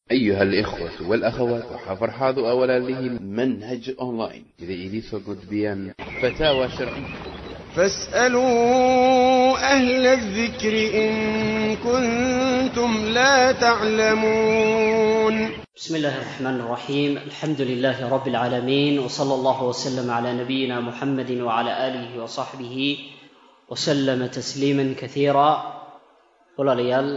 أيها الإخوة والأخوات وحفرحاض أولا له منهج أونلاين إذا إليسو قدبيان فتاوى شرعية فاسألوا أهل الذكر إن كنتم لا تعلمون بسم الله الرحمن الرحيم الحمد لله رب العالمين وصلى الله وسلم على نبينا محمد وعلى آله وصحبه وسلم تسليما كثيرا walaalayaal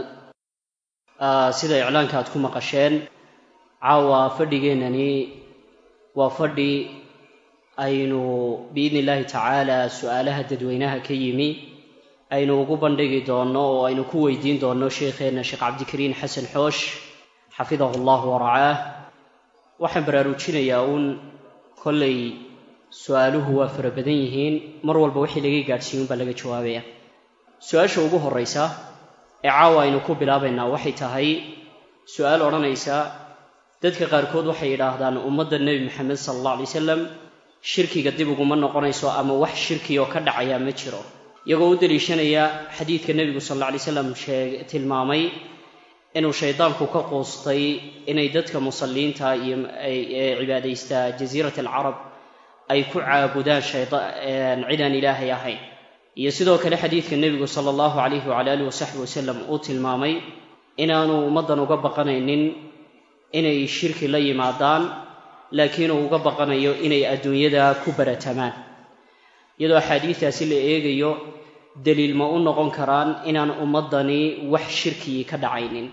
sida iclaanka aad ku maqasheen caawa fadhigeennani waa fadhi aynu biidni illaahi tacaala su-aalaha dadweynaha ka yimi aynu ugu bandhigi doonno oo aynu ku weydiin doonno sheekheenna sheekh cabdikariin xasan xoosh xafidahu allahu waracaah waxaan baraarujinayaa uun kollay su-aaluhu waa fara badan yihiin mar walba wixii laga gaadhsiiyun baa laga jawaabaya su-aasha ugu horraysa ee caawa aynu ku bilaabaynaa waxay tahay su-aal odhanaysa dadka qaarkood waxay yidhaahdaan ummadda nebi maxamed sala allah alay wasalam shirkiga dib uguma noqonayso ama wax shirki oo ka dhacaya ma jiro iyagoo u daliishanaya xadiidka nebigu sal alla alay slam sheeg tilmaamay inuu shaydaanku ka quustay inay dadka musalliinta iyo ee cibaadaysta jasiirat alcarab ay ku caabudaan cidaan ilaahay ahayn iyo sidoo kale xadiidka nebigu sala allahu calayhi wacala alihi wasaxbi wasalam uu tilmaamay inaanu ummaddan uga baqanaynin inay shirki la yimaadaan laakiin uu uga baqanayo inay adduunyada ku baratamaan iyadoo axaadiistaasi la eegayo daliil ma u noqon karaan inaan ummaddani wax shirkii ka dhacaynin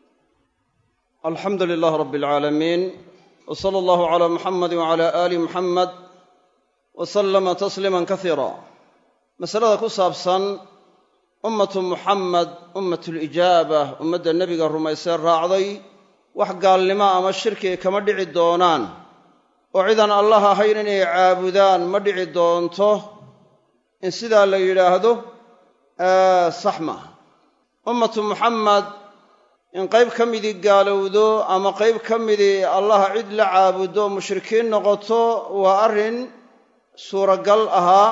alxamdu lilah rab alcaalamiin w sala allahu calaa muxamadi wacala aali muxamed wa sallama tasliima kasiira masalada ku saabsan ummatu muxamed ummatulijaaba ummadda nebiga rumaysee raacday wax gaalnimo ama shirki kama dhici doonaan oo cidaan allah ahayn inay caabudaan ma dhici doonto in sidaa la yidhaahdo sax maaha ummatu muxamed in qayb ka midii gaalowdo ama qayb ka midii allah cid la caabudo mushrikiin noqoto waa arrin suuragal ahaa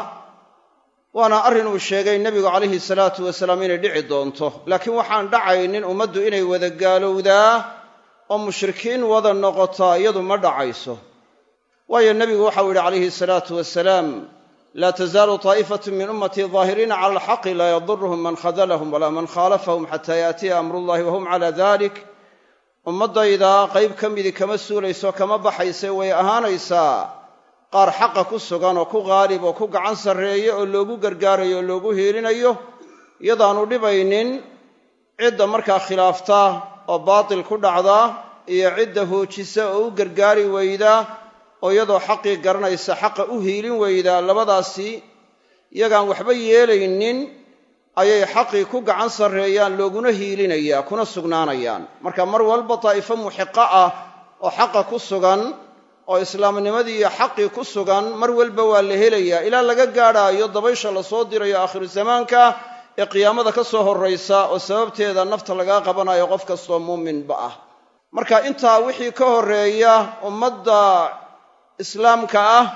waana arrin uu sheegay nebigu calayhi salaatu wasalaam inay dhici doonto laakiin waxaan dhacaynin ummaddu inay wada gaalowdaa oo mushrikiin wada noqotaa iyadu ma dhacayso waayo nebigu waxau yidhi calayhi salaatu wasalaam laa tazaalu taa'ifatu min ummatii daahiriina cala alxaqi laa yaduruhum man khadalahum walaa man khaalafahum xataa yaatiya amrullahi wahum cala dalik ummaddayda qayb ka midii kama suulayso kama baxayse way ahaanaysaa qaar xaqa ku sugan oo ku qaalib oo ku gacan sarreeya oo loogu gargaarayo oo loogu hiilinayo iyadaanu dhibaynin cidda markaa khilaafta oo baatil ku dhacda iyo cidda hoojisa oo u gargaari weyda oo iyadoo xaqii garanaysa xaqa u hiilin weyda labadaasi iyagaan waxba yeelaynin ayay xaqii ku gacan sarreeyaan looguna hiilinayaa kuna sugnaanayaan marka mar walba daa'ifo muxiqa ah oo xaqa ku sugan oo islaamnimadii iyo xaqii ku sugan mar walba waa la helayaa ilaa laga gaadhaayo dabaysha la soo dirayo aakhiru zamaanka ee qiyaamada ka soo horraysa oo sababteeda nafta lagaa qabanayo qof kastoo muuminba ah marka intaa wixii ka horreeya ummadda islaamka ah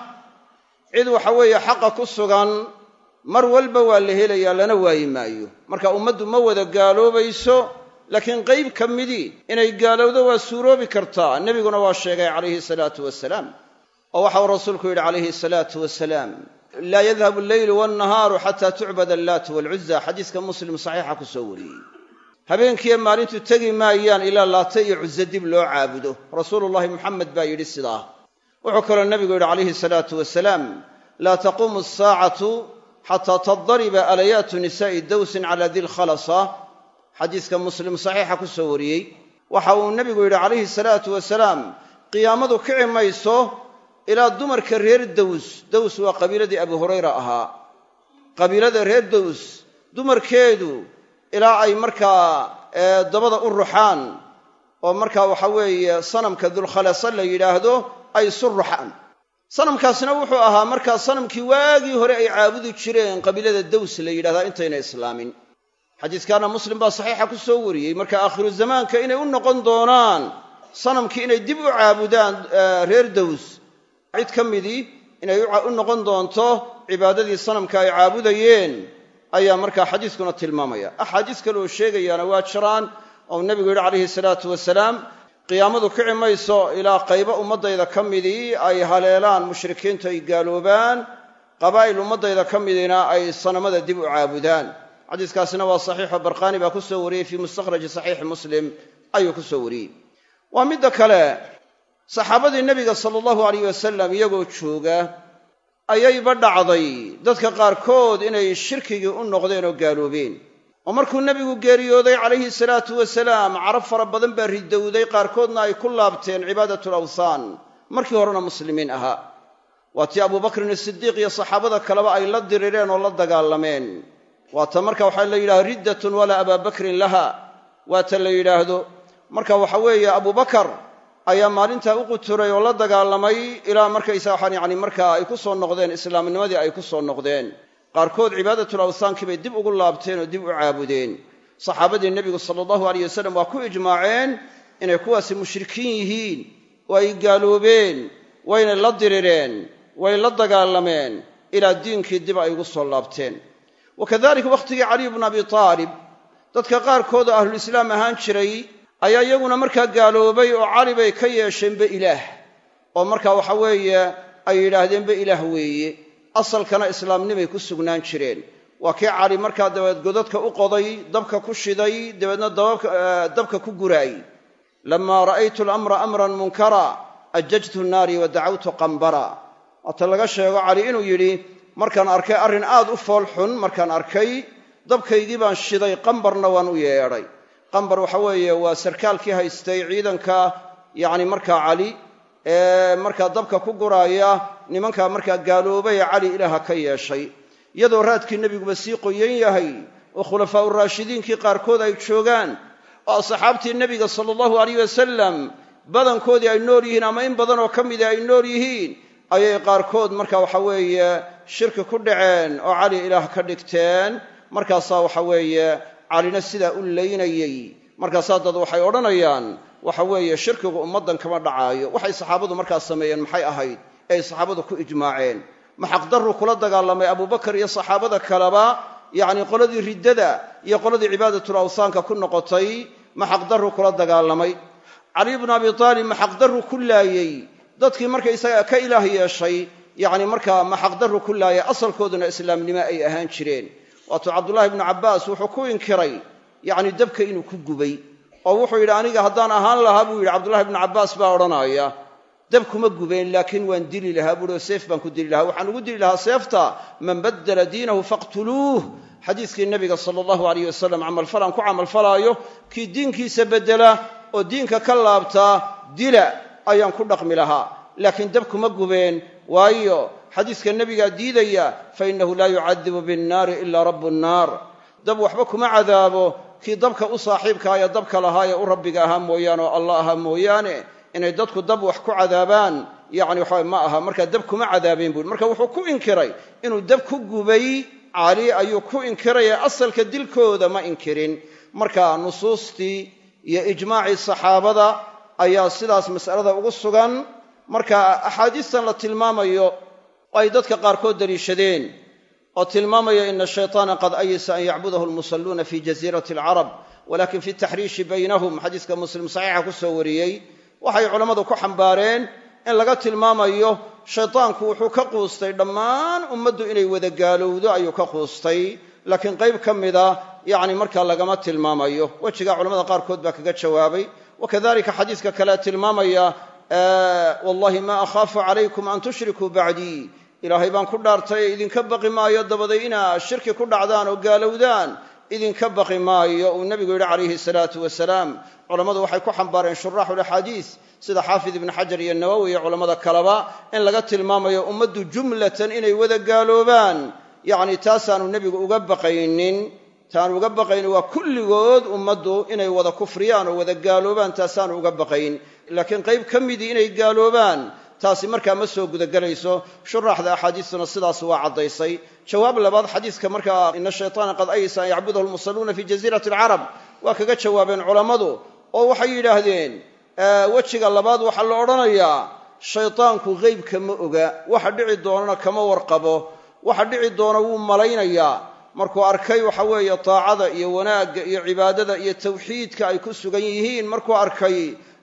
cid waxa weeye xaqa ku sugan mar walba waa la helayaa lana waayi maayo marka ummaddu ma wada gaaloobayso laakiin qayb ka midii inay gaalowdo waa suuroobi kartaa nebiguna waa sheegay calayhi salaatu wasalaam oo waxau rasuulku yidhi calayhi salaatu wasalaam laa yadhabu alleylu wannahaaru xataa tucbad allaatu waalcuza xadiiska muslim saxiixa ku soo wariyey habeenkiiyo maalintu tegi maayaan ilaa laata iyo cuze dib loo caabudo rasuulullahi muxamed baa yidhi sidaa wuxuu kaloo nebigu yidhi calayhi salaatu wasalaam laa taquumu asaacatu xataa tadariba alayaatu nisaa'i dawsin cala dilkhalasa xadiiska muslim saxiixa ku soo wariyey waxa uu nebigu yidhi calayhi salaatu wasalaam qiyaamadu kici mayso ilaa dumarka reer daws daws waa qabiiladii abu hurayra ahaa qabiilada reer daws dumarkeedu ilaa ay markaa dabada u ruxaan oo markaa waxa weeye sanamka dulkhalasa la yidhaahdo ay isu ruxaan sanamkaasna wuxuu ahaa markaa sanamkii waagii hore ay caabudi jireen qabiilada daws la yidhahdaa intayna islaamin xadiiskaana muslim baa saxiixa ku soo wariyey marka aakhiru zamaanka inay u noqon doonaan sanamkii inay dib u caabudaan reer daws cid ka midii inay u noqon doonto cibaadadii sanamka ay caabudayeen ayaa markaa xadiiskuna tilmaamaya axaadiis kale oo sheegayaana waa jiraan oo nebigu yidhi calayhi salaatu wasalaam qiyaamadu kici mayso ilaa qaybo ummaddayda ka midii ay haleelaan mushrikiintu ay gaaloobaan qabaa'il ummaddayda ka midina ay sanamada dib u caabudaan xadiiskaasina waa saxiixo barqaani baa ku soo wariyey fii mustakhraji saxiixi muslim ayuu ku soo wariyey waa midda kale saxaabadii nebiga sala allahu alayh wasalam iyagoo jooga ayayba dhacday dadka qaarkood inay shirkigii u noqdeen oo gaaloobeen oo markuu nebigu geeriyooday calayhi salaatu wasalaam carab fara badan baa ridowday qaarkoodna ay ku laabteen cibaadatul awthaan markii horena muslimiin ahaa waa tii abubakrin asidiiq iyo saxaabada kaleba ay la dirireen oo la dagaalameen waata marka waxaa la yidhahda riddatun walaa abaa bakrin laha waata la yidhaahdo marka waxa weeye abubakar ayaa maalintaa u quturay oo la dagaalamay ilaa markaysa waxaan yacni markaa ay ku soo noqdeen islaamnimadii ay ku soo noqdeen qaarkood cibaadatul awthaankii bay dib ugu laabteen oo dib u caabudeen saxaabadii nebigu sala allahu alayh wasalam waa ku ijmaaceen inay kuwaasi mushrikiin yihiin oo ay gaaloobeen waynay la dirireen way la dagaalameen ilaa diinkii dib ay ugu soo laabteen wa kadalika wakhtigii caliy bnu abi taalib dadka qaarkood oo ahlulislaam ahaan jiray ayaa iyaguna markaa gaaloobay oo cali bay ka yeesheenba ilaah oo markaa waxa weeye ay yidhaahdeenba ilaah weeye asalkana islaamnimay ku sugnaan jireen waa kii cali markaa dabeed godadka u qoday dabka ku shiday dabeedna dabka ku guraay lamaa ra'aytu alamra amran munkara ajajtu naari wa dacawtu qambara waata laga sheego cali inuu yidhi markaan arkay arrin aad u fool xun markaan arkay dabkaygii baan shiday qambarna waan u yeedhay qambar waxa weeye waa sarkaalkii haystay ciidanka yacni markaa cali ee markaa dabka ku guraaya nimankaa markaa gaaloobay ee cali ilaaha ka yeeshay iyadoo raadkii nebiguba sii qoyan yahay oo khulafaa uraashidiinkii qaarkood ay joogaan oo asxaabtii nebiga sala allahu alayh wasalam badankoodii ay nool yihiin ama in badan oo ka mida ay nool yihiin ayay qaarkood marka waxa weeye shirki ku dhaceen oo cali ilaah ka dhigteen markaasaa waxa weeye calina sidaa u laynayey markaasaa dad waxay odhanayaan waxa weeye shirkigu ummaddan kama dhacaayo waxay saxaabadu markaas sameeyeen maxay ahayd ee ay saxaabadu ku ijmaaceen ma xaqdarru kula dagaalamay abubakar iyo saxaabada kaleba yacni qoladii riddada iyo qoladii cibaadatul awthaanka ku noqotay ma xaqdarru kula dagaalamay cali bnu abi taalib ma xaqdarru ku laayey dadkii markaysaga ka ilaah yeeshay yacni markaa ma xaqdarru ku laayay asalkooduna islaamnimo ay ahaan jireen waatuu cabdullaahi ibnu cabbaas wuxuu ku inkiray yacni dabka inuu ku gubay oo wuxuu yidhi aniga haddaan ahaan lahaa buu yidhi cabdullahi ibnu cabbaas baa odhanaya dab kuma gubeen laakiin waan dili lahaa buuhi oo seef baan ku dili lahaa waxaan ugu dili lahaa seefta man baddala diinahu faqtuluuh xadiiskii nebiga sala allahu alayh wasalam camalfalaan ku camalfalaayo kii diinkiisa beddela oo diinka ka laabtaa dila ayaan ku dhaqmi lahaa laakiin dab kuma gubeen waayo xadiiska nebigaa diidaya fa innahu laa yucadibu binnaari ilaa rabbu nnaar dab waxba kuma cadaabo kii dabka u saaxiibka ee dabka lahaa ee u rabbiga ahaa mooyaane oo allah ahaa mooyaane inay dadku dab wax ku cadaabaan yacni waxa ma aha markaa dab kuma cadaabeen buui marka wuxuu ku inkiray inuu dab ku gubay cali ayuu ku inkiraya asalka dilkooda ma inkirin marka nusuustii iyo ijmaacii saxaabada ayaa sidaas mas'alada ugu sugan marka axaadiistan la tilmaamayo oo ay dadka qaarkood daliishadeen oo tilmaamaya ina shayطaana qad ayisa an yacbudahu lmusalluuna fi jasiirati alcarab walakin fi taxriishi baynahum xadiiska muslim saxiixa ku soo wariyey waxay culammadu ku xambaareen in laga tilmaamayo shaydaanku wuxuu ka quustay dhammaan ummaddu inay wada gaalowdo ayuu ka quustay laakiin qayb ka mida yacni markaa lagama tilmaamayo wejigaa culamada qaarkood baa kaga jawaabay wakadalika xadiiska kale tilmaamaya wallahi ma akhaafu calaykum an tushrikuu bacdii ilaahay baan ku dhaartay idinka baqi maayo dabaday inaa shirki ku dhacdaan oo gaalowdaan idinka baqi maayo uu nebigu yidhi calayhi salaatu wasalaam culammadu waxay ku xambaareen shuraaxulaxaadiis sida xaafid ibnu xajar iyo nawowi iyo culammada kaleba in laga tilmaamayo ummaddu jumlatan inay wada gaaloobaan yacni taasaanu nebigu uga baqaynin taanu uga baqayn waa kulligood ummaddu inay wada kufriyaan oo wada gaaloobaan taasaanu uga baqayn laakiin qayb ka midii inay gaaloobaan taasi markaa ma soo gudagelayso shuraaxda axaadiistuna sidaas waa caddaysay jawaab labaad xadiiska markaa ina shayطaana qad aysa an yacbudahu lmusalluuna fi jasiirati alcarab waa kaga jawaabeen culammadu oo waxay yidhaahdeen wejiga labaad waxaa la odhanayaa shaydaanku qeybka ma oga waxa dhici doonana kama warqabo waxa dhici doona wuu malaynayaa markuu arkay waxa weeye taacada iyo wanaagga iyo cibaadada iyo tawxiidka ay ku sugan yihiin markuu arkay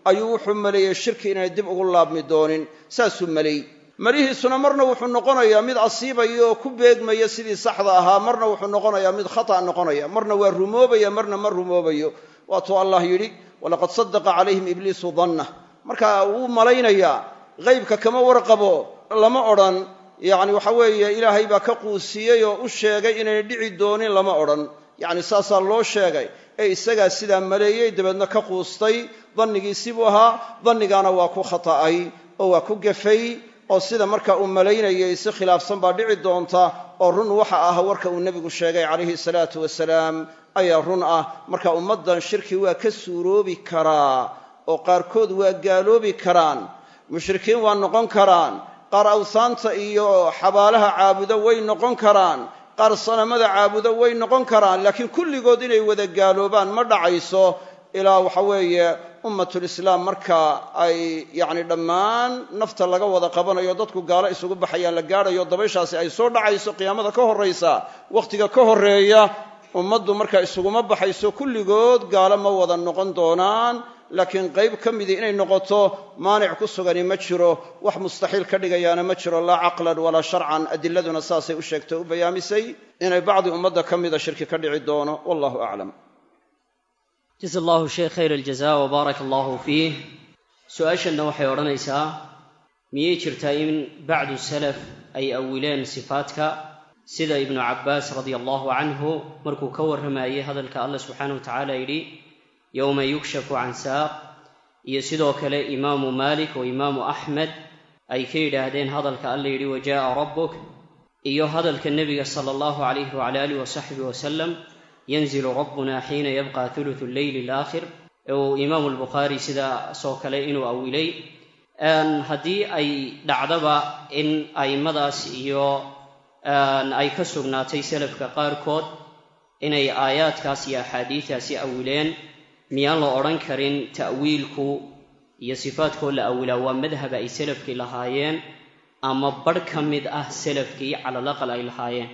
ayuu wuxuu maleeyey shirki inay dib ugu laabmi doonin saasuu maleey marihiisuna marna wuxuu noqonayaa mid asiibaya oo ku beegmaya sidii saxda ahaa marna wuxuu noqonayaa mid khata' noqonaya marna waa rumoobaya marna ma rumoobayo waatuu allah yidhi walaqad sadaqa calayhim ibliisu dannah marka wuu malaynayaa haybka kama warqabo lama odhan yacni waxa weeye ilaahay baa ka quusiyey oo u sheegay inayna dhici doonin lama odhan yacni saasaa loo sheegay ee isagaa sidaa maleeyey dabeedna ka quustay dannigiisii buu ahaa dannigaana waa ku khata'ay oo waa ku gefay oo sida marka uu malaynayay si khilaafsan baa dhici doonta oo run waxa ah warka uu nebigu sheegay calayhi salaatu wasalaam ayaa run ah marka ummaddan shirki waa ka suuroobi karaa oo qaarkood waa gaaloobi karaan mushrikiin waa noqon karaan qaar awsaanta iyo xabaalaha caabudo way noqon karaan qaar sanamada caabudo way noqon karaan laakiin kulligood inay wada gaaloobaan ma dhacayso ilaa waxa weeye ummatulislaam marka ay yacni dhammaan nafta laga wada qabanayo dadku gaalo isugu baxayaan la gaadhayo dabayshaasi ay soo dhacayso qiyaamada ka horraysa wakhtiga ka horreeya ummaddu marka isuguma baxayso kulligood gaalo ma wada noqon doonaan laakiin qayb ka midii inay noqoto maanic ku sugani ma jiro wax mustaxiil ka dhigayaana ma jiro laa caqlan walaa sharcan adiladuna saasay u sheegtay u bayaamisay inay bacdi ummadda ka mida shirki ka dhici doono wallahu aclam jaza allahu sheekh khayr aljaza wbaaraka allahu fiih su-aashanna waxay odhanaysaa miyay jirtaa in bacdu salaf ay awileen sifaadka sida ibnu cabbaas radia allahu canhu markuu ka warramayey hadalka allah subxaanah wa tacaala yidhi yowma yukshafu can saaq iyo sidoo kale imaamu maalik oo imaamu axmed ay ka yidhaahdeen hadalka alla yidhi waja'a rabbuk iyo hadalka nebiga sala allahu calayhi wacala alih wasaxbihi wasalam yanzilu rabbuna xiina yabqa thuluthu lleyli alaakhir uu imaamu albukhaari sidaasoo kale inuu awilay haddii ay dhacdaba in a'immadaas iyo ay ka sugnaatay salafka qaarkood inay aayaadkaas iyo axaadiidaasi awileen miyaan la odhan karin ta'wiilku iyo sifaadkoo la awilaa waa madhaba ay salafkii lahaayeen ama barh ka mid ah salafkii calalaqal ay lahaayeen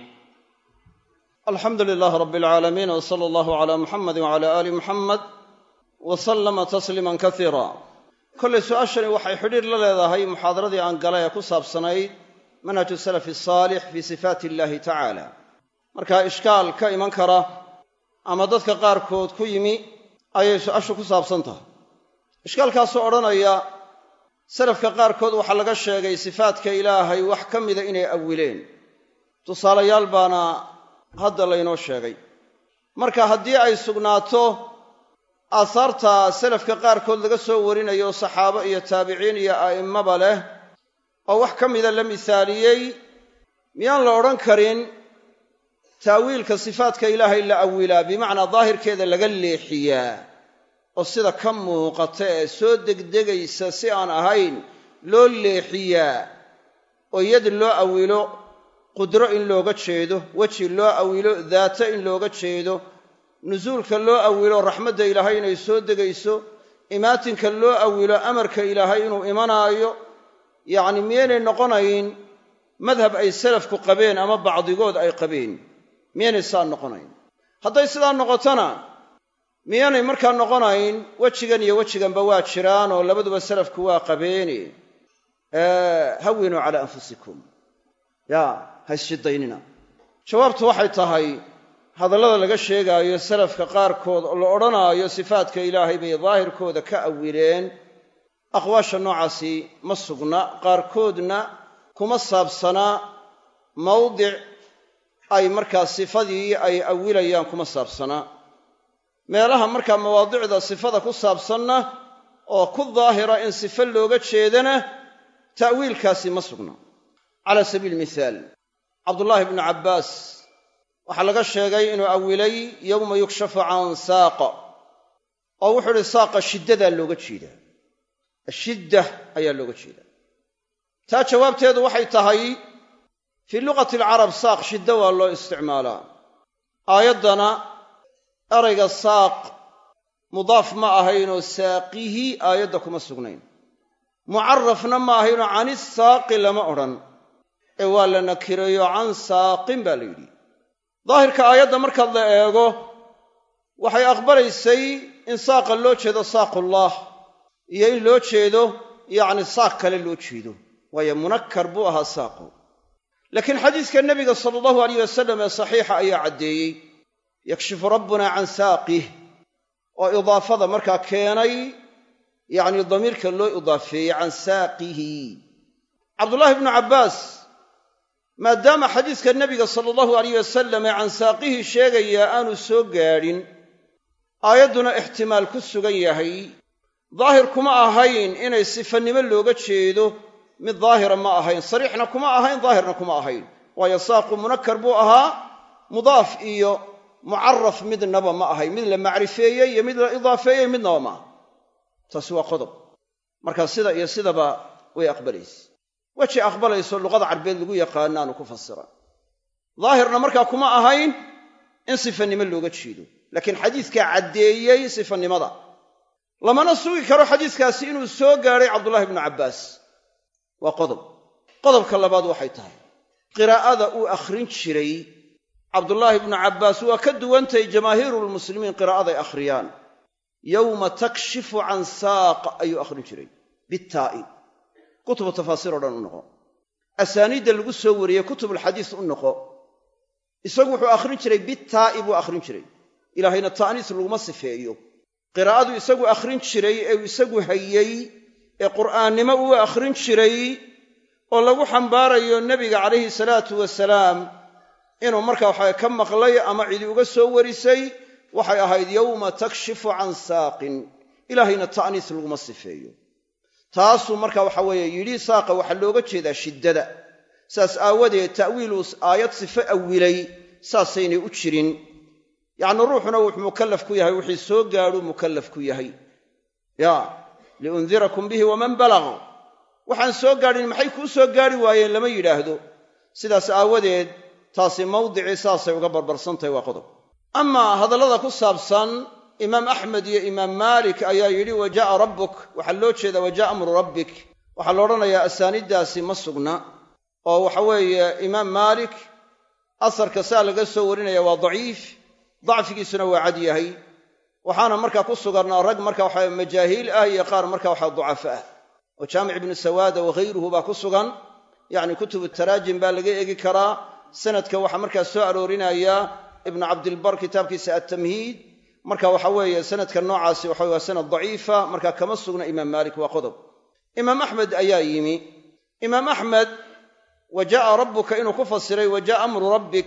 alxamdu lilaah rab alcaalamiin w sala allahu cala muxamadi wcala aali muxamed wa sallama tasliiman kasiira kollay su-aashani waxay xidhiir la leedahay muxaadaradii aan galay ee ku saabsanayd manhaju salafi asaalix fii sifaati illahi tacaala marka ishkaal ka iman kara ama dadka qaarkood ku yimi ayay su-aashu ku saabsan tahay ishkaalkaasoo odhanaya salafka qaarkood waxaa laga sheegay sifaadka ilaahay wax ka mida inay awileen tusaalayaal baana hadda laynoo sheegay marka haddii ay sugnaato aahaarta salafka qaarkood laga soo warinayo saxaabo iyo taabiciin iyo a'immaba leh oo wax ka mida la misaaliyey miyaan la odhan karin taawiilka sifaadka ilaahay la awilaa bimacnaa daahirkeeda laga leexiyaa oo sida ka muuqata ee soo degdegaysa si aan ahayn loo leexiyaa oo yad loo awilo qudro in looga jeedo weji loo awilo daato in looga jeedo nusuulka loo awilo raxmadda ilaahay inay soo degayso imaatinka loo awilo amarka ilaahay inuu imanaayo yacni miyaynay noqonayn madhab ay salafku qabeen ama bacdigood ay qabeen miyaynay saa noqonayn hadday sidaa noqotona miyaanay markaa noqonayn wejigan iyo wejiganba waa jiraan oo labaduba salafku waa qabeene hawinuu calaa anfusikum ya ha isshidaynina jawaabtu waxay tahay hadallada laga sheegaayo salafka qaarkood oo la odhanaayo sifaadka ilaahay bay daahirkooda ka awileen aqwaasha noocaasi ma sugna qaarkoodna kuma saabsanaa mawdic ay markaa sifadii ay awilayaan kuma saabsanaa meelaha markaa mawaadicda sifada ku saabsanna oo ku daahira in sifo looga jeedana ta'wiilkaasi ma sugna cala sabiili mithaal cabdullaahi bnu cabbaas waxaa laga sheegay inuu awilay yowma yukshafu can saaqa oo wuxuu idhi saaqa shiddadaa looga jeedaa ashidda ayaa looga jeedaa taa jawaabteedu waxay tahay fii luqati alcarab saaq shidda waa loo isticmaalaa aayaddana erayga saaq mudaaf ma ahaynoo saaqihi aayadda kuma sugnayn mucarafna ma ahaynoo cani saaqi lama odhan ee waa la nakireeyo can saaqin baa la yidhi daahirka aayadda markaad la eego waxay aqbalaysay in saaqa loo jeedo saaqullah iyo in loo jeedo yacni saaq kale loo jeedo waayo munakkar buu ahaa saaqu laakiin xadiiska nebiga sala allahu alayh wasalam ee saxiixa ayaa caddeeyey yakshifu rabbuna can saaqih oo idaafada markaa keenay yacni damiirka loo idaafeeyey can saaqihi cabdullaahi bnu cabbaas maadaama xadiiska nebiga sala allahu alayh wasalam ee can saaqihi sheegayaa aanu soo gaadhin aayadduna ixtimaal ku sugan yahay daahir kuma ahayn inay sifannimo looga jeedo mid daahira ma ahayn sariixna kuma ahayn daahirna kuma ahayn waayo saaqu munakkar buu ahaa mudaaf iyo mucaraf midnaba ma ahayn mid la macrifeeyey iyo mid la idaafeeyey midnaba ma aha taasi waa qodob marka sida iyo sidaba way aqbalaysa weji aqbalayso luqada carbeed lagu yaqaanaanu ku fasira daahirna markaa kuma ahayn in sifannimo looga jeedo laakiin xadiiskaa caddeeyey sifannimada lamana sugi karo xadiiskaasi inuu soo gaadhay cabdullahi bnu cabbaas waa qodob qodobka labaad waxay tahay qiraa'ada uu akhrin jiray cabdullaahi bnu cabbaas waa ka duwantahay jamaahiirulmuslimiin qiraa'aday akhriyaan yowma takshifu can saaq ayuu akhrin jiray bitaa'i kutubu tafaasiir o dhan u noqo asaaniidda lagu soo wariyey kutubulxadiis u noqo isagu wuxuu akhrin jiray bitaa'i buu akhrin jiray ilaahayna ta'niis laguma sifeeyo qiraa'adu isagu akhrin jiray ee uu isagu hayey ee qur'aannimo uu akhrin jiray oo lagu xambaarayo nebiga calayhi salaatu wasalaam inuu markaa waxa ka maqlay ama cidi uga soo warisay waxay ahayd yowma takshifu can saaqin ilaahayna ta'niis laguma sifeeyo taasuu marka waxa weeye yidhi saaqa waxaa looga jeedaa shiddada saas aawadeed ta'wiiluu aayad sifo awilay saasaynay u jirin yacni ruuxuna wuxuu mukallaf ku yahay wixii soo gaadhuu mukallaf ku yahay ya liundirakum bihi waman balaq waxaan soo gaadhin maxay kuu soo gaadhi waayeen lama yidhaahdo sidaas aawadeed taasi mawdicii saasay uga barbarsantahay waa qodob amaa hadallada ku saabsan imaam axmed iyo imaam maalik ayaa yidhi wa jaa'a rabbuk waxaa loo jeedaa wa jaa'a amru rabbik waxaa la odhanayaa asaaniiddaasi ma sugna oo waxa weeye imaam maalik asarka saa laga soo warinaya waa daciif dacfigiisuna waa cad yahay waxaana markaa ku sugan rag marka waxa majaahiil ah iyo qaar marka waxa ducafa ah oo jaamic ibnu sawaada waghayruhu baa ku sugan yacni kutubu taraajim baa laga eegi karaa sanadka waxaa markaa soo aroorinaya ibnu cabdilbar kitaabkiisa attamhiid marka waxa weeye sanadka noocaasi waxa waa sanad daciifa marka kama sugna imaam maalik waa qodob imaam axmed ayaa yimi imaam axmed wa jaa'a rabbuka inuu ku fasiray wa jaa'a amru rabbik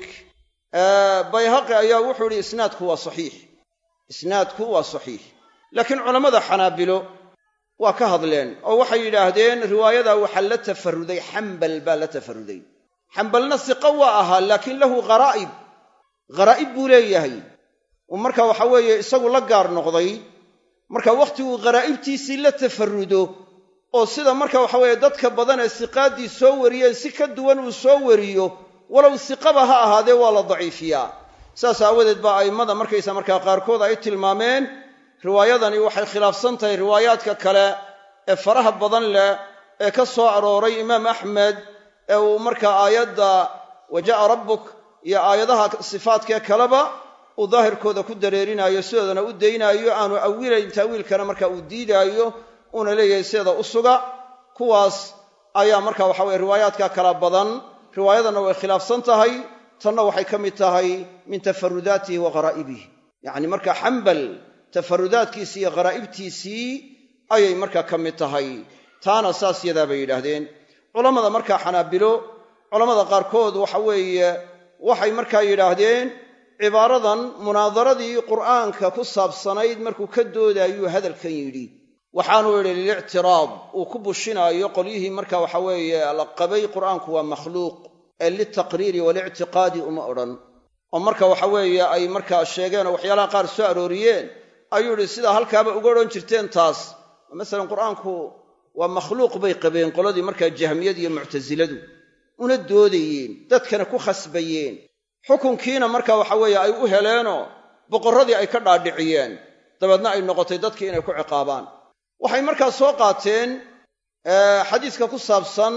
bayhaqi ayaa wuxuu ihi isnaadku waa saxiix isnaadku waa saxiix laakiin culammada xanaabilo waa ka hadleen oo waxay yidhaahdeen riwaayadaa waxaa la tafaruday xambal baa la tafaruday xambalna siqa waa ahaa laakiin lahu kharaa'ib kharaa'ib buu leeyahay uu marka waxa weeye isagu la gaar noqday marka wakhtiguu kharaa'ibtiisii la tafarudo oo sida marka waxa weeye dadka badan ee siqaaddii soo wariyeen si ka duwan uu soo wariyo walow siqaba ha ahaadee waa la daciifiyaa saas aawadeed baa a'immada markaysa markaa qaarkood ay tilmaameen riwaayadani waxay khilaafsan tahay riwaayaadka kale ee faraha badan leh ee ka soo arooray imaam axmed ee uu markaa aayadda wa jaa'a rabbuk iyo aayadaha sifaadkee kaleba uu daahirkooda ku dareerinaayo sidoodana u daynaayo aanu awilayn taawiilkana marka uu diidaayo uuna leeyahay sideeda u suga kuwaas ayaa marka waxa weye riwaayaadka kala badan riwaayadanna way khilaafsan tahay tanna waxay ka mid tahay min tafarudaatihi wa gharaa'ibih yacni marka xambal tafarudaadkiisii iyo kharaa'ibtiisii ayay markaa ka mid tahay taana saas yadaa bay yidhaahdeen culammada markaa xanaabilo culammada qaarkood waxa weeye waxay markaa yidhaahdeen cibaaradan munaadaradii qur'aanka ku saabsanayd markuu ka doodaayuu hadalkan yidhi waxaanuu yidhi lilictiraad uu ku bushinaayo qolyihii marka waxa weeye la qabay qur'aanku waa makhluuq ee litaqriiri walictiqaadi uma odhan oo marka waxa weeye ay markaa sheegeen oo waxyaalaha qaar soo arooriyeen ayuu yidhi sidaa halkaaba uga odhan jirteen taas masalan qur'aanku waa makhluuq bay qabeen qoladii markaa jahmiyad iyo muctasiladu una doodayeen dadkana ku khasbayeen xukunkiina marka waxa weeye ay u heleenoo boqorradii ay ka dhaadhiciyeen dabeedna ay noqotay dadkii inay ku ciqaabaan waxay markaa soo qaateen xadiiska ku saabsan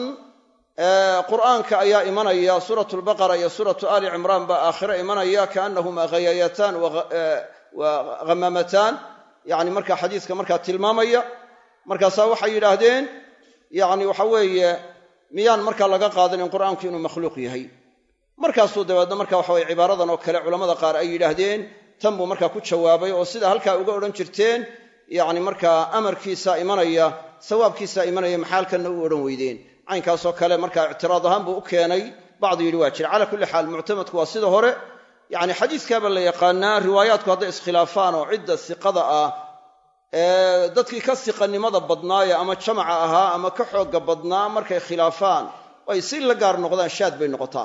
qur'aanka ayaa imanaya suuratu lbaqara iyo suuratu aali cimraan baa aakhire imanaya kaannahumaa ghayayataan wa ghamamataan yacni marka xadiiska markaa tilmaamaya markaasaa waxay yidhaahdeen yacni waxa weeye miyaan markaa laga qaadan in qur'aanku inuu makhluuq yahay markaasuu dabeedna marka waxa weye cibaaradan oo kale culammada qaar ay yidhaahdeen tan buu markaa ku jawaabay oo sidaa halkaa uga odhan jirteen yacni markaa amarkiisa imanaya sawaabkiisa imanaya maxaalkanna u odhan weydeen caynkaasoo kale markaa ictiraad ahaan buu u keenay bacdu yidhi waa jira calaa kulli xaal muctamadku waa sida hore yacni xadiiskaaba la yaqaanaa riwaayaadku hadday iskhilaafaan oo cidda siqada ah ee dadkii ka siqanimada badnaaya ama jamaca ahaa ama ka xoogga badnaa markay khilaafaan oo ay si la gaar noqdaan shaad bay noqotaa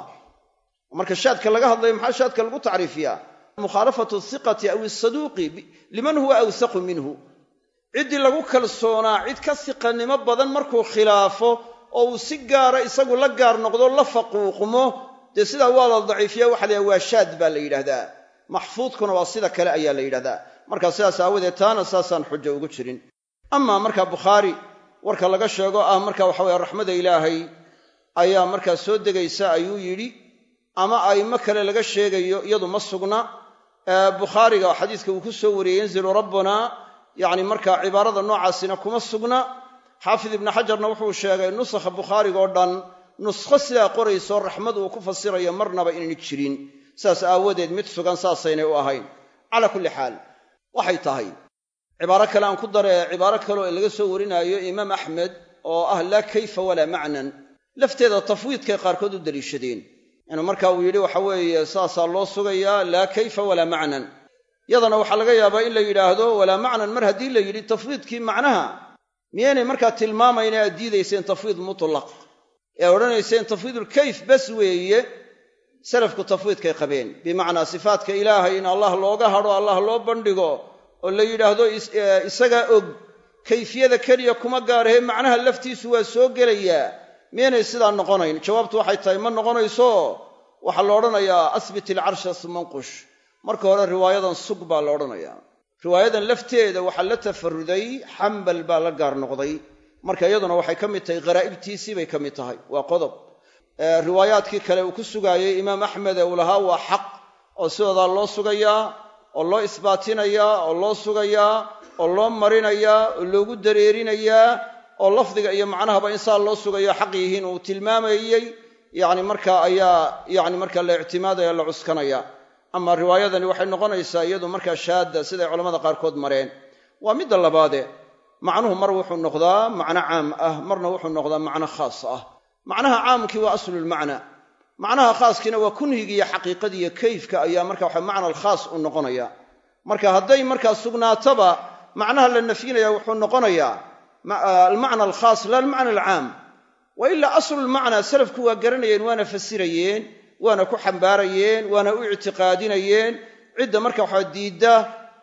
marka shaadka laga hadlayo maxaa shaadka lagu tacriifiyaa mukhaalafatu hiqati aw isaduuqi liman huwa awsaqu minhu ciddii lagu kalsoonaa cid ka siqanimo badan markuu khilaafo oo uu si gaara isagu la gaar noqdo la faquuqmo dee sidaa waa la daciifiya waxa la yidhaha waa shaad baa la yidhahdaa maxfuudkuna waa sida kale ayaa la yidhahdaa marka sidaas aawadeed taana saasaan xujo ugu jirin amaa marka bukhaari warka laga sheego ah marka waxa weye raxmada ilaahay ayaa markaa soo degaysa ayuu yidhi ama a'immo kale laga sheegayo iyadu ma sugna bukhaariga xadiiska uu ku soo wariyey yanzilu rabbuna yacni markaa cibaarada noocaasina kuma sugna xaafid ibnu xajarna wuxuu sheegay nusakha bukhaariga oo dhan nuskho sidaa qorayso raxmad uu ku fasirayo marnaba inayna jirin sidaas aawadeed mid sugan saasaynay u ahayn calaa kulli xaal waxay tahay cibaaro kale aan ku daree cibaaro kaleoo laga soo warinaayo imaam axmed oo ah laa kayfa walaa macnan lafteeda tafwiidkay qaarkood u daliishadeen inuu marka uu yidhi waxa weeye saasaa loo sugayaa laa kayfa walaa macnan yadana waxaa laga yaabaa in la yidhaahdo walaa macnan mar haddii la yidhi tafwiidkii macnaha miyaynay markaa tilmaamayna aad diidayseen tafwiid mutlaq ee odhanayseen tafwiidulkayf bas weeye salafku tafwiidkay qabeen bimacnaa sifaatka ilaahay in allah looga hadho allah loo bandhigo oo la yidhaahdo isagaa og kayfiyada keliya kuma gaarahe macnaha laftiisu waa soo gelayaa miyaynay sidaa noqonayn jawaabtu waxay tahay ma noqonayso waxaa la odhanayaa asbit ilcarsha sumanqush marka hore riwaayadan sug baa la odhanayaa riwaayadan lafteeda waxaa la tafaruday xambal baa la gaar noqday marka iyaduna waxay ka mid tahay kharaa'ibtiisii bay ka mid tahay waa qodob riwaayaadkii kale uu ku sugaayey imaam axmed ee uu lahaa waa xaq oo sidoodaa loo sugayaa oo loo isbaatinayaa oo loo sugayaa oo loo marinayaa oo loogu dareerinayaa oo lafdiga iyo macnahaba in saa loo sugayo xaq yihiin uu tilmaamayey yacni markaa ayaa yacni markaa la ictimaadaya la cuskanaya ama riwaayadani waxay noqonaysaa iyadu markaa shaadda siday culamada qaarkood mareen waa midda labaade macnuhu mar wuxuu noqdaa macno caam ah marna wuxuu noqdaa macno khaas ah macnaha caamkii waa aslulmacna macnaha khaaskiina waa kunhigiiyo xaqiiqadiiyo kayfka ayaa marka waxa macna alkhaas u noqonaya marka hadday markaa sugnaataba macnaha la nafyinaya wuxuu noqonayaa almacna alkhaas la almacna alcaam wa ilaa aslulmacnaa salafku waa garanayeen waana fasirayeen waana ku xambaarayeen waana u ictiqaadinayeen cidda marka waxa diidda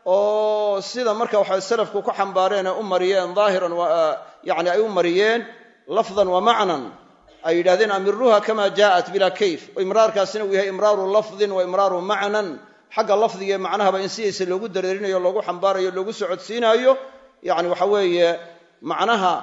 oo sida marka waxa salafku ku xambaareen ee u mariyeen daahiran yani ay u mariyeen lafdan wa macnan ay yidhahdeen amiruuha kama jaa'at bilaa kayf oo imraarkaasina uu yahay imraaru lafdin wa imraaru macnan xagga lafdiga ee macnahaba in sidiisa loogu dareerinayo loogu xambaarayo loogu socodsiinaayo yacni waxa weeye macnaha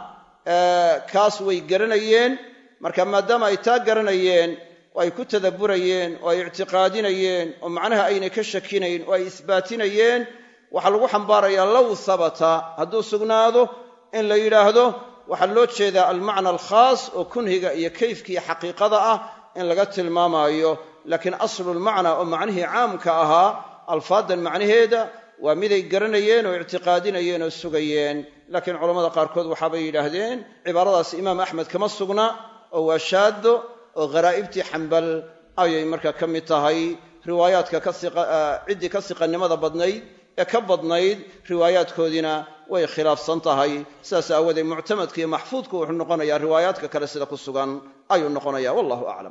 kaas way garanayeen marka maadaama ay taa garanayeen oo ay ku tadabburayeen oo ay ictiqaadinayeen oo macnaha aynay ka shakinayn oo ay isbaatinayeen waxaa lagu xambaarayaa low habata hadduu sugnaado in la yidhaahdo waxaa loo jeedaa almacna alkhaas oo kunhiga iyo kayfka iyo xaqiiqada ah in laga tilmaamaayo laakiin aslulmacna oo macnihii caamka ahaa alfaadan macnaheeda waa miday garanayeen oo ictiqaadinayeen oo sugayeen laakiin culamada qaarkood waxaabay yidhaahdeen cibaaradaas imaam axmed kama sugna oo waa shaado oo kharaa'ibtii xambal ayay markaa ka mid tahay riwaayaadka ciddii ka siqannimada badnayd ee ka badnayd riwaayaadkoodiina way khilaafsan tahay sidaas aawoodee muctamadka iyo maxfuudku wuxuu noqonayaa riwaayaadka kale sida ku sugan ayuu noqonaya wallahu aclam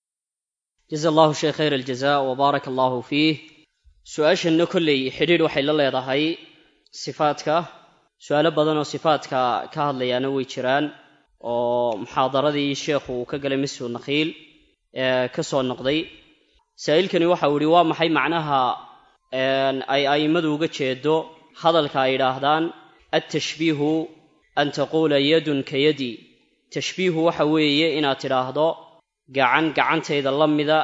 jaza allahu sheekh khayr aljaza wa baaraka allahu fiih su-aashanna kolley xidhiidh waxay la leedahay sifaadka su-aalo badan oo sifaadka ka hadlayaana way jiraan oo muxaadaradii sheekhu uu ka galay masjid nakhiil ee ka soo noqday saa'ilkani waxa uu yihi waa maxay macnaha ay a'immadu uga jeedo hadalka ay yidhaahdaan altashbiihu an taquula yadun ka yadi tashbiihu waxa weeye inaad tidhaahdo gacan gacantayda la mida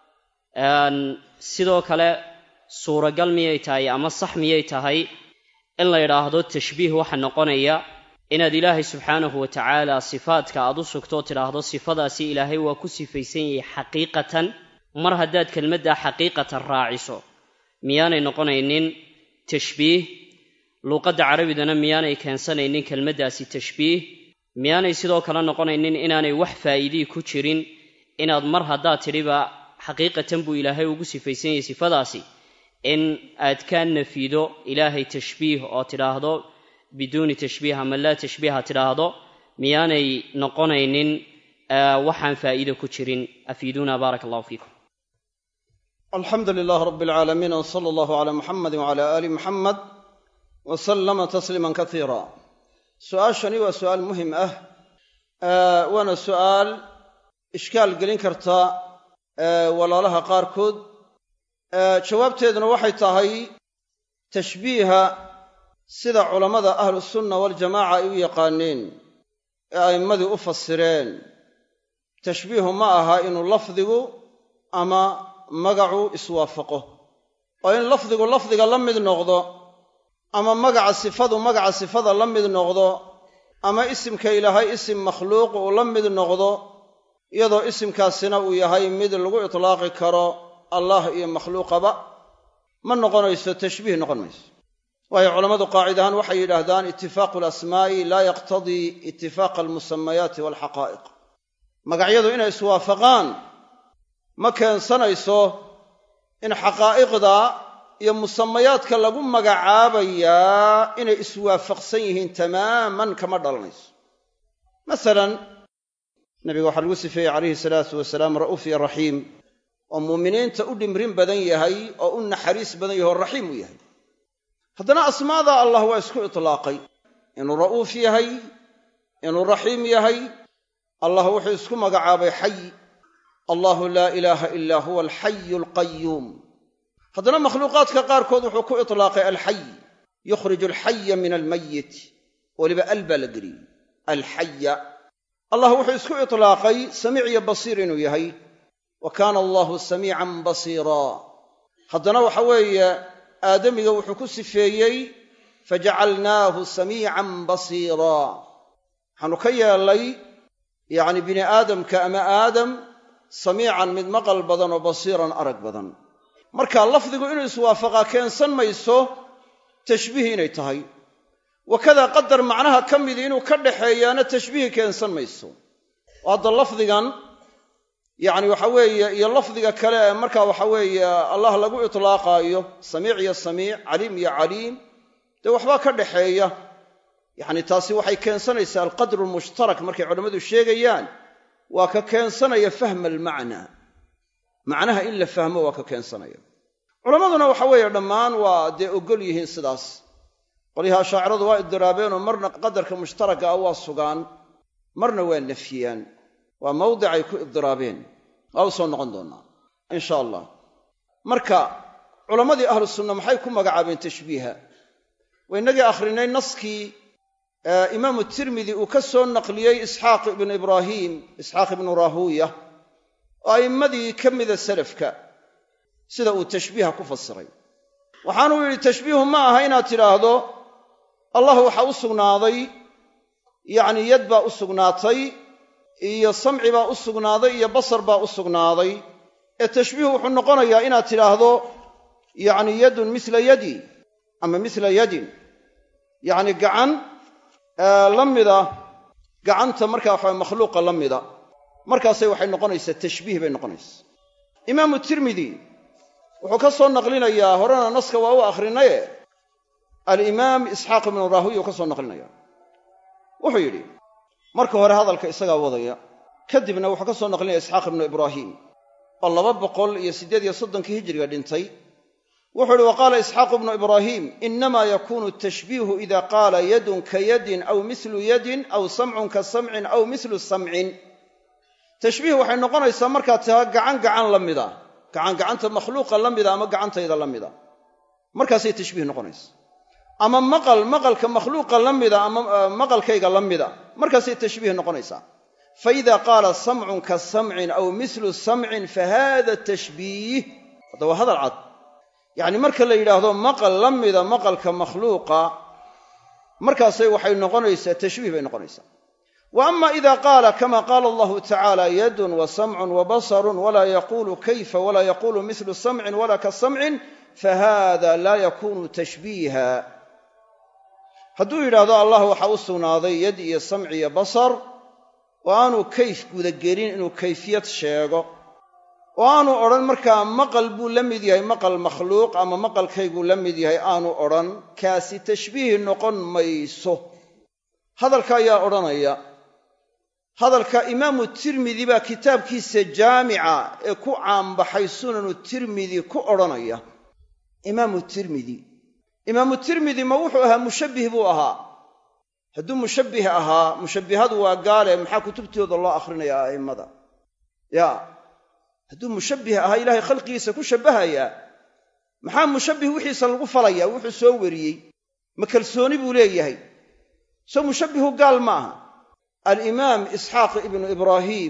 sidoo kale suuragal miyay tahay ama sax miyay tahay in la yidhaahdo tashbiih waxa noqonaya inaad ilaahay subxaanahu wa tacaala sifaadka aad u sugtoo tidhaahdo sifadaasi ilaahay waa ku sifaysan yahay xaqiiqatan mar haddaad kelmaddaa xaqiiqatan raaciso miyaanay noqonaynin tashbiih luuqadda carabidana miyaanay keensanaynin kelmaddaasi tashbiih miyaanay sidoo kale noqonaynin inaanay wax faa'iidii ku jirin inaad mar haddaad tidhiba xaqiiqatan buu ilaahay ugu sifaysan yahay sifadaasi in aad ka nafido ilaahay tashbiih oo tidhaahdo biduuni tashbiih ama laa tashbiiha tidhaahdo miyaanay noqonaynin waxaan faa'iido ku jirin afiiduuna baaraka allahu fiikum alxamdu lilaah rab alcaalamiin w sala allahu calaa muxamadi wcala aali muxamed wa sallama tasliiman kasiira su'aashani waa su'aal muhim ah waana su'aal ishkaal gelin karta walaalaha qaarkood jawaabteeduna waxay tahay tashbiiha sida culammada ahlusunna waljamaaca ay u yaqaaneen ee a'immadii u fasireen tashbiihu ma aha inuu lafdigu ama magacu iswaafaqo oo in lafdigu lafdiga la mid noqdo ama magaca sifadu magaca sifada la mid noqdo ama isimka ilaahay isim makhluuq uu la mid noqdo iyadoo isimkaasina uu yahay mid lagu itlaaqi karo allah iyo makhluuqaba ma noqonayso tashbiih noqon mayso waayo culammadu qaacid ahaan waxay yidhaahdaan itifaaqu alasmaa'i laa yaqtadii itifaaqa almusamayaati waalxaqaa'iq magacyadu inay iswaafaqaan ma keensanayso in xaqaa'iqda iyo musamayaadka lagu magacaabayaa inay iswaafaqsan yihiin tamaaman kama dhalanayso masalan nabiga waxaa lagu sifeeyey calayhi salaatu wasalaam ra'uuf iyo raxiim oo muuminiinta u dhimrin badan yahay oo u naxariis badan yahay oo raxiim u yahay haddana asmaada allah waa isku itlaaqay inuu ra'uuf yahay inuu raxiim yahay allah wuxuu isku magacaabay xay allahu laa ilaaha ilaa huwa alxayu alqayuum haddana makhluuqaadka qaarkood wuxuu ku itlaaqay alxay yukhriju alxaya min almayit weliba al baa la geliyey alxaya allah wuxuu isku itlaaqay samiic iyo basiir inuu yahay wa kaana allahu samiican basiiraa haddana waxa weeye aadamiga wuxuu ku sifeeyey fajacalnaahu samiican basiiraa waxaanu ka yeellay yacni bini aadamka ama aadam samiican mid maqal badan oo basiiran arag badan marka lafdigu inuu iswaafaqaa keensan mayso tashbiih inay tahay wakadaa qadar macnaha ka midi inuu ka dhaxeeyaana tashbiih keensan mayso oo hadda lafdigan yacni waxa weeye iyo lafdiga kale ee marka waxa weeye allah lagu itlaaqaayo samiic iyo samiic caliim iyo caliim dee waxbaa ka dhaxeeya yacni taasi waxay keensanaysaa alqadru almushtarak markay culammadu sheegayaan waa ka keensanaya fahma almacnaa macnaha in la fahmo waa ka keensanaya culammaduna waxa weeye dhammaan waa dee oggol yihiin sidaas qolyaha ashaaciradu waa idiraabeenoo marna qadarka mushtaraka ah waa sugaan marna waa nafyiyaan waa mawdicay ku idiraabeen waa u soo noqon doonnaa insha allah marka culammadii ahlu sunna maxay ku magacaabeen tashbiiha waa innagii akhrinay naskii imaamu tirmidi uu ka soo naqliyey isxaaq ibnu ibraahiim isxaaq ibnu raahuuya oo a'immadii ka mida salafka sida uu tashbiiha ku fasiray waxaanuu yidhi tashbiihu ma aha inaad tidhaahdo allah waxaa u sugnaaday yacni yad baa u sugnaatay iyo samci baa u sugnaaday iyo basar baa u sugnaaday ee tashbiihu wuxuu noqonayaa inaad tidhaahdo yacni yadun misla yadi ama misla yadin yacni gacan la mida gacanta markaa waxa makhluuqa la mida markaasay waxay noqonaysaa tashbiih bay noqonaysaa imaamu tirmidi wuxuu ka soo naqlinayaa horena naska waa u akhrinaye alimaam isxaaq ibnu raahuya uu ka soo naqlinaya wuxuu yidhi marka hore hadalka isagaa wadaya kadibna wuxuu ka soo naqlinaya isxaaq ibnu ibraahiim oo laba boqol iyo siddeed iyo soddonkii hijiriga dhintay wuxuu yidhi wa qaala isxaaqu ibnu ibraahiim inamaa yakunu tashbiihu ida qaala yadun ka yadin aw mislu yadin aw samcun ka samcin aw mislu samcin tashbiih waxay noqonaysaa markaad taha gacan gacan la mida gacan gacanta makhluuqa la mida ama gacantayda la mida markaasay tashbiih noqonaysa ama maqal maqalka makhluuqa la mida ama maqalkayga la mida markaasay tashbiih noqonaysaa faida qaala samcun ka samcin aw mislu samcin fa hada tashbiih hadda waa hadal cad yacni marka la yidhaahdo maqal la mida maqalka makhluuqa markaasay waxay noqonaysaa tashbiih bay noqonaysaa wa ama ida qaala kama qaala allahu tacaala yadun wa samcun wa basarun walaa yaquulu kayfa walaa yaquulu mithlu samcin walaa ka samcin fahada laa yakunu tashbiiha hadduu yidhaahdo allah waxaa u sugnaaday yad iyo samci iyo basar oo aanu kayf gudagelin inuu kayfiyad sheego oo aanu odhan markaa maqal buu la mid yahay maqal makhluuq ama maqalkayguu la mid yahay aanu odhan kaasi tashbiih noqon mayso hadalka ayaa odhanaya hadalka imaamu tirmidi baa kitaabkiisa jaamica ee ku caanbaxay sunanu tirmidi ku odhanaya imaamu tirmidi imaamu tirmidi ma wuxuu ahaa mushabbih buu ahaa hadduu mushabbih ahaa mushabbihadu waa gaale maxaa kutubtooda loo akhrinaya a'immada ya hadduu mushabbih ahaa ilaahay khalqigiisa ku shabbahayaa maxaa mushabbih wixiisa lagu falayaa wuxuu soo weriyey ma kalsooni buu leeyahay soo mushabbihu gaal ma aha alimaam isxaaq ibnu ibraahiim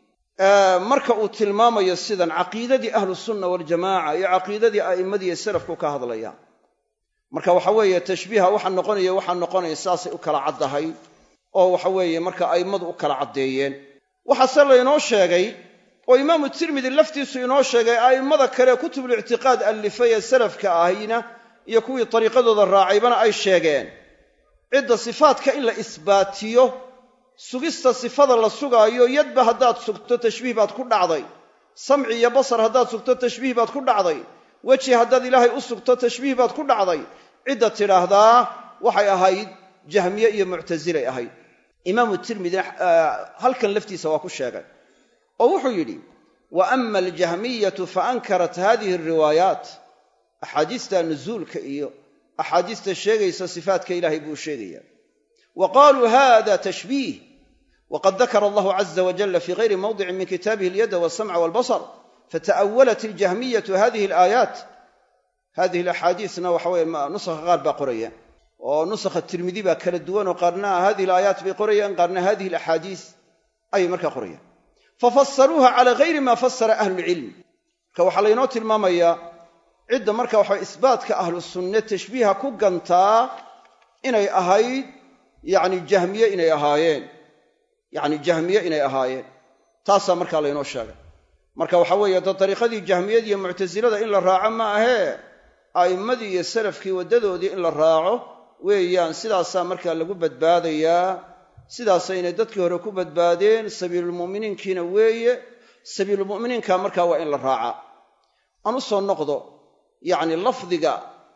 marka uu tilmaamayo sidan caqiidadii ahlusunna waljamaaca iyo caqiidadii a'immadii salafku ka hadlaya marka waxa weeye tashbiiha waxa noqonaya waxaa noqonaya saasay u kala caddahay oo waxa weeye marka a'immadu u kala caddeeyeen waxaase laynoo sheegay oo imaamu tirmidi laftiisu inoo sheegay a'immada kale kutubulictiqaad allifay ee salafka ahayna iyo kuwii dariiqadooda raacaybana ay sheegeen cidda sifaadka in la isbaatiyo sugista sifada la sugaayo yadba haddaad sugto tashbiih baad ku dhacday samci iyo basar haddaad sugto tashbiih baad ku dhacday weji haddaad ilaahay u sugto tashbiih baad ku dhacday cidda tidhaahdaa waxay ahayd jahmiye iyo muctasilay ahayd imaamu tirmidi halkan laftiisa waa ku sheegay oo wuxuu yidhi wa ama aljahmiyatu fa ankarat hadihi alriwaayaat axaadiista nuzuulka iyo axaadiista sheegaysa sifaadka ilaahay buu sheegaya wa qaaluu hada tashbiih waqad dakara allahu caza wajalla fi gayri mawdicin min kitaabihi alyada walsamca walbasar fata'awalat aljahmiyatu hadihi alaayaat hadihi alaxaadiisna waxa weye nusakha qaar baa qoraya oo nusakha tirmidi baa kala duwan oo qaarna hadihi alaayaat bay qorayaan qaarna hadihi alaxaadiis ayay markaa qorayaan fafasaruuha cala gayri ma fasara ahlulcilm marka waxaa laynoo tilmaamayaa cidda marka waxa isbaatka ahlu sunne tashbiiha ku gantaa inay ahayd yani jahmiye inay ahaayeen yacni jahmiye inay ahaayeen taasaa markaa laynoo sheegay marka waxa weeye da dariiqadii jahmiyada iyo muctasilada in la raaco ma ahee a'immadii iyo salafkii waddadoodii in la raaco weeyaan sidaasaa markaa lagu badbaadayaa sidaasayna dadkii hore ku badbaadeen sabiilulmu'miniinkiina weeye sabiilulmu'miniinka markaa waa in la raacaa aan u soo noqdo yacni lafdiga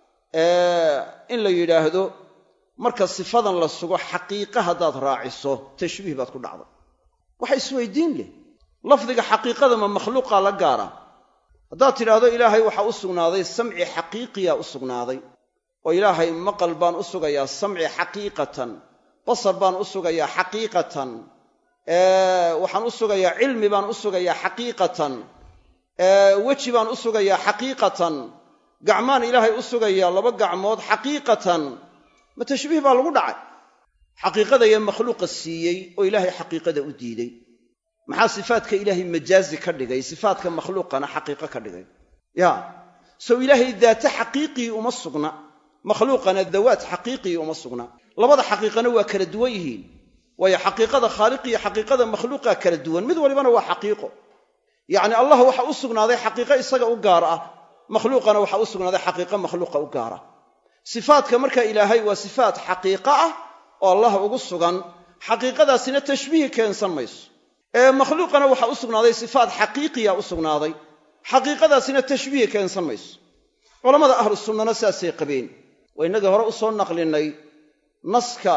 in la yidhaahdo marka sifadan la sugo xaqiiqa haddaad raaciso tashbiih baad ku dhacday waxa isweydiin leh lafdiga xaqiiqada ma makhluuqaa la gaara haddaad tidhaahdo ilaahay waxaa u sugnaaday samci xaqiiqiyaa u sugnaaday oo ilaahay maqal baan u sugayaa samci xaqiiqatan basar baan u sugayaa xaqiiqatan waxaan u sugayaa cilmi baan u sugayaa xaqiiqatan weji baan u sugayaa xaqiiqatan gacmaan ilaahay u sugayaa laba gacmood xaqiiqatan ma tashbiih baa lagu dhacay xaqiiqada iyo makhluuqa siiyey oo ilaahay xaqiiqada u diiday maxaa sifaadka ilaahay majaazi ka dhigay sifaadka makhluuqana xaqiiqo ka dhigay ya sow ilaahay daate xaqiiqii uma sugna makhluuqana dawaat xaqiiqii uma sugna labada xaqiiqana waa kala duwan yihiin waayo xaqiiqada khaaliq iyo xaqiiqada makhluuqa kala duwan mid walibana waa xaqiiqo yacni allah waxa u sugnaaday xaqiiqo isaga u gaar ah makhluuqana waxa u sugnaaday xaqiiqo makhluuqa u gaar ah sifaadka marka ilaahay waa sifaat xaqiiqo ah oo allah ugu sugan xaqiiqadaasina tashbiihi keensan mayso ee makhluuqana waxa u sugnaaday sifaat xaqiiqiya u sugnaaday xaqiiqadaasina tashbiihi keensan mayso culammada ahlu sunnana sidaasay qabeen waa innagii hore u soo naqlinay naska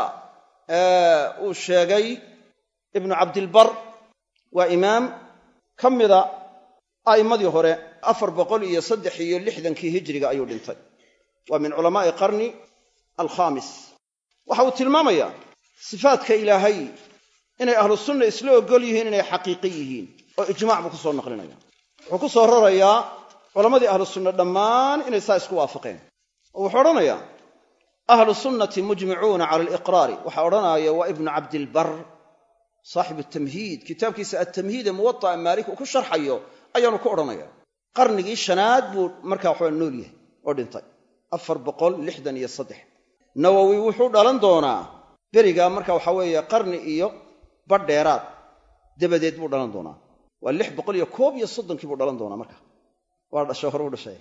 uu sheegay ibnu cabdilbar waa imaam ka mida a'immadii hore afar boqol iyo saddex iyo lixdankii hijriga ayuu dhintay waa min culamaa'i qarni alkhaamis waxa uu tilmaamayaa sifaadka ilaahay inay ahlu sunna isla ogol yihiin inay xaqiiqi yihiin oo ijmac buu ku soo naqlinaya wuxuu ku soo rarayaa culammadii ahlu sunna dhammaan inay saa isku waafaqeen oo wuxuu odhanayaa ahlu sunnati mujmicuuna cala aliqraari waxaa odhanaya waa ibnu cabdilbar saaxibu tamhiid kitaabkiisa attamhiid ee muwata'a maalik uu ku sharxayo ayaanu ku odhanaya qarnigii shanaad buu markaa waxaa nool yahay oo dhintay afar boqol lixdan iyo saddex nawowi wuxuu dhalan doonaa berigaa marka waxa weeye qarni iyo badh dheeraad dabadeed buu dhalan doonaa waa lix boqol iyo koob iyo soddonkii buu dhalan doonaa marka waa dhashay hore u dhashay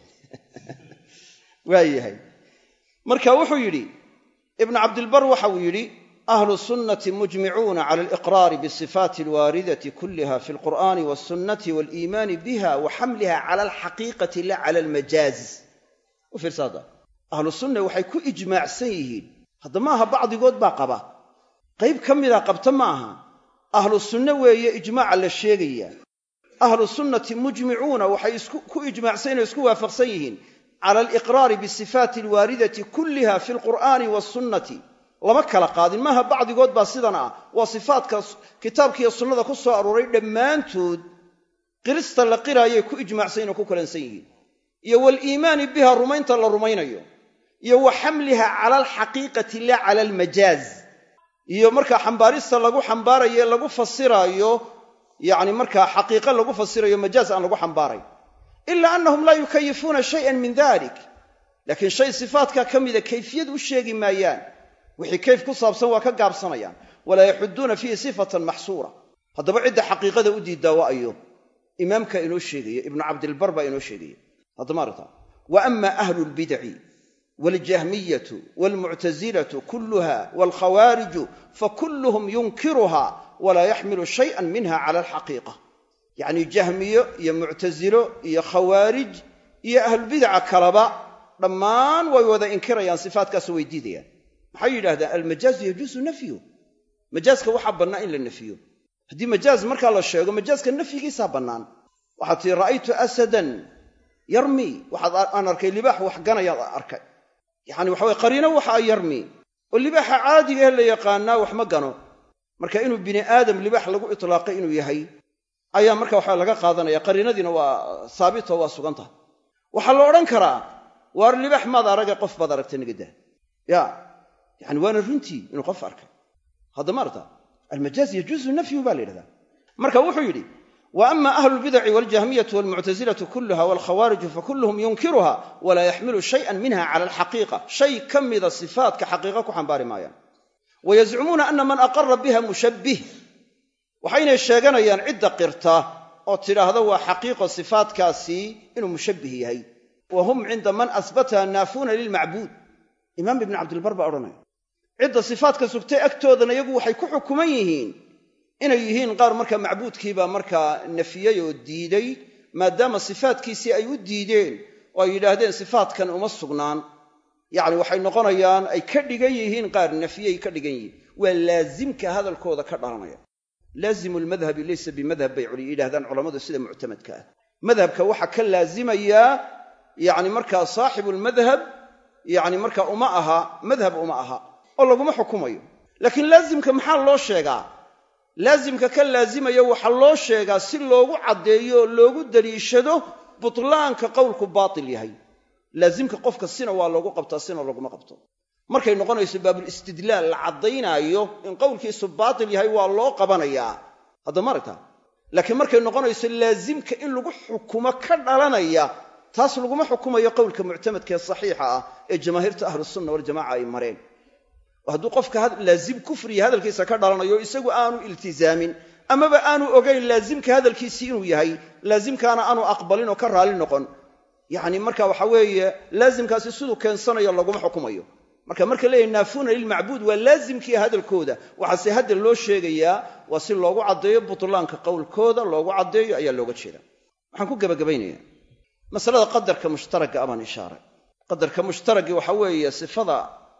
waayahay marka wuxuu yidhi ibnu cabdilbar waxa uu yidhi ahlu sunnati mujmicuuna cala aliqraari bisifaati alwaaridati kulliha fi alqur'ani walsunnati waaliimaani biha wa xamliha cala alxaqiiqati la cala almajaaz u fiirsaada ahlu sunna waxay ku ijmaacsan yihiin hadda ma aha bacdigood baa qaba qayb ka mida qabta ma aha ahlu sunne weeye ijmaaca la sheegaya ahlu sunnati mujmicuuna waxay ku ijmaacsan yihin o isku waafaqsan yihiin cala aliqraari bisifaati alwaaridati kulliha fi alqur'aani wasunnati lama kala qaadin maaha bacdigood baa sidan ah waa sifaadka kitaabkiiyo sunnada ku soo arooray dhammaantood qirista la qiraayay ku ijmaacsan yihin oo ku kalansan yihiin iyo waaliimaani biha rumaynta la rumaynayo iyo wa xamliha cala alxaqiiqati la cala almajaaz iyo markaa xambaarista lagu xambaarayo lagu fasiraayo yacni markaa xaqiiqo lagu fasirayo majaaz aan lagu xambaaray ilaa annahum laa yukayifuuna shayan min dalik laakiin shay sifaadkaa ka mida kayfiyad u sheegi maayaan wixii kayf ku saabsan waa ka gaabsanayaan walaa yaxuduuna fiihi sifatan maxsuura haddaba cidda xaqiiqada u diiddaa waa ayo imaamka inoo sheegaya ibnu cabdilbar baa inoo sheegaya haddama aragtaa wa ama ahlu lbidaci waljahmiyatu walmuctasilatu kulluha walkhawaariju fakulluhum yunkiruha walaa yaxmilu shayan minha cala alxaqiiqa yacni jahmiyo iyo muctasilo iyo khawaarij iyo ahlulbidaca kalaba dhammaan way wada inkirayaan sifaatkaasoo way diidayaan maxay yidhahdaan almajaazu yajuusu nafyu majaaska waxaa bannaan in la nafiyo haddii majaaz markaa la sheego majaaska nafyigiisaa bannaan waxaad tii ra'aytu asadan yarmi waxaad aan arkay libaax wax ganayaad arkay yacani waxa weye qariino waxa a yarmi oo libaaxa caadiga ee la yaqaanaa wax ma gano marka inuu bini aadam libaax lagu itlaaqay inuu yahay ayaa marka waxa laga qaadanaya qariinadiina waa saabito waa sugan tahay waxaa la odhan karaa waar libaax maad arage qof baad aragtay nagadaa ya yani waana runtii inuu qof arkay haddama arta almajaaz yajuusu nafyu baa la yidhahdaa marka wuxuu yidhi wa ama ahlu lbidaci waljahmiyatu walmuctasilatu kulluha walkhawaariju fakulluhum yunkiruha walaa yaxmilu shayan minha cala alxaqiiqa shay ka mida sifaatka xaqiiqa ku xambaari maayaan wayazcumuuna ana man aqara biha mushabbih waxaynay sheeganayaan cidda qirta oo tidhaahda waa xaqiiqo sifaatkaasi inuu mushabbih yahay wa hum cinda man asbataha naafuuna lilmacbuud imaam ibni cabdilbar baa odhanaya cidda sifaatka sugtay agtoodana iyagu waxay ku xukuman yihiin inay yihiin qaar markaa macbuudkiibaa markaa nafiyey oo diiday maadaama sifaatkiisii ay u diideen oo ay yidhaahdeen sifaatkan uma sugnaan yacni waxay noqonayaan ay ka dhigan yihiin qaar nafiyey ka dhigan yihiin waa laasimka hadalkooda ka dhalanaya laazimu lmadhabi laysa bimadhab bay yidhahdaan culammadu sida muctamadka ah madhabka waxaa ka laazimayaa yacni markaa saaxibulmadhab yacni markaa uma aha madhab uma aha oo laguma xukumayo laakiin laasimka maxaa loo sheegaa laasimka ka laazimaya waxaa loo sheegaa si loogu caddeeyo oo loogu daliishado butlaanka qowlku baatil yahay laasimka qofka sina waa loogu qabtaa sina laguma qabto markay noqonayso baabulistidlaal la caddaynaayo in qowlkiisu baatil yahay waa loo qabanayaa haddama aragta laakiin markay noqonayso laasimka in lagu xukumo ka dhalanaya taas laguma xukumayo qowlka muctamadka ee saxiixa ah ee jamaahiirta ahlusunna waljamaca ay mareen oo hadduu qofka laazim kufriya hadalkiisa ka dhalanayo isagu aanu iltizaamin amaba aanu ogayn laazimka hadalkiisii inuu yahay laazimkaana aanu aqbalin oo ka raali noqon yacni marka waxa weeye laazimkaasi siduu keensanayo laguma xukumayo marka marka leeyahy naafuuna lilmacbuud waa laazimkii hadalkooda waxaase hadda loo sheegayaa waa si loogu caddeeyo butlaanka qowlkooda loogu caddeeyo ayaa looga jeeda waxaan ku gebagabaynaya masalada qadarka mushtaragga abaan ishaaray qadarka mushtaraggi waxa weeye sifada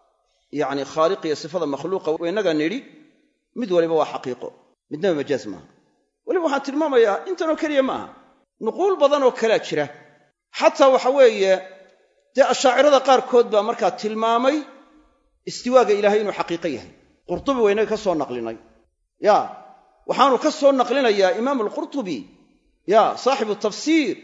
yacni khaaliq iyo sifada makhluuqa innaga nidhi mid waliba waa xaqiiqo midnaba majaaz maaha weliba waxaan tilmaamayaa intanoo keliya ma aha nuquul badan oo kalea jira xataa waxa weeye dee ashaacirada qaarkood baa markaa tilmaamay istiwaaga ilaahay inuu xaqiiqo yahay qurtubi waynaga ka soo naqlinay ya waxaanu ka soo naqlinayaa imaamu alqurtubi ya saaxibu tafsiir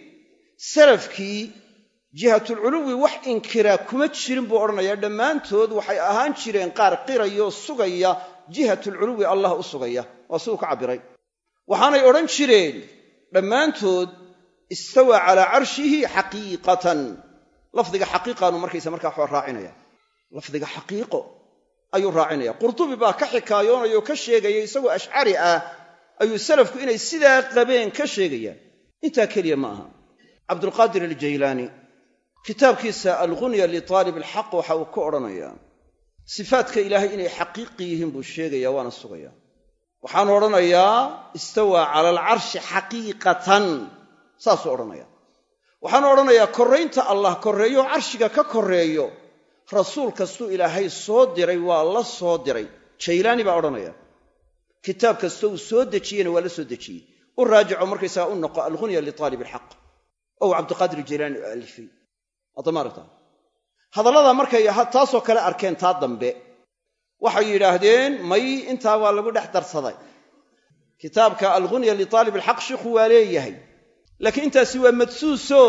salafkii jihatulculuwi wax inkiraa kuma jirin buu odhanayaa dhammaantood waxay ahaan jireen qaar qirayoo sugaya jihatulculuwi allah u sugaya waa siduu ka cabbiray waxaanay odhan jireen dhammaantood istawaa calaa carshihi xaqiiqatan lafdiga xaqiiqaanu markaysa markaa waxaa raacinaya lafdiga xaqiiqo ayuu raacinaya qurtubi baa ka xikaayoonaya oo ka sheegaya isagoo ashcari ah ayuu salafku inay sidaa qabeen ka sheegayaan intaa keliya ma aha cabdulqaadir aljaylaani kitaabkiisa algunya litaalib alxaq waxa uu ka odhanayaa sifaadka ilaahay inay xaqiiqi yihiin buu sheegaya waana sugaya waxaanu odhanayaa istawaa cala alcarshi xaqiiqatan saasuu odhanaya waxaanu odhanayaa korraynta allah korreeyo carshiga ka korreeyo rasuul kastuu ilaahay soo diray waa la soo diray jaylaani baa odhanaya kitaab kastoo uu soo dejiyena waa la soo dejiyey u raajico markaysaga u noqo algunya litaalib alxaq ou cabdiqaadir jaylaani u alifay adamaaragta hadallada markay taasoo kale arkeen taa dambe waxay yidhaahdeen may intaa waa lagu dhex darsaday kitaabka algunya litaalib alxaq shiikhu waa leeyahay laakiin intaasi waa madsuuso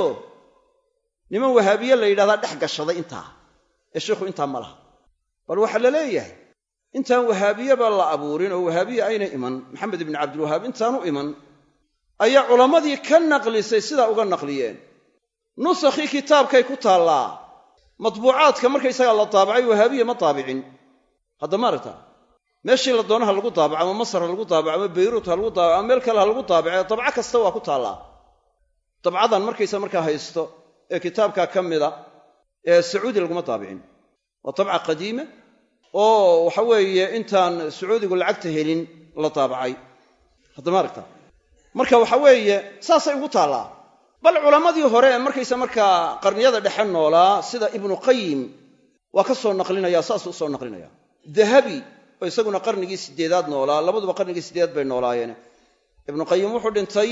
niman wahaabiye la yidhahdaa dhex gashaday intaa ee shiikhu intaa ma laha bal waxaa la leeyahay intaan wahaabiyeba la abuurin oo wahaabiye ayna iman maxamed ibni cabdilwahaab intaanu iman ayaa culammadii ka naqlisay sidaa uga naqliyeen nusakhii kitaabkay ku taallaa matbuucaadka markaysagaa la daabacay wahaabiya ma daabicin hadda ma aragta meeshii la doono ha lagu daabaco ama masar ha lagu daabaco ama bayruut ha lagu daabaco ama meel kale ha lagu daabace dabco kasta waa ku taallaa dabcadan markaysa markaa haysto ee kitaabkaa ka mida ee sacuudi laguma daabicin waa dabca qadiima oo waxa weeye intaan sacuudigu lacagta helin la daabacay hadda ma aragta marka waxa weeye saasay ugu taallaa bal culammadii hore ee markaysa markaa qarniyada dhexe noolaa sida ibnu qayim waa ka soo naqlinaya saasuu usoo naqlinaya dahabi oo isaguna qarnigii sideedaad noolaa labaduba qarnigii sideedaad bay noolaayeen ibnu qayim wuxuu dhintay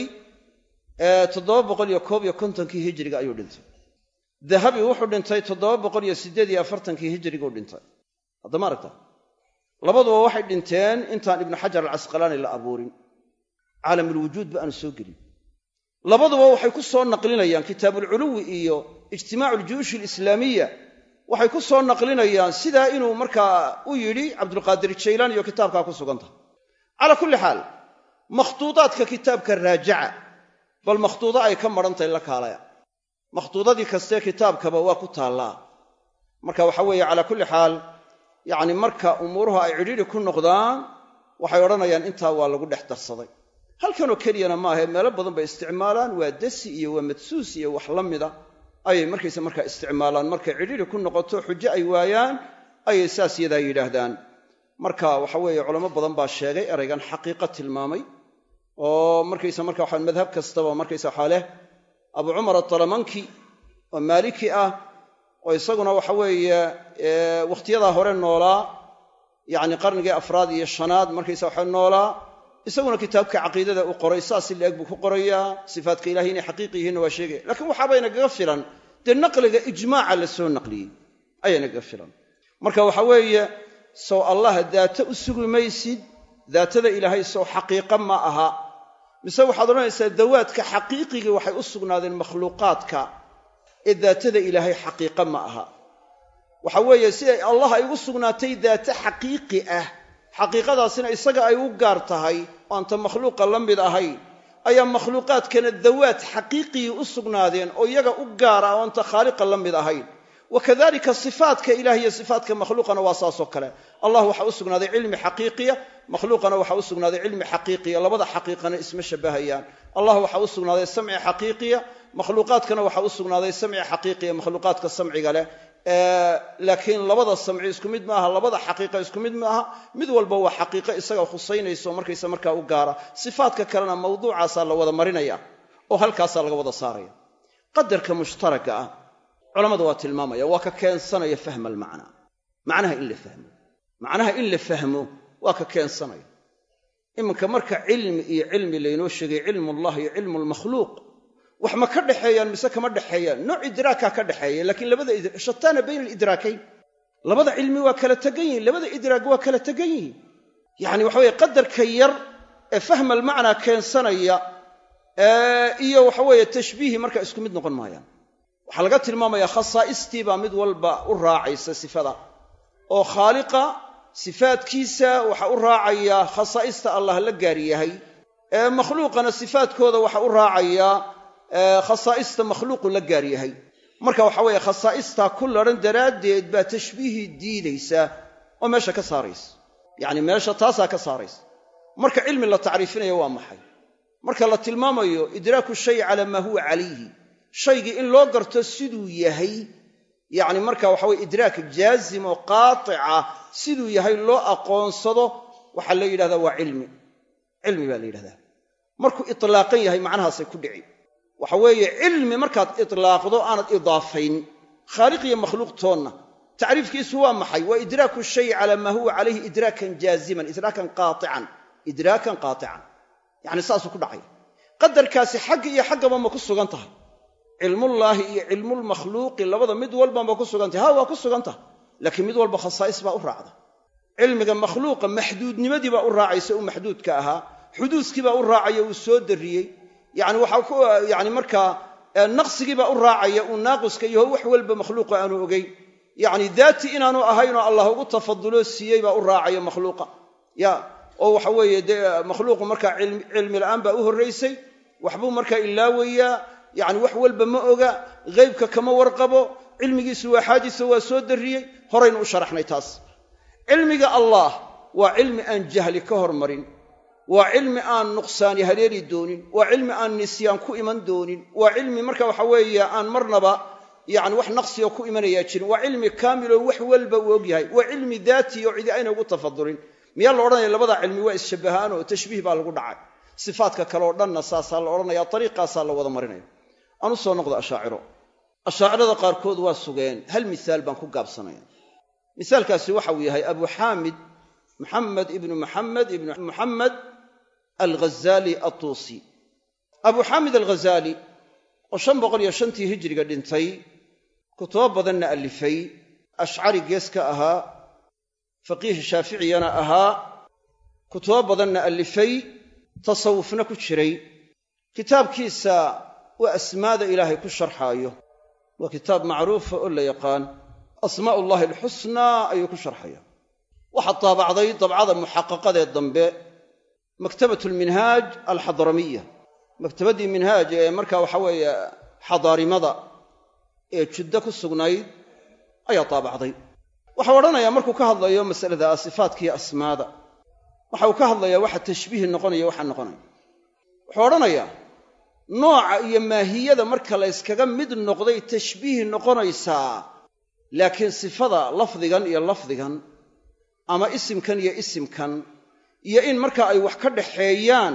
toddoba boqol iyo koob iyo kontonkii hijiriga ayuu dhintay dahabi wuxuu dhintay toddoba boqol iyo siddeed iyo afartankii hijiriguu dhintay hadda ma aragta labaduba waxay dhinteen intaan ibnu xajar alcasqalaani la abuurin caalamulwujuudba aanu soo gelin labaduba waxay ku soo naqlinayaan kitaabulculuwi iyo ijtimaacu aljuyuush alislaamiya waxay ku soo naqlinayaan sidaa inuu markaa u yidhi cabdulqaadir jaylaan iyo kitaabkaa ku sugan tahay calaa kulli xaal makhtuudaadka kitaabka raajaca bal makhtuudo ay ka madhantahay la kaalaya makhtuudadii kastee kitaabkaba waa ku taallaa marka waxa weeye calaa kulli xaal yacni marka umuuruhu ay cidhiidhi ku noqdaan waxay odhanayaan intaa waa lagu dhex darsaday halkanoo keliyana maahae meelo badan bay isticmaalaan waa dasi iyo waa madsuus iyo wax la mida ayay markaysa markaa isticmaalaan markay cidhiidhi ku noqoto xujo ay waayaan ayay saas yadaa yidhaahdaan marka waxa weeye culamo badan baa sheegay eraygan xaqiiqa tilmaamay oo markaysa marka waxaa madhab kastaba markaysa waxaa leh abu cumar atalamanki oo maaliki ah oo isaguna waxa weeye wakhtiyadaa hore noolaa yacni qarnigii afraad iyo shanaad markaysa waxa noolaa isaguna kitaabka caqiidada uu qoray saas si la-eg buu ku qorayaa sifaatka ilahay inay xaqiiqi yihiinna waa sheegaya lakiin waxaaba inagaga filan dee naqliga ijmaaca la soo naqliyey ayaa inagaga filan marka waxa weeye sow allah daata u sugi maysid daatada ilaahay sow xaqiiqa ma aha mise waxaad odhanaysaa dawaadka xaqiiqigii waxay u sugnaadeen makhluuqaadka ee daatada ilaahay xaqiiqa ma aha waxa weeye siday allah ay ugu sugnaatay daate xaqiiqi ah xaqiiqadaasina isaga ay u gaar tahay oo aanta makhluuqa la mid ahayn ayaa makhluuqaadkana dawaad xaqiiqigii u sugnaadeen oo iyaga u gaara oo aanta khaaliqa la mid ahayn wa kadalika sifaatka ilah iyo sifaatka makhluuqana waa saasoo kale allah waxaa u sugnaaday cilmi xaqiiqiya makhluuqana waxaa u sugnaaday cilmi xaqiiqiya labada xaqiiqana isma shabahayaan allah waxaa u sugnaaday samci xaqiiqiya makhluuqaadkana waxaa u sugnaaday samci xaqiiqiya makhluuqaadka samciga leh laakiin labada samci isku mid maaha labada xaqiiqa isku mid maaha mid walba waa xaqiiqo isaga khusaynayso markaysa markaa u gaara sifaadka kalena mawduucaasaa la wada marinaya oo halkaasaa laga wada saaraya qadarka mushtaraka ah culammadu waa tilmaamaya waa ka keensanaya fahma almacnaa macnaha in la fahmo macnaha in la fahmo waa ka keensanaya iminka marka cilmi iyo cilmi laynoo sheegay cilmullah iyo cilmu lmakhluuq wax ma ka dhexeeyaan mise kama dhexeeyaan nooc idraakaa ka dhexeeya laakiin labada shataana bayna alidraakayn labada cilmi waa kala tegan yihin labada idraag waa kala tegan yihiin yacni waxa weye qadarka yar ee fahma almacnaa keensanaya iyo waxa weeye tashbiihi marka isku mid noqon maayaan waxaa laga tilmaamayaa khasaa'istii baa mid walba u raacaysa sifada oo khaaliqa sifaadkiisa waxa u raacaya khasaa'ista allah la gaar yahay ee makhluuqana sifaadkooda waxa u raacaya khasaa'ista makhluuqu la gaar yahay marka waxa weeye khasaa'istaa ku ladhan daraaddeed baa tashbiihii diidaysaa oo meesha ka saaraysa yacni meesha taasaa ka saaraysa marka cilmi la tacriifinayo waa maxay marka la tilmaamayo idraaku shay calaa maa huwa calayhi shaygii in loo garto siduu yahay yacni marka waxa weye idraak jaazim oo qaatica siduu yahay loo aqoonsado waxaa la yidhahdaa waa cilmi cilmi baa la yidhahdaa markuu itlaaqan yahay macnahaasay ku dhici waxa weeye cilmi markaad itlaaqdo aanad idaafayn khaaliq iyo makhluuq toonna tacriifkiisu waa maxay waa idraaku shay calaa maa huwa calayhi idraakan jaaziman idraakan qaaican idraakan qaatican yacni saasuu ku dhacay qadarkaasi xagga iyo xaggaba ma ku sugan tahay cilmullaahi iyo cilmulmakhluuqi labada mid walba ma ku sugan tahay ha waa ku sugan tahay laakiin mid walba khasaa'is baa u raacda cilmiga makhluuqa maxduudnimadii baa u raacaysa uu maxduudka ahaa xuduuskii baa u raacaya uu soo darriyey yani waxaa ku yani markaa naqsigii baa u raacaya uu naaqiska yaho wax walba makhluuqa aanu ogeyn yacni daati inaanu ahaynoo allah ugu tafaduloo siiyey baa u raacaya makhluuqa ya oo waxa weeye dee makhluuqu markaa cilmi la'aan baa u horraysay waxbuu markaa ilaawayaa yacni wax walba ma oga ghaybka kama warqabo cilmigiisu waa xaadisa waa soo darriyey horaynu u sharaxnay taas cilmiga allah waa cilmi aan jahli ka hormarin waa cilmi aan nuqsaani haleeli doonin waa cilmi aan nisyaan ku iman doonin waa cilmi marka waxa weeye aan marnaba yani wax naqsiga ku imanayaa jirin waa cilmi kaamiloo wax walba uu ogyahay waa cilmi daati oo cidi ayna ugu tafadulin miyaa la odhanaya labadaa cilmi waa isshabbahaan oo tashbiih baa lagu dhacay sifaadka kale oo dhanna saasaa la odhanaya ariiqaasaa la wada marinaya aan u soo noqdo ashaaciro ashaacirada qaarkood waa sugeen hal misaal baan ku gaabsanaya misaalkaasi waxa uu yahay abu xaamid maxamed ibnu maxamed ibnu muxamed alghazaali atuusi abu xaamid alghazaali oo shan boqol iyo shantii hijiriga dhintay kutubo badanna allifay ashcari gees ka ahaa faqiih shaaficiyana ahaa kutubo badanna allifay tasawufna ku jiray kitaabkiisa waa asmaada ilaahay ku sharxaayo waa kitaab macruufa oo la yaqaan asmaa'u ullahi alxusnaa ayuu ku sharxaya waxaa daabacday dabcada muxaqaqadee dambe maktabat lminhaaj alxadramiya maktabaddii minhaaj ee marka waxa weeye xadaarimada ee juddo ku sugnayd ayaa daabacday waxau odhanayaa markuu ka hadlayo masalada sifaadkiiyo asmaada waxa uu ka hadlayaa waxa tashbiih noqonaya waxa noqonaya wuxuu odhanayaa nooca iyo maahiyada marka la yskaga mid noqday tashbiih noqonaysaa laakiin sifada lafdigan iyo lafdigan ama isimkan iyo isimkan iyo in marka ay wax ka dhaxeeyaan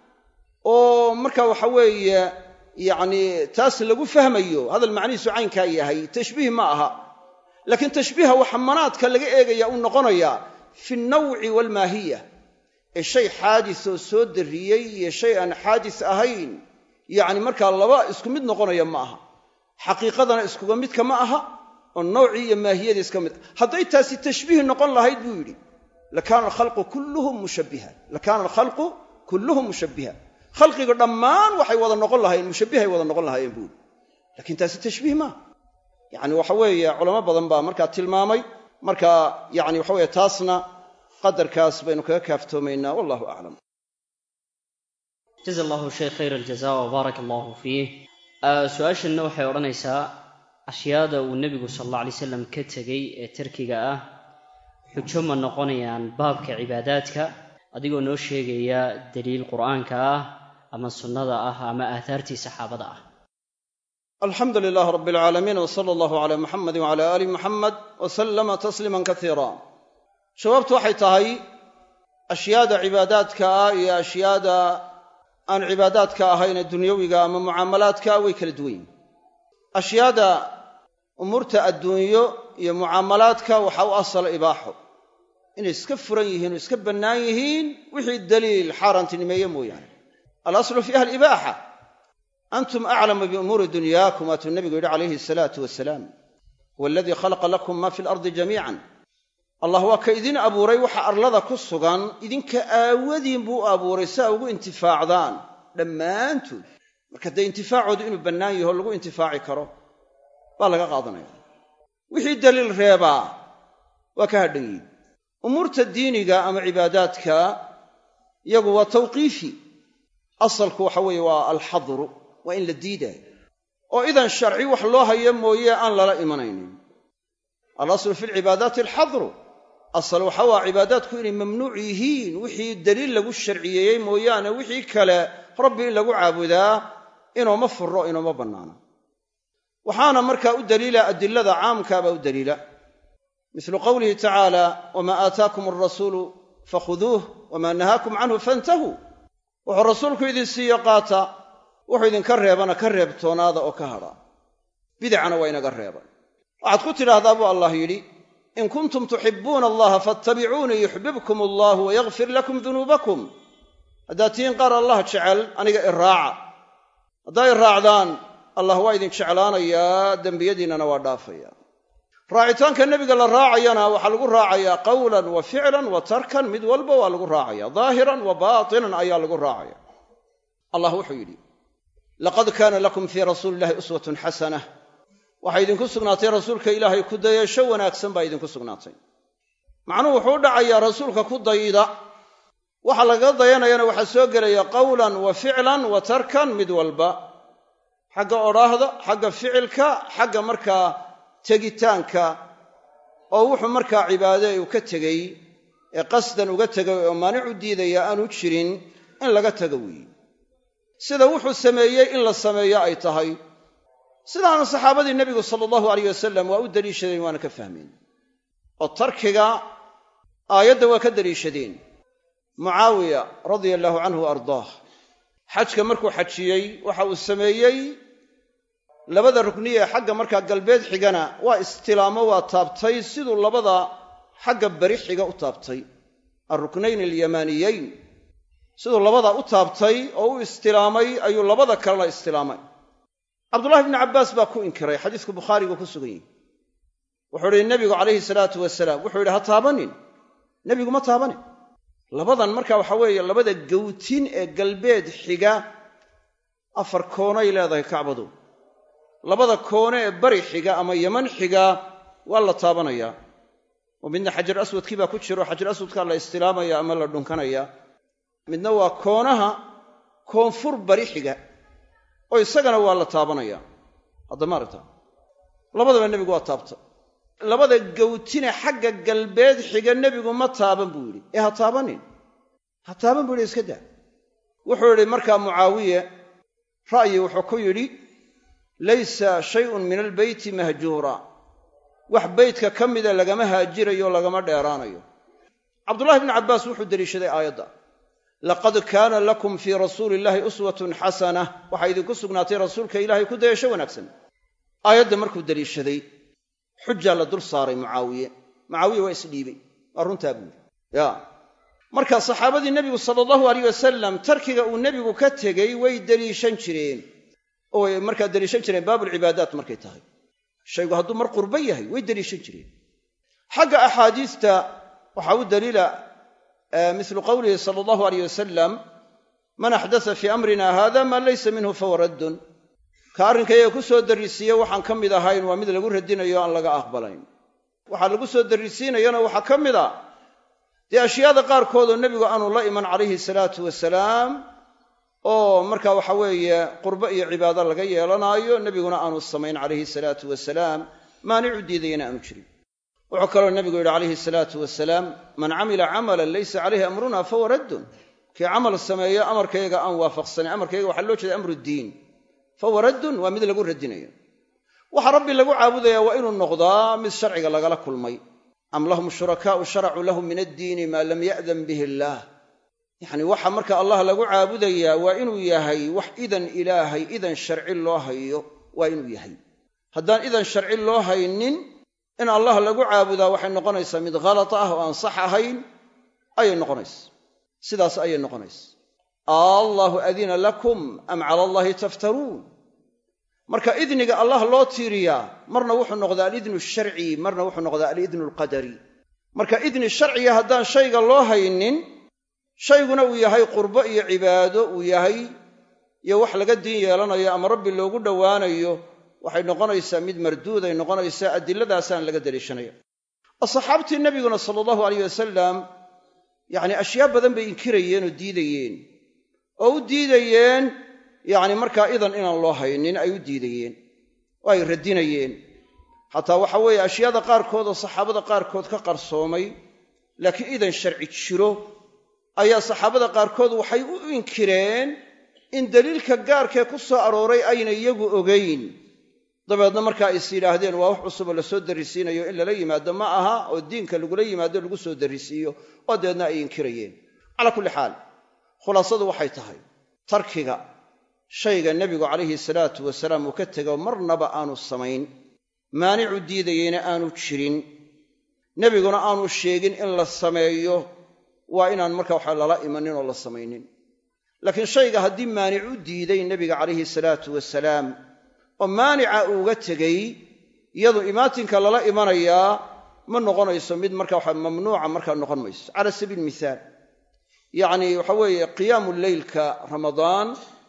oo marka waxa weeye yacni taas lagu fahmayo hadal macnihiisu caynkaa yahay tashbiih ma aha laakiin tashbiiha waxa manaadka laga eegaya uu noqonayaa fi nnawci waalmaahiya ee shay xaadis oo soo darriyey iyo shay aan xaadis ahayn yacni markaa laba isku mid noqonaya ma aha xaqiiqadana iskuga midka ma aha oo nawcii iyo maahiyadii iska mid hadday taasi tashbiih noqon lahayd buu yidhi lakaana alkhalqu kulluhum mushabbiha lakaana alkhalqu kulluhum mushabbiha khalqiga dhammaan waxay wada noqon lahaayeen mushabbihay wada noqon lahaayeen buu yidhi lakiin taasi tashbiih maaha yacni waxa weeye culamo badan baa markaa tilmaamay marka yacni waxa weeye taasna qadarkaas baynu kaga kaaftoomaynaa wallahu aclam jaza allahu sheekh khayr aljaza wbaaraka allahu fiih su-aashanna waxay odhanaysaa ashyaada uu nebigu sal alla alay slam ka tegey ee tarkiga ah xujo ma noqonayaan baabka cibaadaadka adigoo noo sheegaya daliil qur'aanka ah ama sunnada ah ama aathaartii saxaabada ah alxamdu lilaah rab alcaalamiin w sala allahu calaa muxamedi wcala aali muxamed wa sallama tasliiman kasiira jawaabtu waxay tahay ashyaada cibaadaadka ah iyo ashyaada aan cibaadaadka ahayn ee dunyawiga ama mucaamalaadka way kala duwan yihin ashyaada umuurta adduunyo iyo mucaamalaadka waxaa u asala ibaaxo inay iska furan yihiin oo iska bannaan yihiin wixii daliil xaaraantinimeeye mooyaane alaslu fiiha alibaaxa antum aclamu biumuuri dunyaakum waatuu nebigu yidhi calayhi asalaatu wasalaam huwa aladii khalaqa lakum ma fi alardi jamiican allah waa ka idin abuuray waxa arlada ku sugan idinka aawadiin buu u abuuray si a ugu intifaacdaan dhammaantood marka dee intifaacoodu inuu bannaan yaho lagu intifaaci karo baa laga qaadanaya wixii daliil reebaa waa ka hadhan yihin umuurta diiniga ama cibaadaadka iyagu waa tawqiifi asalku waxa weeye waa alxadru waa in la diidaayo oo idan sharci wax loo hayo mooye aan lala imanaynin alaslu fi lcibaadaati alxadru asal waxa waa cibaadaadku inay mamnuuc yihiin wixii daliil lagu sharciyeeyey mooyaane wixii kale rabbi in lagu caabudaa inooma furo inooma bannaana waxaana markaa u daliila adilada caamkaabaa u daliila mislu qowlihi tacaala wamaa aataakum alrasuulu fakhuduuh wamaa nahaakum canhu fantahuu wuxuu rasuulku idin siiyo qaata wuxuu idinka reebana ka reebtoonaada oo ka hadha bidacana waa inaga reebay waxaad ku tidhaahdaa buu allah yidhi in kuntum tuxibbuuna allaha faatabicuunii yuxbibkum allahu wayakfir lakum dunuubakum haddaad tihiin qaar allah jecel aniga i raaca haddaa i raacdaan allah waa idin jeclaanayaa dembiyadiinnana waa dhaafaya raacitaanka nebiga la raacayana waxaa lagu raacayaa qawlan wa ficlan wa tarkan mid walba waa lagu raacaya daahiran wa baatinan ayaa lagu raacaya allah wuxuu yidhi laqad kaana lakum fii rasuuli illahi uswatun xasanah waxaa idinku sugnaatay rasuulka ilaahay ku dayasho wanaagsan baa idinku sugnaatay macnuhu wuxuu u dhacayaa rasuulka ku dayda waxa lagaga dayanayana waxaa soo gelaya qawlan wa ficlan wa tarkan mid walba xagga odhaahda xagga ficilka xagga markaa tegitaanka oo wuxuu markaa cibaade uu ka tegey ee qasdan uga tegay oo maanic u diidaya aanu jirin in laga tago weeye sida wuxuu sameeyey in la sameeyo ay tahay sidaana saxaabadii nebigu sala allahu alayh wasalam waa u deliishadeen waana ka fahmeen oo tarkiga aayadda waa ka deliishadeen mucaawiya radia allahu canhu wa ardaah xajka markuu xajiyey waxa uu sameeyey labada rukniye ee xagga markaa galbeed xigana waa istilaamo waa taabtay siduu labada xagga beri xiga u taabtay alruknayn alyamaaniyeyn siduu labada u taabtay oo u istilaamay ayuu labada kalena istilaamay cabdullahi bnu cabbaas baa ku inkiray xadiisku bukhaarigu ku sugan yihi wuxuu idhi nebigu calayhi salaatu wasalaam wuxuu yidhi ha taabanin nebigu ma taabanin labadan marka waxa weeye labada gawtin ee galbeed xiga afar koonay leedahay kacbadu labada koone ee bari xiga ama yaman xiga waa la taabanayaa oo midna xajar aswadkii baa ku jiro xajar aswadkaa la istilaamaya ama la dhunkanaya midna waa koonaha koonfur bari xiga oo isagana waa la taabanaya hadda maaragta labadaba nebigu waa taabta labada gawtine xagga galbeed xiga nebigu ma taaban buu yidhi ee ha taabanin ha taaban buu yidhi iska daa wuxuu yidhi markaa mucaawiye ra'yi wuxuu ku yidhi laysa shayun min albeyti mahjuura wax beytka ka mida lagama haajirayo lagama dheeraanayo cabdullahi bnu cabbaas wuxuu deliishaday aayadda laqad kaana lakum fii rasuuli illahi uswatun xasana waxaa idinku sugnaatay rasuulka ilaahay ku dayasho wanaagsan aayadda markuu deliishaday xujaa la dul saaray mucaawiye mucaawiye waa isdhiibey waa runtaa buuri ya marka saxaabadii nebigu sala allahu alayh wasalam tarkiga uu nebigu ka tegey way deliishan jireen oo way markaa deliishan jireen baabulcibaadaat markay tahay shaygu hadduu mar qurbo yahay way deliishan jireen xagga axaadiista waxaa u daliila mislu qowlihi sala allahu alayh wasalam man axdasa fii amrina hada maa laysa minhu fahuwa raddun ka arrinkayaga ku soo darrisiiye waxaan ka mid ahayn waa mid lagu radinayo aan laga aqbalayn waxaa lagu soo darrisiinayana waxaa ka mid a dee ashyaada qaarkoodoo nebigu aanu la iman calayhi salaatu wasalaam oo marka waxa weeye qurbo iyo cibaado laga yeelanaayo nebiguna aanu samayn calayhi salaatu wasalaam maanicu diidayana aanu jirin wuxuu kaloo nebigu yidhi calayhi salaatu wasalaam man camila camalan laysa calayhi amruna fahuwa raddun kii camal sameeyo amarkayga aan waafaqsanin amarkayga waxaa loo jeeda amruddiin fahuwa raddun waa mid lagu radinayo waxa rabbi lagu caabudaya waa inuu noqdaa mid sharciga lagala kulmay am lahum shurakaa'u sharacuu lahum min addiini maa lam ya'dan bihi illaah yacni waxa marka allah lagu caabudayaa waa inuu yahay wax idan ilaahay idan sharci loo hayo waa inuu yahay haddaan idan sharci loo haynin in allah lagu caabudaa waxay noqonaysaa mid khalad ah oo aan sax ahayn ayay noqonaysa sidaas ayay noqonaysa allahu adina lakum am cala allahi taftaruun marka idniga allah loo tiiriyaa marna wuxuu noqdaa alidnu sharci marna wuxuu noqdaa alidnu alqadari marka idni sharciga haddaan shayga loo haynin shayguna uu yahay qurbo iyo cibaado uu yahay iyo wax laga diin yeelanayo ama rabbi loogu dhowaanayo waxay noqonaysaa mid marduuday noqonaysaa adiladaasaan laga daliishanaya asxaabtii nebiguna sala allahu alayh wasalam yacni ashyaa badan bay inkirayeen oo diidayeen oo u diidayeen yacni markaa idan inaan loo haynin ay u diidayeen oo ay radinayeen xataa waxa weeye ashyaada qaarkood oo saxaabada qaarkood ka qarsoomay laakiin idan sharci jiro ayaa saxaabada qaarkood waxay u inkireen in daliilka gaarkee ku soo arooray ayna iyagu ogayn dabeedna markaa is yidhaahdeen waa wax cusub oo lasoo darrisiinayo in lala yimaado ma aha oo diinka lagula yimaado lagu soo darrisiiyo oo dabeedna ay inkirayeen calaa kulli xaal khulaasadu waxay tahay tarkiga shayga nebigu calayhi salaatu wasalaam uu ka tego marnaba aanu samayn maanicu diidayeyna aanu jirin nebiguna aanu sheegin in la sameeyo waa inaan marka waxa lala imanin oo la samaynin laakiin shayga haddii maanic u diiday nebiga calayhi salaatu wasalaam oo maanica uuga tegey iyadu imaatinka lala imanayaa ma noqonayso mid marka waxa mamnuuca markaa noqon mayso cala sabiil mithaal yacni waxa weeye qiyaamu leylka ramadaan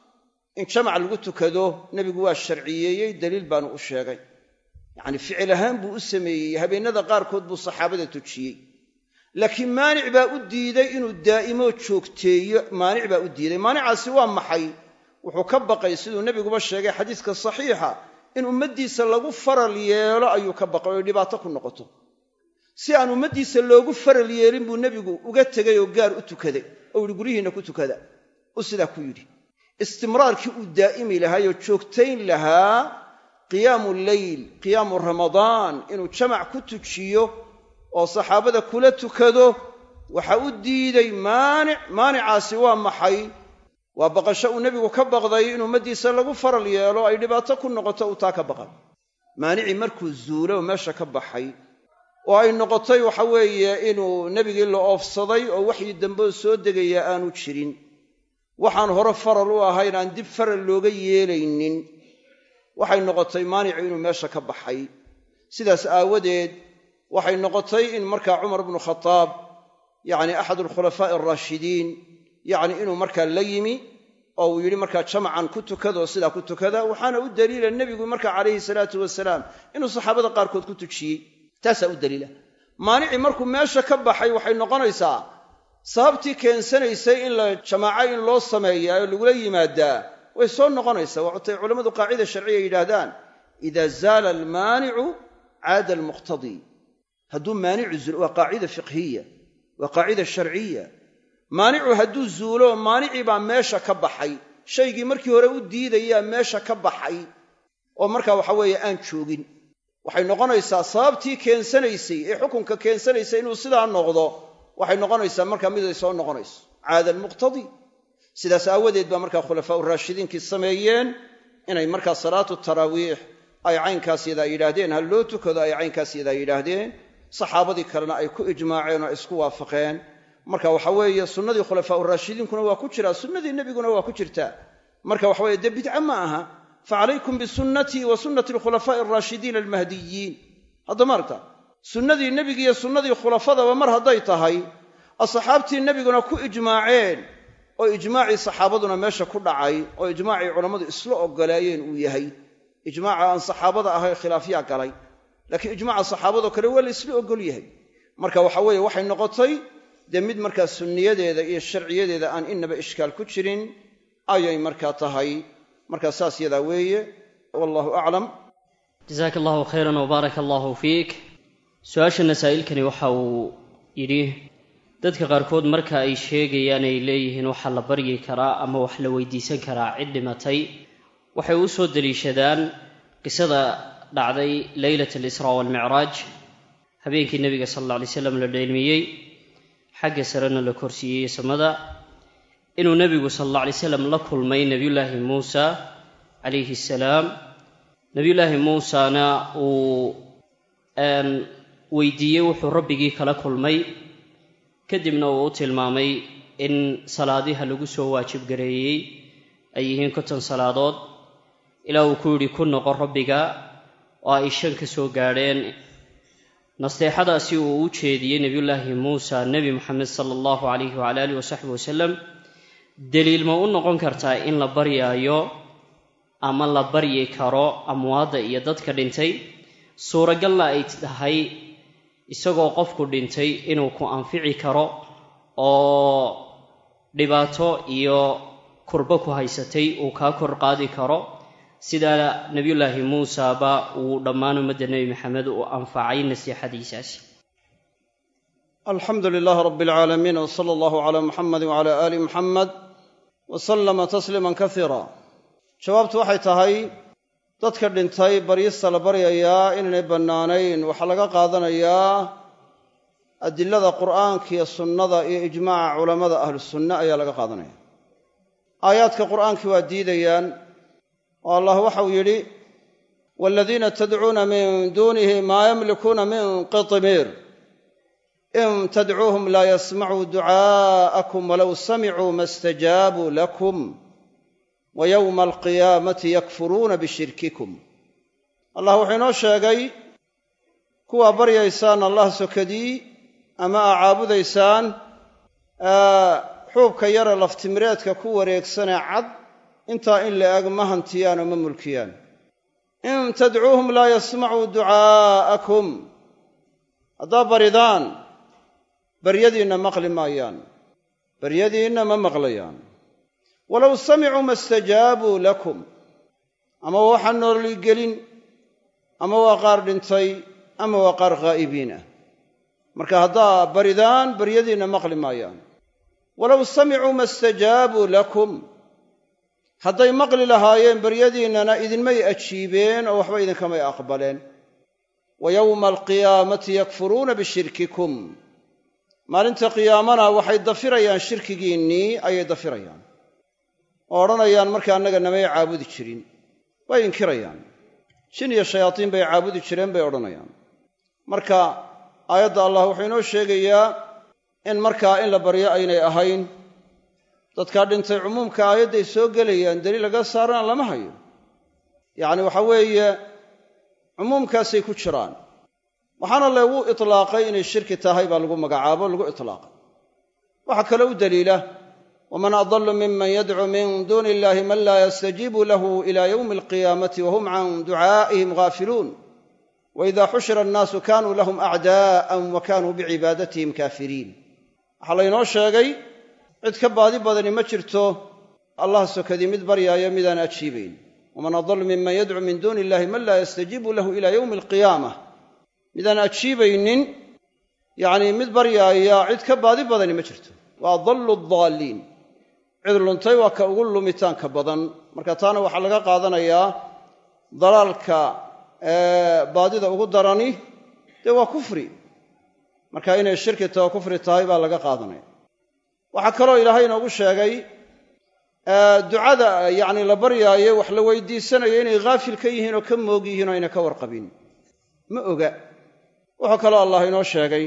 in jamac lagu tukado nebigu waa sharciyeeyey daliil baanu u sheegay yacni ficil ahaan buu u sameeyey habeennada qaarkood buu saxaabada tujiyey laakiin maanic baa u diiday inuu daa'imo joogteeyo maanic baa u diiday maanicaasi waa maxay wuxuu ka baqay siduu nebiguba sheegay xadiiska saxiixa in ummaddiisa lagu faral yeelo ayuu ka baqay oy dhibaato ku noqoto si aan ummaddiisa loogu faral yeelin buu nebigu uga tegay oo gaar u tukaday oo yihi guryihiinna ku tukada uu sidaa ku yidhi istimraarkii uu daa'imi lahaayoo joogtayn lahaa qiyaamu leyl qiyaamu ramadaan inuu jamac ku tujiyo oo saxaabada kula tukado waxa u diiday maanic maanicaasi waa maxay waa baqasho uu nebigu ka baqday in ummaddiisa lagu faral yeelo ay dhibaato ku noqoto uu taa ka baqay maanicii markuu zuulo oo meesha ka baxay oo ay noqotay waxa weeye inuu nebigii la oofsaday oo waxyi dambeo soo degaya aanu jirin waxaan hore faral u ahayn aan dib faral looga yeelaynin waxay noqotay maanicu inuu meesha ka baxay sidaas aawadeed waxay noqotay in markaa cumar bnu khataab yacni axad alkhulafaa'i alraashidiin yacni inuu markaa la yimi oo uu yidhi markaa jamacan ku tukadaoo sidaa ku tukada waxaana u daliila nebigu markaa calayhi salaatu wasalaam inuu saxaabada qaarkood ku tujiyey taasaa u daliila maanicii markuu meesha ka baxay waxay noqonaysaa sababtii keensanaysay in la jamaaco in loo sameeyaa oo lagula yimaadaa way soo noqonaysaa waxutay culammadu qaacida sharciya yidhaahdaan idaa zaala almaanicu caada almuqtadii hadduu maanicu zuulo waa qaacida fiqhiya waa qaacida sharciya maanicu hadduu zuulo maanicii baa meesha ka baxay shaygii markii hore u diidayaa meesha ka baxay oo markaa waxa weeye aan joogin waxay noqonaysaa sababtii keensanaysay ee xukunka keensanaysay inuu sidaa noqdo waxay noqonaysaa markaa miday soo noqonayso caada almuqtadii sidaas aawadeed baa markaa khulafaa uraashidiinkii sameeyeen inay markaa salaatu taraawiix ay caynkaas yadaa yidhaahdeen ha loo tukado ay caynkaas yadaa yidhaahdeen saxaabadii kalena ay ku ijmaaceen oo isku waafaqeen marka waxa weeye sunnadii khulafaa uraashidiinkuna waa ku jiraa sunnadii nebiguna waa ku jirtaa marka waxa weye dee bidca ma aha facalaykum bisunnatii wa sunnati alkhulafaa'i alraashidiina almahdiyiin hadda maarta sunnadii nebigiiyo sunnadii khulafadaba mar hadday tahay asxaabtii nebiguna ku ijmaaceen oo ijmaacii saxaabaduna meesha ku dhacay oo ijmaacii culammadu isla oggolaayeen uu yahay ijmaaca aan saxaabada ahay khilaafyaa galay laakiin ijmaaca saxaabadoo kale waa la isla oggol yahay marka waxa weeye waxay noqotay dee mid markaa sunniyadeeda iyo sharciyadeeda aan innaba ishkaal ku jirin ayay markaa tahay markaa saas yadaa weeye wallahu aclam jasaaka allahu khayran wbaaraka allahu fiik su-aasha masaa'ilkani waxa uu yidhi dadka qaarkood marka ay sheegayaan ay leeyihiin waxaa la baryi karaa ama wax la weydiisan karaa cid dhimatay waxay u soo deliishadaan qisada dhacday leylat alisraa waalmicraaj habeenkii nebiga sala alla alay slam la dheelmiyey xagga sarena la korsiiyey samada inuu nebigu sala alla alay slam la kulmay nebiyullaahi muusa calayhi assalaam nebiyullaahi muusana uu weydiiyey wuxuu rabbigii kala kulmay kadibna uu u tilmaamay in salaadiha lagu soo waajib gareeyey ay yihiin konton salaadood ilaa uu ku yidhi ku noqo rabbiga oo ay shan ka soo gaadheen nasteexadaasi uu u jeediyey nebiyullaahi muusa nebi moxamed sala allahu calayhi wacala alihi wasaxbi wasalam deliil ma u noqon kartaa in la baryaayo ama la baryi karo amwaadda iyo dadka dhintay suuragalna ay tahay isagoo qofku dhintay inuu ku anfici karo oo dhibaato iyo kurbo ku haysatay uu kaa kor qaadi karo sida nebiyullaahi muusaba uu dhammaan ummadda nebi maxamed u anfacay nasiixadiisaasi alxamdu lilaahi rabbi alcaalamiin w sala allahu calaa muxamadi wacala aali muxamed wa sallama tasliiman kasiira jawaabtu waxay tahay dadka dhintay baryista la baryayaa inaynay bannaanayn waxaa laga qaadanayaa adilada qur'aanka iyo sunnada iyo ijmaaca culammada ahlusunne ayaa laga qaadanaya aayaadka qur'aankii waa diidayaan oo allah waxau yidhi waaladiina tadcuuna min duunihi maa yamlikuuna min qitmiir in tadcuuhum laa yasmacuu ducaa'akum walow samicuu ma stajaabuu lakum wa yowma alqiyaamati yakfuruuna bishirkikum allah wuxuu inoo sheegay kuwaa baryaysaan allah sokadii ama aa caabudaysaan xuubka yare laftimireedka ku wareegsanee cad intaa in la eg ma hantiyaan oo ma mulkiyaan in tadcuuhum laa yasmacuu ducaa'akum haddaa baridaan baryadiinna maqli maayaan baryadiinna ma maqlayaan walow samicuu ma stajaabuu lakum ama waxaa nooligelin ama waa qaar dhintay ama waa qaar khaa'ibiin ah marka haddaa baridaan baryadiinna maqli maayaan walow samicuu ma stajaabuu lakum hadday maqli lahaayeen baryadiinnana idinmay ajiibeen oo waxba idinkamay aqbaleen wa yowma alqiyaamati yakfuruuna bishirkikum maalinta qiyaamana waxay dafirayaan shirkigiinnii ayay dafirayaan oo odhanayaan marka annaga namay caabudi jirin way inkirayaan jin iyo shayaatiin bay caabudi jireen bay odhanayaan marka aayadda allah wuxuu inoo sheegayaa in markaa in la baryo aynay ahayn dadkaa dhintay cumuumka aayadday soo gelayaan daliil laga saarana lama hayo yacni waxa weeye cumuumkaasay ku jiraan waxaana lagu itlaaqay inay shirki tahay baa lagu magacaabo lagu itlaaqay waxaa kaloo u daliila waman adallu miman yadcuu min duuni illahi man laa yastajiibu lahu ila yowmi alqiyaamati wahum can ducaa'ihim gaafiluun waida xushira annaasu kanuu lahum acdaa'an wa kanuu bicibaadatihim kaafiriin waxaa laynoo sheegay cid ka baadi badani ma jirto allah sokadii mid baryaayo midaan ajiibayn waman adallu miman yadcuu min duuni illahi man laa yastajiibu lahu ila yowmi alqiyaamah midaan ajiibaynin yacnii mid baryaaya cid ka baadi badani ma jirto wa adallu adaalliin cid luntay waa ka ugu lumitaanka badan marka taana waxaa laga qaadanayaa dalaalka baadida ugu darani dee waa kufri marka inay shirki taho kufri tahay baa laga qaadanaya waxaa kaloo ilaahay inoogu sheegay ducada yacni la baryaayo wax la weydiisanayo inay haafil ka yihiin oo ka moog yihiin oo ayna ka warqabin ma oga wuxuu kaloo allah inoo sheegay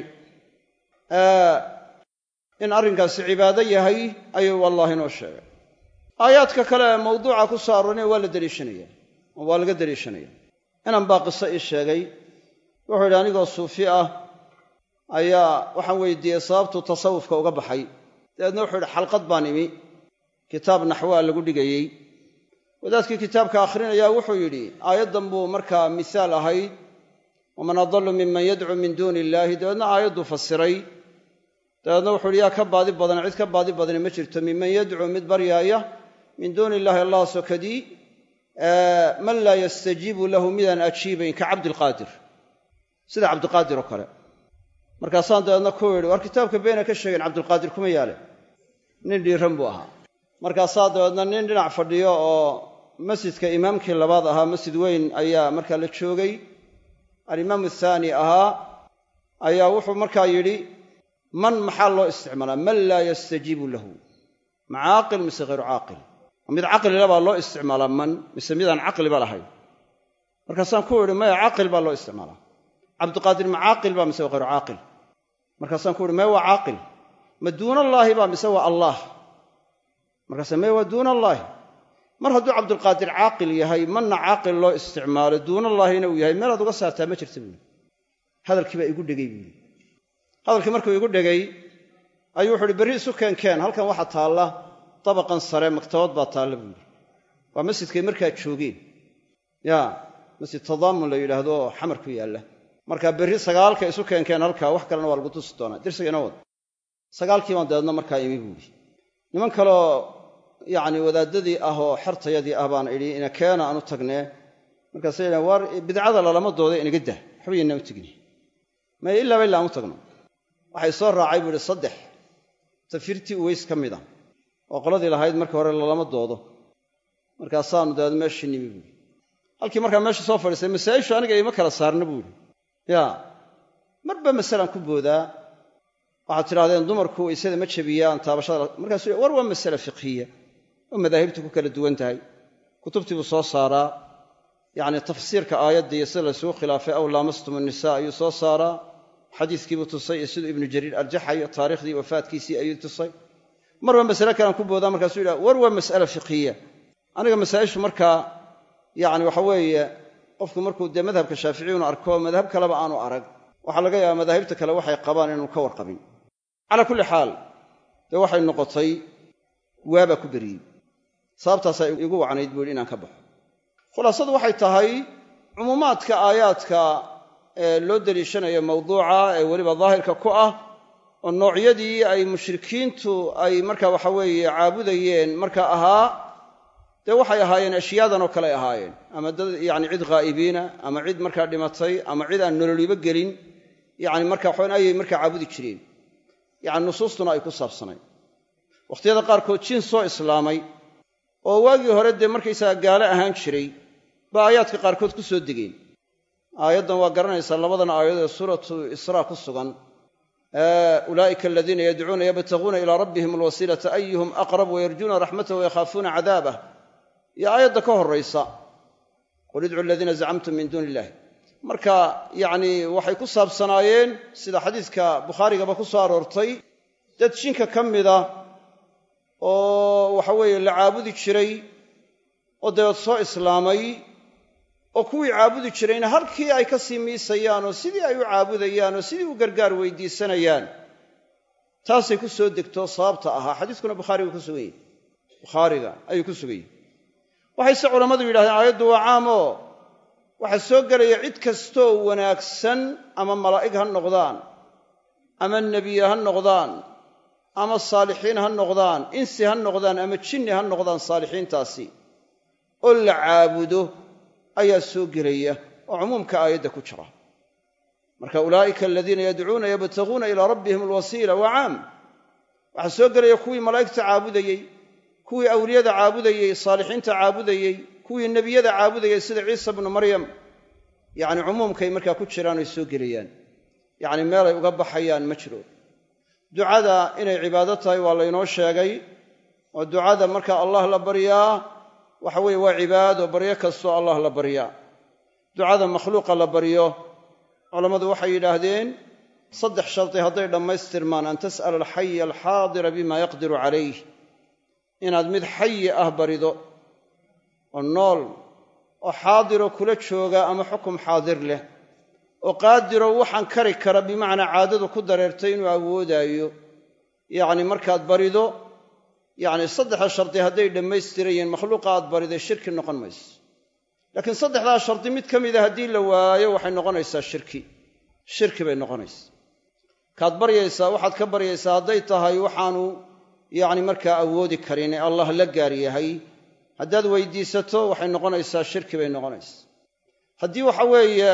in arrinkaasi cibaado yahay ayuu allah inoo sheegay aayaadka kale ee mawduuca ku soo aroorina waa la deliishanaya oo waa laga deliishanaya inan baa qiso ii sheegay wuxuu yidhi anigoo suufi ah ayaa waxaan weydiiyey sababtuu tasawufka uga baxay dabeedna wuxuu yidhi xalqad baan imi kitaab naxwaa lagu dhigayey wadaadkii kitaabka akhrinayaa wuxuu yidhi aayaddan buu markaa misaal ahayd waman adallu miman yadcuu min duuni illaahi dabeedna aayadduu fasiray dabeedna wuxuu yidhi yaa ka baadi badan cid ka baadi badani ma jirto miman yadcuu mid baryaaya min duuni illahi allah sokadii man laa yastajiibu lahu midaan ajiibayn ka cabdilqaadir sida cabdiqaadir oo kale markaasaan dabeedna ku yidhi war kitaabka beena ka sheegeen cabdilqaadir kuma yaale nin dhiiran buu ahaa markaasaa dabeedna nin dhinac fadhiyo oo masjidka imaamkii labaad ahaa masjid weyn ayaa markaa la joogay alimaam athaani ahaa ayaa wuxuu markaa yidhi man maxaa loo isticmaalaa man laa yastajiibu lahu ma caaqil mise hayru caaqil mid caqlila baa loo isticmaalaa man mise midaan caqliba lahayn markaasaan ku idhi maya caaqil baa loo isticmaalaa cabdiqaadir ma caaqil baa mise waa hayru caaqil markaasaan ku ihi maya waa caaqil ma duunallaahi baa mise waa allaah markaasa maya waa duunallaahi mar hadduu cabdulqaadir caaqil yahay manna caaqil loo isticmaalo duunallaahina uu yahay meelaad uga saartaa ma jirta buuli hadalkii baa igu dhegay buuli hadalkii markuu igu dhegay ayuu wuxu uhi berri isu keenkeen halkan waxaa taalla dabaqan sare maktabad baa taalla buuli waa masjidkay markaa joogeen ya masjid tadaamun la yidhaahdo oo xamar ku yaalla markaa berri sagaalka isu keenkeen halkaa wax kalena waa lagu tusi doonaa dirsiga inoo wad sagaalkii baan dabeedna markaa imi buuli niman kaleoo yacni wadaadadii ah oo xertayadii ah baan idhi ina keena aan u tagnee markaasay yidhahen waar bidcada lalama dooda inaga dah waxba yaynaan u tegni maya ilaaba illa aan u tagno waxay soo raacay buu ihi saddex tafirtii uweys ka mid a oo qoladii lahayd markii hore lalama doodo markaasaanu dabeed meeshii nimi buuhi halkii markaa meesha soo fadhiistay masaa'ishu aniga ima kala saarna buuhi yaa marba masalaan ku boodaa waxaad tidhahdeen dumarku waysada ma jebiyaan taabashada markaasuu war waa masale fiqhiya oo madaahibtu ku kala duwan tahay kutubtii buu soo saaraa yacni tafsiirka aayadda iyo sida laysugu khilaafay aw laamastum annisaa ayuu soo saaraa xadiiskiibuu tusay iyo siduu ibnu jariir arjaxayo taarikhdii wafaadkiisii ayuu tusay marba masale kalean ku boodaa markaasuu yidhaha war waa mas'ala fiqhiya aniga masaa'ishu markaa yacni waxa weeye qofku markuu dee madhabka shaaficiyunu arko madhab kaleba aanu arag waxaa laga yaabaa madaahibta kale waxay qabaan inaanu ka warqabin calaa kulli xaal dee waxay noqotay waabaa ku beriyey sababtaasaa igu wacnayd buu yidhi inaan ka baxo khulaasadu waxay tahay cumuumaadka aayaadka ee loo deliishanayo mawduuca ee weliba daahirka ku ah oo noocyadii ay mushrikiintu ay marka waxa weeye caabudayeen marka ahaa dee waxay ahaayeen ashyaadan oo kale ahaayeen ama dad yacni cid ghaa'ibiina ama cid markaa dhimatay ama cid aan nololiba gelin yacni marka waxawan ayay markaa caabudi jireen yacni nusuustuna ay ku saabsanayd wakhtiyada qaarkood jin soo islaamay oo waagii hore dee markaysaga gaalo ahaan jiray baa aayaadka qaarkood ku soo degeen aayaddan waa garanaysaa labadan aayadood ee suuratu israa ku sugan ulaa'ika aladiina yadcuuna yabtaguuna ilaa rabbihim alwasiilata ayuhum aqrab wayarjuuna raxmatahu wayakhaafuuna cadaabah iyo aayadda ka horraysa qul idcu aladiina zacamtum min duuni illahi marka yacni waxay ku saabsanaayeen sida xadiiska bukhaarigaba ku soo aroortay dad jinka ka mida oo waxa weeye la caabudi jiray oo dabeed soo islaamay oo kuwii caabudi jirayna halkii ay ka sii miisayaan oo sidii ay u caabudayaan oo sidii u gargaar weydiisanayaan taasay ku soo degto sababta ahaa xadiiskuna bukhaariga ku sugan yahy bukhaariga ayuu ku sugan yahy waxayse culammadu yidhahdeen aayaddu waa caam oo waxaa soo gelaya cid kastoo wanaagsan ama malaa'ig ha noqdaan ama nebiye ha noqdaan ama saalixiin ha noqdaan insi ha noqdaan ama jinni ha noqdaan saalixiintaasi oo la caabudo ayaa soo gelaya oo cumuumka aayadda ku jira marka ulaa'ika aladiina yadcuuna yabtaguuna ilaa rabbihim alwasiila waa caam waxaa soo gelaya kuwii malaa'igta caabudayey kuwii awliyada caabudayey saalixiinta caabudayey kuwii nebiyada caabudayey sida ciisa bnu maryam yacni cumuumkay markaa ku jiraan oy soo gelayaan yacni meelay uga baxayaan ma jiro ducada inay cibaado tahay waa laynoo sheegay oo ducada marka allah la baryaa waxa weeye waa cibaado baryo kastoo allah la baryaa ducada makhluuqa la baryo culammadu waxay yidhaahdeen saddex shardi hadday dhammaystirmaan an tas'ala alxaya alxaadira bima yaqdiru calayh inaad mid xayi ah barido oo nool oo xaadiroo kula jooga ama xukum xaadir leh oo qaadiroo waxaan kari kara bimacnaa caadadu ku dareertay inuu awoodaayo yacni markaad barido yacni saddexda shardi hadday dhammaystirayeen makhluuqa aad bariday shirki noqon mayso laakiin saddexdaa shardi mid ka mida haddii la waayo waxay noqonaysaa shirki shirki bay noqonaysaa kaad baryaysaa waxaad ka baryaysaa hadday tahay waxaanu yacni markaa awoodi karin ee allah la gaar yahay haddaad weydiisato waxay noqonaysaa shirki bay noqonaysaa haddii waxa weeye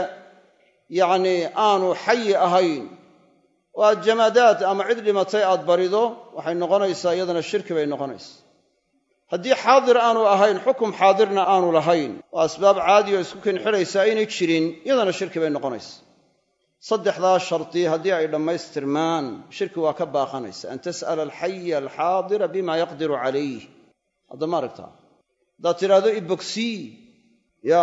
yacni aanu xayi ahayn oo aad jamaadaad ama cid dhimatay aad barido waxay noqonaysaa iyadana shirki bay noqonaysaa haddii xaadir aanu ahayn xukum xaadirna aanu lahayn oo asbaab caadi oo isku kinxidhaysa aynay jirin iyadana shirki bay noqonaysaa saddexdaa shardi haddii ay dhammaystirmaan shirki waa ka baaqanaysa an tas'ala alxaya alxaadira bima yaqdiru calayh hadda ma aragtaa haddaad tidhaahdo ibogsii ya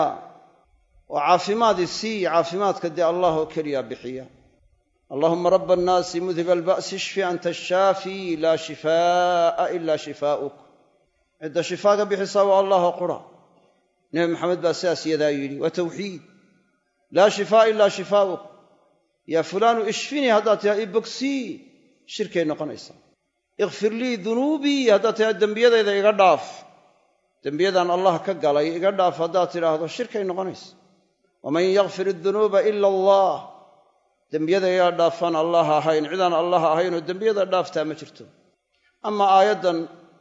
oo caafimaadii sii caafimaadka dee allah oo keliya bixiya allahuma raba annaasi mudhiba alba'si ishfi anta ashaafi laa shifaa'a ila shifaa'uk cidda shifaaga bixisaa waa allahoo qura nebi maxamed baa sidaas yadaa yidhi waa tawxiid laa shifaa'a ilaa shifaa'uk yaa fulaanu ishfinii haddaad tihaa ibogsii shirkay noqonaysaa ikfir lii dunuubii haddaad tihaa dembiyadayda iga dhaaf dembiyadaan allah ka galay iga dhaaf haddaad tidhaahdo shirkay noqonaysa waman yakfir idunuuba ila allah dembiyada iga dhaafaan allah ahayn cidaan allah ahaynoo dembiyada dhaaftaa ma jirto ama aayaddan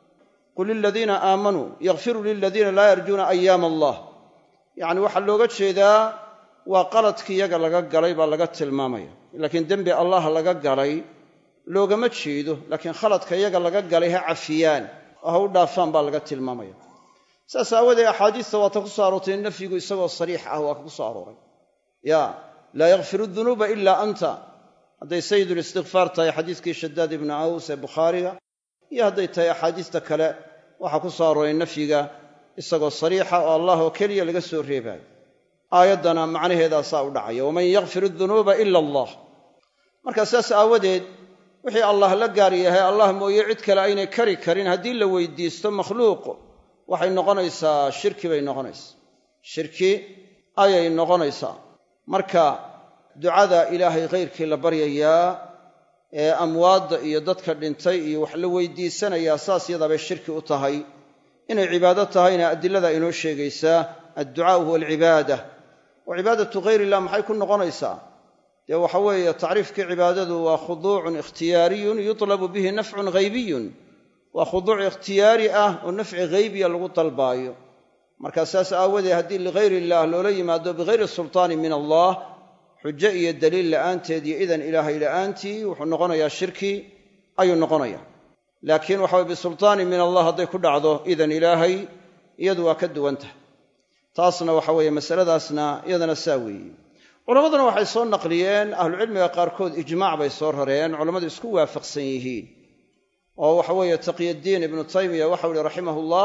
qul liladiina aamanuu yakfiruu liladiina laa yarjuuna ayaama allah yacni waxaa looga jeedaa waa qaladkii iyaga laga galay baa laga tilmaamaya laakiin dembi allah laga galay loogama jeedo laakiin khaladka iyaga laga galay ha cafiyaan oo ha u dhaafaan baa laga tilmaamaya saas aawadee axaadiista waata ku soo aroortay nafyigu isagoo sariix ah waa ka ku soo arooray ya laa yakfiru dunuuba ilaa anta hadday sayidulistikfaar tahay xadiiskii shadaad ibnu aws ee bukhaariga iyo hadday tahay axaadiista kale waxaa ku soo arooray nafyiga isagoo sariixa oo allah oo keliya laga soo reebaayo aayaddana macnaheedaa saa u dhacaya waman yakfir dunuuba ila allah marka saas aawadeed wixii allah la gaar yahay allah mooye cid kale aynay kari karin haddii la weydiisto makhluuq waxay noqonaysaa shirki bay noqonaysaa shirki ayay noqonaysaa marka ducada ilaahay khayrkii la baryayaa ee amwaadda iyo dadka dhintay iyo wax la weydiisanayaa saas yadaabay shirki u tahay inay cibaado tahayna adilada inoo sheegaysaa adducaau huwa alcibaada wa cibaadatu ghayr illah maxay ku noqonaysaa dee waxa weeye tacriifkii cibaadadu waa khuduucun ikhtiyaariyun yutlabu bihi nafcun ghaybiyun waa khuduuc ikhtiyaari ah oo nafci ghaybiya lagu dalbaayo markaa saas aawadeed haddii ligayr illaah loola yimaado bigayri sultaani min allah xujo iyo daliil la'aanteed iyo idan ilaahay la'aantii wuxuu noqonayaa shirki ayuu noqonayaa laakiin waxa weye bisultaani min allah hadday ku dhacdo idan ilaahay iyadu waa ka duwan tahay taasna waxa weeye masaladaasna iyadana saa weeye culammaduna waxay soo naqliyeen ahlucilmiga qaarkood ijmaac bay soo rareen culammadu isku waafaqsan yihiin oo waxa weeye taqyaddiin ibnu taymiya waxau ihi raximahullah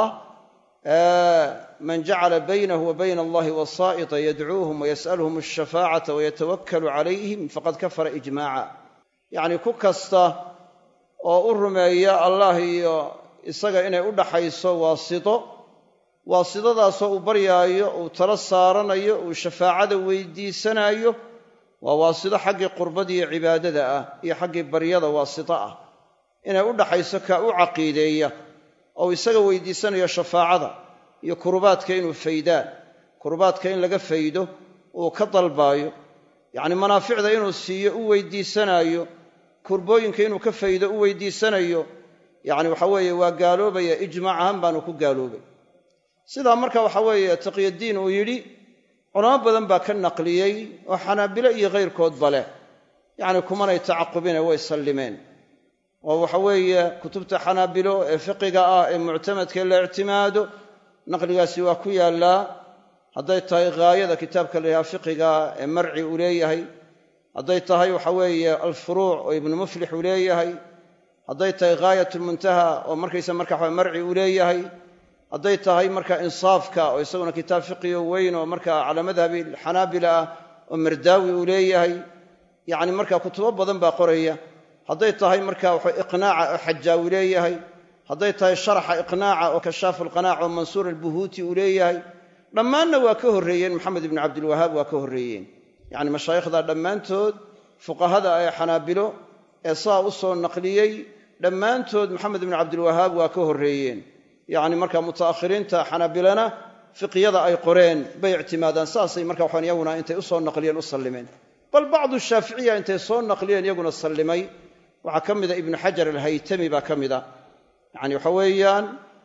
man jacala baynahu wa bayna allahi wasaa'ita yadcuuhum wayas'aluhum alshafaacata wayatawakkalu calayhim faqad kafara ijmaaca yacni ku kasta oo u rumeeya allah iyo isaga inay u dhaxayso waasito waasidadaasoo uu baryaayo uu tala saaranayo uu shafaacada weydiisanaayo waa waasito xaggii qurbadiiyo cibaadada ah iyo xaggii baryada waasito ah inay u dhaxayso kaa u caqiideeya oo isaga weydiisanayo shafaacada iyo kurubaadka inuu faydaan kurubaadka in laga faydo uu ka dalbaayo yacni manaaficda inuu siiyo u weydiisanaayo kurbooyinka inuu ka faydo u weydiisanayo yacni waxa weeye waa gaaloobaya ijmaac ahaan baanu ku gaaloobay sidaa marka waxa weeye taqyaddiin uu yidhi culamo badan baa ka naqliyey oo xanaabilo iyo khayrkoodba leh yacni kumanay tacaqubine way sallimeen oo waxa weeye kutubta xanaabilo ee fiqiga ah ee muctamadka la ictimaado naqligaasi waa ku yaallaa hadday tahay ghaayada kitaabka la yidhaha fiqiga ee marci uu leeyahay hadday tahay waxa weeye alfuruuc oo ibnu muflix uu leeyahay hadday tahay ghaayatulmuntaha oo markaysa marka waxa marci uu leeyahay hadday tahay marka insaafka oo isaguna kitaab fiqiyo weyn oo marka calaa madhabi xanaabila ah oo mardaawi uu leeyahay yacni marka kutubo badan baa qoraya hadday tahay marka waxa iqnaaca oo xajaawi leeyahay hadday tahay sharaxa iqnaaca oo kashaafu alqanaac oo mansuur albuhuuti uu leeyahay dhammaanna waa ka horreeyeen maxamed ibnu cabdilwahaab waa ka horreeyeen yacni mashaayikhda dhammaantood fuqahada ee xanaabilo ee saa u soo naqliyey dhammaantood maxamed ibnu cabdilwahaab waa ka horreeyeen yacni marka muta'akhiriinta xanaabilana fiqyada ay qoreen bay ictimaadaan saasay marka waxaan iyaguna intay u soo naqliyeen u sallimeen bal bacdu shaaficiya intay soo naqliyeen iyaguna sallimay waxaa ka mida ibnu xajar alhaytami baa ka mida yacni waxa weeyaan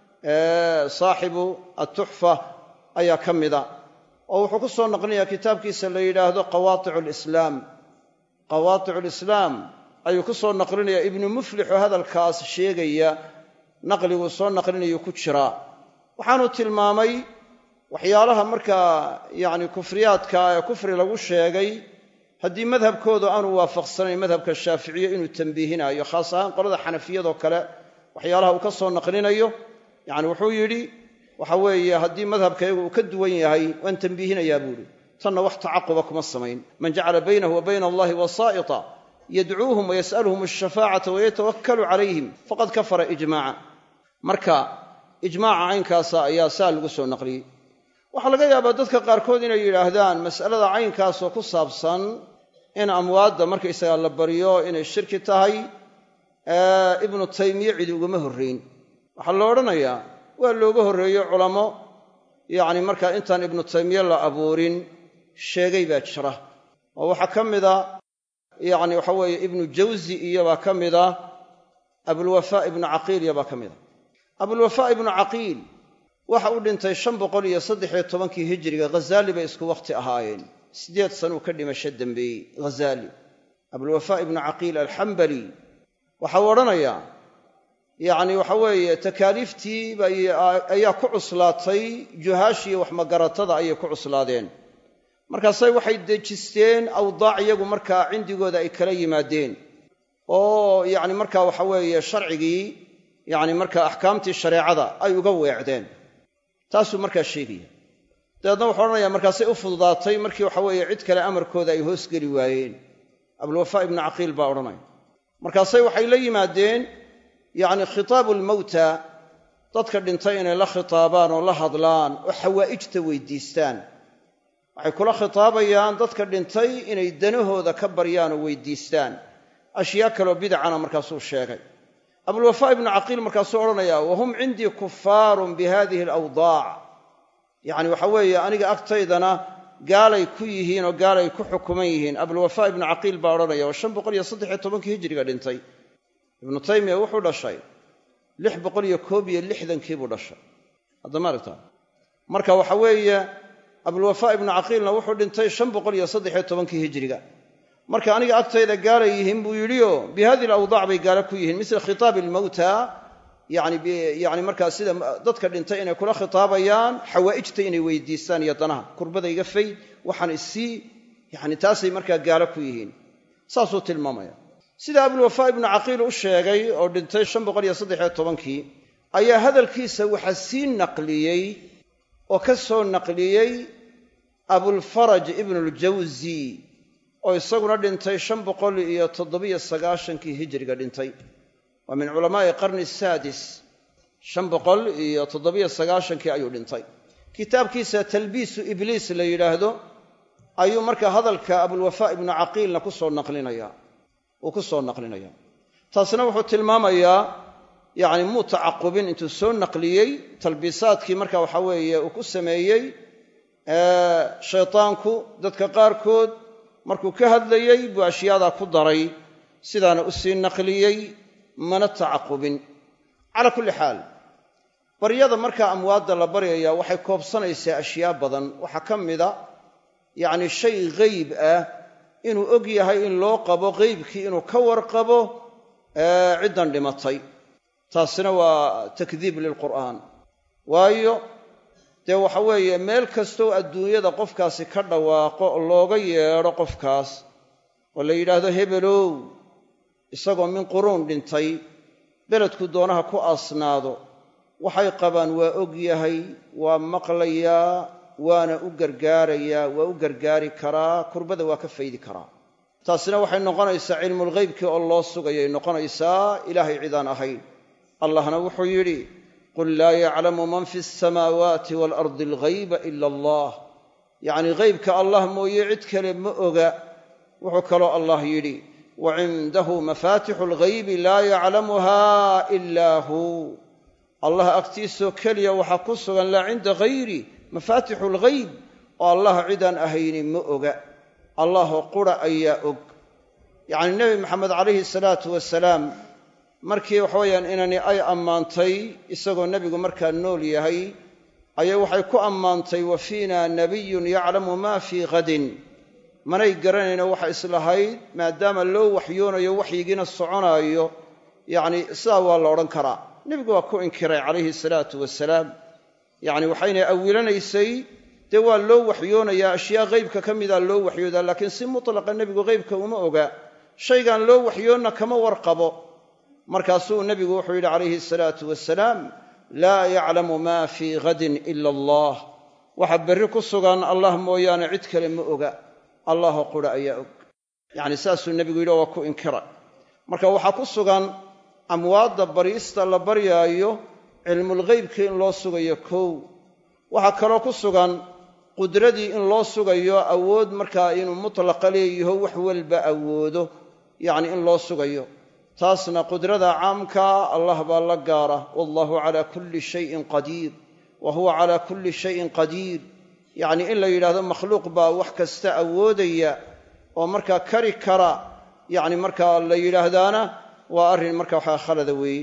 saaxibu atuxfa ayaa ka mida oo wuxuu ku soo naqlinayaa kitaabkiisa la yidhaahdo qawaaticu lislaam qawaaticu lislaam ayuu ku soo naqlinayaa ibnu muflixoo hadalkaas sheegaya naqliguu soo naqlinayuu ku jiraa waxaanu tilmaamay waxyaalaha markaa yacni kufriyaadka ee kufri lagu sheegay haddii madhabkoodu aanu waafaqsanayn madhabka shaaficiye inuu tambiihinayo khaas ahaan qolada xanafiyadoo kale waxyaalaha uu ka soo naqlinayo yacni wuxuu yidhi waxa weeye haddii madhabkaygu uu ka duwan yahay waan tambiihinayaa buuhi tanna wax tacaquba kuma samayn man jacala baynahu wa bayna allahi wasaa'ita yadcuuhum wayas'aluhum alshafaacata wayatawakkalu calayhim faqad kafara ijmaaca marka ijmaaca caynkaasa ayaa saa lagu soo naqliyey waxaa laga yaabaa dadka qaarkood inay yidhaahdaan mas'alada caynkaasoo ku saabsan in amwaadda markaysagaa la baryo inay shirki tahay ibnu taymiye cidi ugama horrayn waxaa la odhanayaa waa looga horreeyo culamo yacni markaa intaan ibnu taymiye la abuurin sheegay baa jira oo waxaa ka mida yacni waxa weeye ibnu jawzi iyobaa ka mida abulwafaa ibnu caqiil iyobaa ka mida abulwafaa ibnu caqiil waxa uu dhintay shan boqol iyo saddexiyo tobankii hijiriga ghazaali bay isku wakhti ahaayeen siddeed sanuu ka dhimasho dembeeyey ghazaali abulwafaa ibnu caqiil alxambali waxau odhanayaa yacni waxa weeye takaaliiftii ayaa ku cuslaatay juhaashiiyo waxmagaratada ayay ku cuslaadeen markaasay waxay dejisteen awdaac iyagu markaa cindigooda ay kala yimaadeen oo yacni markaa waxa weeye sharcigii yacni markaa axkaamtii shareecada ay uga weecdeen taasuu markaa sheegaya dabeedna wuxuu odhanayaa markaasay u fududaatay markii waxa weeye cid kale amarkooda ay hoosgeli waayeen abulwafaa ibnu caqiil baa odhanaya markaasay waxay la yimaadeen yacni khitaabu lmawta dadka dhintay inay la khitaabaan oo la hadlaan oo xawaa'ijta weydiistaan waxay kula khitaabayaan dadka dhintay inay danahooda ka baryaan oo weydiistaan ashyaa kaloo bidacana markaasuu sheegay abulwafaa ibnu caqiil markaasuu odhanayaa wahum cindii kufaarun bi hadihi alawdaac yacni waxa weeye aniga agtaydana gaalay ku yihiin oo gaalay ku xukuman yihiin abulwafaa ibnu caqiil baa odhanaya oo shan boqol iyo saddexiyo tobankii hijiriga dhintay ibnu taymiya wuxuu dhashay lix boqol iyo koob iyo lixdankii buu dhashay haddama aragtaa marka waxa weeye abulwafaa ibnu caqiilna wuxuu dhintay shan boqol iyo saddexiyo tobankii hijiriga marka aniga agtayda gaalay yihiin buu yidhio bi hadihi alawdaac bay gaalo ku yihiin misla khitaabi almawta yani yani markaa sida dadka dhintay inay kula khitaabayaan xawaa'ijta inay weydiistaan iyo danaha kurbada iga fayd waxaan isii yani taasay markaa gaalo ku yihiin saasuu tilmaamaya sida abulwafaa ibnu caqiil u sheegay oo dhintay shan boqol iyo saddexiyo tobankii ayaa hadalkiisa waxaa sii naqliyey oo ka soo naqliyey abulfaraj ibnuljawzi oo isaguna dhintay shan boqol iyo toddobiyo sagaashankii hijiriga dhintay waa min culamaa'i qarni saadis shan boqol iyo toddobiyo sagaashankii ayuu dhintay kitaabkiisa talbiisu ibliis la yidhaahdo ayuu markaa hadalka abulwafaa ibnu caqiilna ku soo naqlinaya uu ku soo naqlinaya taasna wuxuu tilmaamayaa yacni muu tacaqubin intuu soo naqliyey talbiisaadkii marka waxa weeye uu ku sameeyey shaytaanku dadka qaarkood markuu ka hadlayey buu ashyaadaa ku daray sidaana u sii naqliyey mana tacaqubin calaa kulli xaal baryada markaa amwaadda la baryaya waxay koobsanaysaa ashyaa badan waxaa ka mida yacni shay geyb ah inuu og yahay in loo qabo qeybkii inuu ka warqabo ciddan dhimatay taasina waa takdiib lilqur'aan waayo dee waxa weeye meel kastoo adduunyada qofkaasi ka dhawaaqo looga yeedho qofkaas oo la yidhaahdo hebelow isagoo min quruun dhintay beledku doonaha ku aasnaado waxay qabaan waa og yahay waa maqlayaa waana u gargaarayaa waa u gargaari karaa kurbada waa ka faydi karaa taasina waxay noqonaysaa cilmulghaybkii oo loo sugayay noqonaysaa ilaahay cidaan ahayn allahna wuxuu yidhi qul laa yaclamu man fi alsamaawaati waalardi alghayba ila allah yacnii ghaybka allah mooye cid kale ma oga wuxuu kaloo allah yidhi wa cindahu mafaatixu alghaybi laa yaclamuha ilaa hu allah agtiisoo keliya waxaa ku sugan laa cinda hayri mafaatixu alghayb oo allah cidaan ahayni ma oga allahoo qura ayaa og yacni nebi maxamed calayhi salaatu wasalaam markii waxaweyaan inani ay ammaantay isagoo nebigu markaa nool yahay ayay waxay ku ammaantay wa fiina nabiyun yaclamu ma fii hadin manay garanayno waxa islahayd maadaama loo waxyoonayo waxyigiina soconaayo yacni sidaa waa la odhan karaa nebigu waa ku inkiray calayhi salaatu wasalaam yacni waxayna awilanaysay dee waa loo waxyoonayaa ashyaa ghaybka ka mida loo waxyoodaa laakiin si mutlaqa nebigu ghaybka uma oga shaygaan loo waxyoonna kama warqabo markaasuu nebigu wuxuu yidhi calayhi salaatu wasalaam laa yaclamu maa fii hadin ila allah waxa berri ku sugan allah mooyaane cid kale ma oga allahoo qura ayaa og yacni saasuu nebigu yidhi waa ku inkira marka waxaa ku sugan amwaadda bariista la baryaayo cilmulghaybkii in loo sugayo kow waxaa kaloo ku sugan qudradii in loo sugayo awood markaa inuu mutlaqa leeyaho wax walba awoodo yacni in loo sugayo taasna qudrada caamkaa allah baa la gaara wallahu calaa kulli shayin qadiir wa huwa calaa kulli shayin qadiir yacni in la yidhahdo makhluuq baa wax kasta awoodaya oo markaa kari kara yacni markaa la yidhaahdaana waa arrin marka waxaa khalada weeye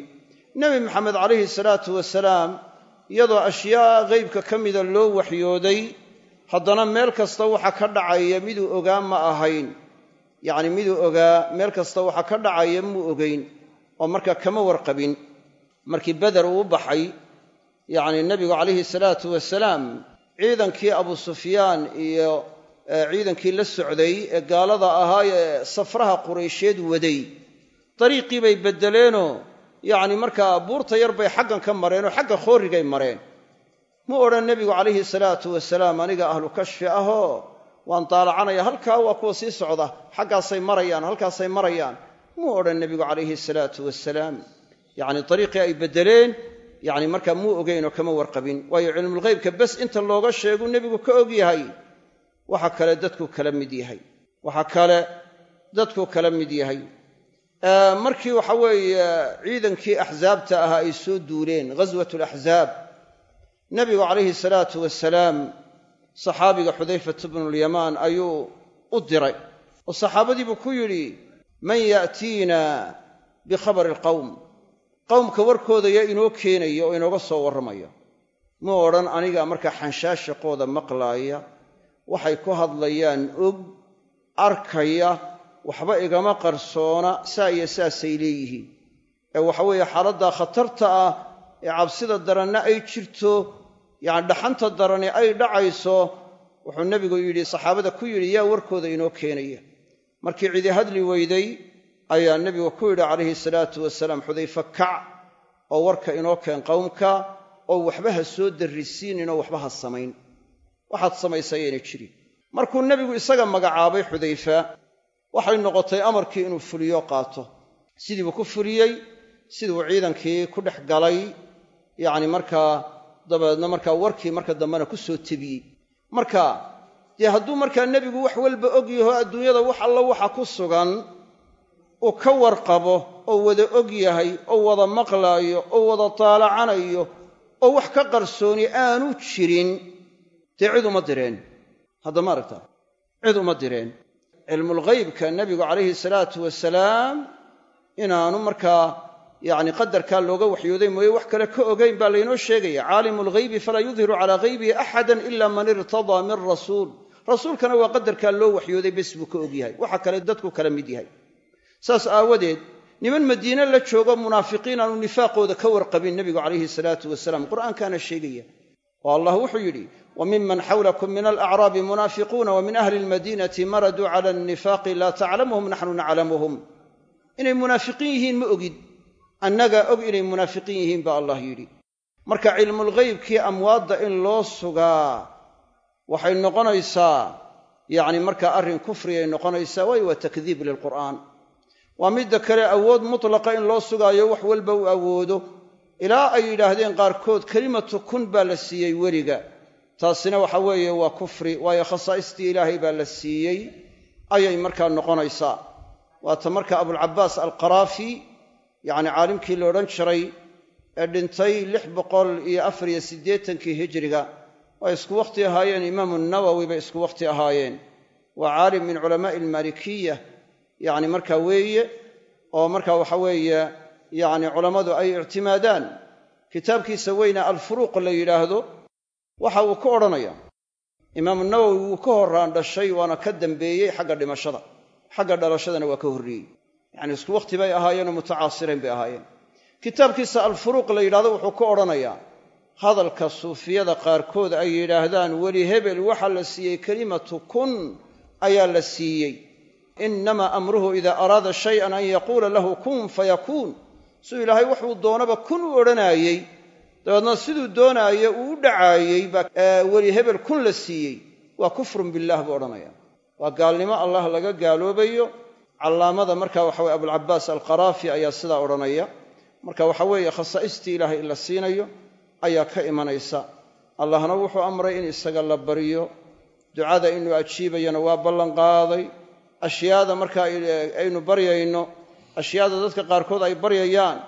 nebi maxamed calayhi salaatu wasalaam iyadoo ashyaa ghaybka ka mida loo waxyooday haddana meel kasta waxa ka dhacaya miduu ogaa ma ahayn yacni miduu ogaa meel kasta waxa ka dhacaya muu ogayn oo markaa kama warqabin markii beder uu baxay yacni nebigu calayhi salaatu wasalaam ciidankii abu sufyaan iyo ciidankii la socday ee gaalada ahaa ee safraha quraysheed waday dariiqii bay beddeleenoo yacni markaa buurta yar bay xaggan ka mareen oo xagga khoorrigay mareen mu odhan nebigu calayhi salaatu wasalaam aniga ahlu kashfi ahoo waan daalacanaya halkaa waa kuwa sii socda xaggaasay marayaan halkaasay marayaan muu odhan nebigu calayhi salaatu wasalaam yacni dariiqii ay beddeleen yacni markaa muu ogeyn oo kama warqabin waayo cilmulghaybka bes inta looga sheegu nebigu ka og yahay waxa kale dadku kala mid yahay waxa kale dadku kala mid yahay markii waxa weeye ciidankii axsaabta ahaa ay soo duuleen ghaswat alaxzaab nebigu calayhi salaatu wasalaam saxaabiga xudayfat bnulyamaan ayuu u diray oo saxaabadiibuu ku yidhi man ya'tiina bikhabari alqawm qowmka warkooda yaa inoo keenaya oo inooga soo warramaya muu odhan aniga markaa xanshaashaqooda maqlaaya waxay ku hadlayaan og arkaya waxba igama qarsoona saa iyo saasay leeyihiin ee waxa weeye xaaladdaa khatarta ah ee cabsida daranna ay jirto yacni dhaxanta darani ay dhacayso wuxuu nebigu yidhi saxaabada ku yidhi yaa warkooda inoo keenaya markii cidi hadli weyday ayaa nebigu ku yidhi calayhi salaatu wasalaam xudayfe kac oo warka inoo keen qowmka oo waxba ha soo darrisiininoo waxba ha samayn waxaad samaysaa yaynay jirin markuu nebigu isaga magacaabay xudayfa waxay noqotay amarkii inuu fuliyo qaato sidiibuu ku fuliyey siduu ciidankii ku dhex galay yacni markaa dabeedna markaa warkii marka dambena ku soo tebiyey marka dee hadduu markaa nebigu wax walba og yaho adduunyada wax alla waxa ku sugan uu ka warqabo oo wada og yahay oo wada maqlaayo oo wada taalacanayo oo wax ka qarsooni aanu jirin dee cid uma direen hadda ma aragtaa cid uma direen cilmulghaybka nebigu calayhi salaatu wasalaam inaanu markaa yacni qadarkaa looga waxyooday mooye wax kale ka ogayn baa laynoo sheegaya caalimu lghaybi falaa yudhiru calaa haybihi axadan ila man irtadaa min rasuul rasuulkana waa qadarkaa loo waxyooday bes buu ka ogyahay waxa kale dadku kala mid yahay saas aawadeed niman madiine la joogo munaafiqiin aanu nifaaqooda ka warqabin nebigu calayhi salaatu wasalaam qur'aankaana sheegaya oo allah wuxuu yidhi wa miman xawlakum min alacraabi munaafiquuna wa min ahli almadiinati maraduu cala annifaaqi laa taclamuhum naxnu naclamuhum inay munaafiqiin yihiin ma ogid annagaa og inay munaafiqiin yihiin baa allah yidhi marka cilmulghaybkii amwaadda in loo sugaa waxay noqonaysaa yacni markaa arrin kufriyay noqonaysaa waayo waa takdiib lilqur'aan waa midda kale awood mutlaqa in loo sugaayo wax walba uu awoodo ilaa ay yidhaahdeen qaarkood kelimatu kun baa la siiyey weliga taasina waxa weeye waa kufri waayo khasaa'istii ilaahay baa la siiyey ayay markaa noqonaysaa waata marka abulcabaas alqaraafi yacni caalimkii la odhan jiray ee dhintay lix boqol iyo afar iyo siddeetankii hijiriga way isku wakhti ahaayeen imaamu nawowi bay isku wakhti ahaayeen waa caalim min culamaa'i almaalikiya yacni markaa weeye oo marka waxa weeye yacni culammadu ay ictimaadaan kitaabkiisa weyne alfuruuq la yidhaahdo waxa uu ka odhanaya imaamu nawowi wuu ka horraan dhashay waana ka dambeeyey xagga dhimashada xagga dhalashadana waa ka horreeyey yacni isku wakhti bay ahaayeenoo mutacaasirayn bay ahaayeen kitaabkiisa alfuruuq la yidhahdo wuxuu ka odhanayaa hadalka suufiyada qaarkood ay yidhaahdaan weli hebel waxaa la siiyey kelimatu kun ayaa la siiyey innamaa amruhu idaa araada shayan an yaquula lahu kun fayakuun siduu ilaahay waxuu doonaba kun u odhanaayey dabeedna siduu doonaayo uu u dhacaayey baa weli hebel kun la siiyey waa kufrun billaah buu odhanaya waa gaalnimo allah laga gaaloobayo callaamada marka waxa weye abulcabaas alqaraafi ayaa sidaa odhanaya marka waxa weeye khasaa'istii ilaahay in la siinayo ayaa ka imanaysa allahna wuxuu amray in isaga la baryo ducada inuu ajiibayana waa ballanqaaday ashyaada marka aynu baryayno ashyaada dadka qaarkood ay baryayaan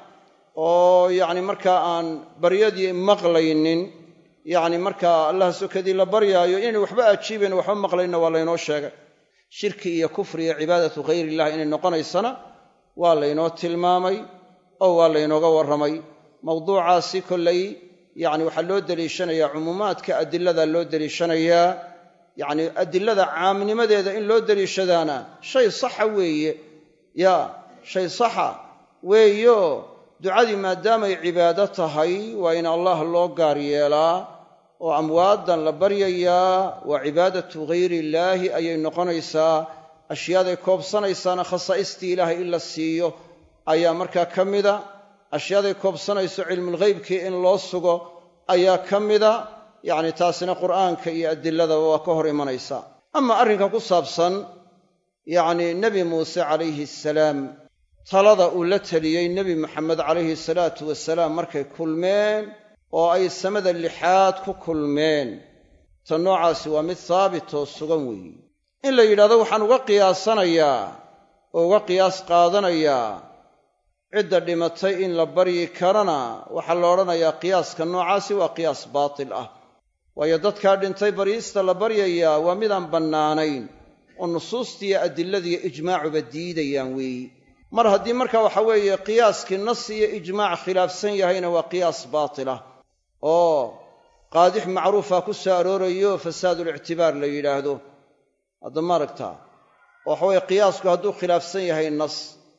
oo yacni markaa aan baryadii maqlaynin yacni markaa allah sokadii la baryaayo inay waxba ajiibayn waxba maqlayna waa laynoo sheegay shirki iyo kufri iyo cibaadatu hayr illah inay noqonaysana waa laynoo tilmaamay oo waa laynooga warramay mawduucaasi kollay yacni waxaa loo deliishanayaa cumuumaadka adilada loo deliishanayaa yacni adilada caamnimadeeda in loo deliishadaana shay saxa weeye ya shay saxa weeyo ducadii maadaamay cibaado tahay waa in allah loo gaar yeelaa oo amwaadan la baryayaa waa cibaadatu ghayri illaahi ayay noqonaysaa ashyaaday koobsanaysaana khasaa'istii ilaahay in la siiyo ayaa markaa ka mida ashyaaday koobsanayso cilmulghaybkii in loo sugo ayaa ka mida yacni taasina qur'aanka iyo adiladaba waa ka hor imanaysaa ama arrinka ku saabsan yacni nebi muuse calayhi asalaam talada uu la teliyey nebi maxamed calayhi salaatu wasalaam markay kulmeen oo ay samada lixaad ku kulmeen ta noocaasi waa mid haabit oo sugan weeye in la yidhahdo waxaan uga qiyaasanayaa oo uga qiyaas qaadanayaa cidda dhimatay in la baryi karana waxaa la odhanayaa qiyaaska noocaasi waa qiyaas baatil ah waayo dadkaa dhintay baryiista la baryayaa waa midaan bannaanayn oo nusuustiiyo adiladiiyo ijmaacuba diidayaan weeyi mar haddii marka waxa weeye qiyaaskii nas iyo ijmaac khilaafsan yahayna waa qiyaas baatilah oo qaadix macruufa ku soo aroorayo fasaadulictibaar la yidhaahdo hadda maaragtaa oo waxa weeye qiyaasku hadduu khilaafsan yahay nas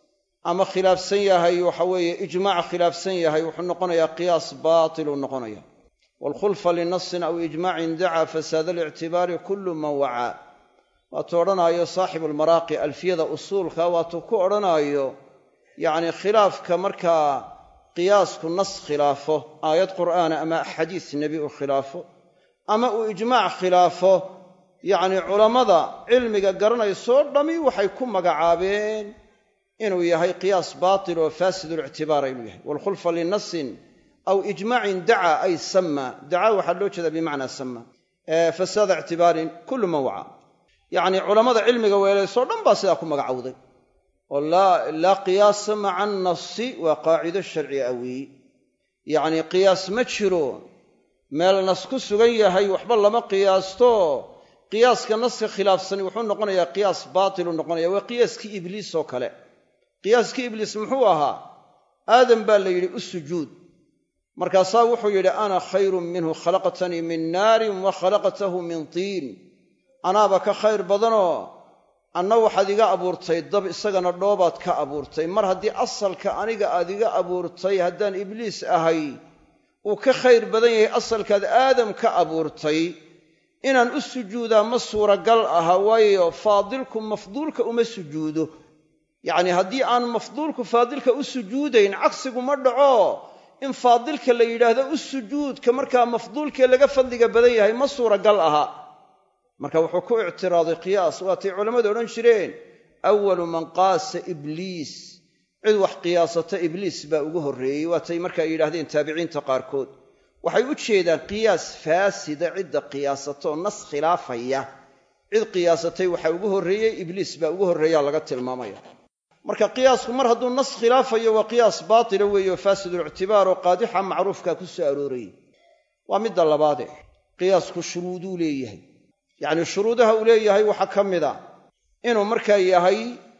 ama khilaafsan yahay waxa weeye ijmaac khilaafsan yahay wuxuu noqonayaa qiyaas baatiluu noqonaya waalkhulfa linasin aw ijmaacin dacaa fasaada alictibaari kullu man wacaa waatuu odhanaayo saaxibu almaraaqi alfiyada usuulka waatuu ku odhanaayo yacni khilaafka markaa qiyaasku nas khilaafo aayad qur'aana ama xadiis nebi uu khilaafo ama uu ijmaac khilaafo yacni culammada cilmiga garanaysoo dhammi waxay ku magacaabeen inuu yahay qiyaas baatil oo faasidulictibaara inuu yahay waalkhulfa linasin aw ijmaacin dacaa ay sama dacaa waxaa loo jeedaa bimacnaa sama fasaada ictibaarin kullu man waca yacni culammada cilmiga weelaysoo dhan baa sidaa ku magacowday oo laa qiyaasa maca annasi waa qaacido sharci a weeye yacni qiyaas ma jiro meel nas ku sugan yahay waxba lama qiyaasto qiyaaska naska khilaafsani wuxuu noqonayaa qiyaas baatiluu noqonaya waa qiyaaskii ibliis oo kale qiyaaskii ibliis muxuu ahaa aadam baa la yidhi u sujuud markaasaa wuxuu yidhi ana khayrun minhu khalaqtanii min naarin wa khalaqtahu min tiin anaaba ka khayr badanoo anna waxaad iga abuurtay dab isagana dhoobaad ka abuurtay mar haddii asalka aniga aad iga abuurtay haddaan ibliis ahay uu ka khayr badan yahay asalkaad aadam ka abuurtay inaan u sujuudaa ma suuragal aha waayo faadilku mafduulka uma sujuudo yacnii haddii aan mafduulku faadilka u sujuudayn cagsigu ma dhaco in faadilka la yidhaahdo u sujuudka markaa mafduulkee laga fadliga badan yahay ma suuragal aha marka wuxuu ku ictiraaday qiyaas waatay culammadu odhan jireen awalu man qaasa ibliis cid wax qiyaasata ibliis baa ugu horreeyey waatay markaa yidhahdeen taabiciinta qaarkood waxay u jeedaan qiyaas faasida cidda qiyaasataoo nas khilaafaya cid qiyaasatay waxaa ugu horreeyey ibliis baa ugu horreeyaa laga tilmaamaya marka qiyaasku mar hadduu nas khilaafayo waa qiyaas baatila weeye oo faasidulictibaar oo qaadixa macruufka ku soo aroorayey waa midda labaade qiyaasku shuruuduu leeyahay yacnii shuruudaha uu leeyahay waxaa ka mid a inuu markaa yahay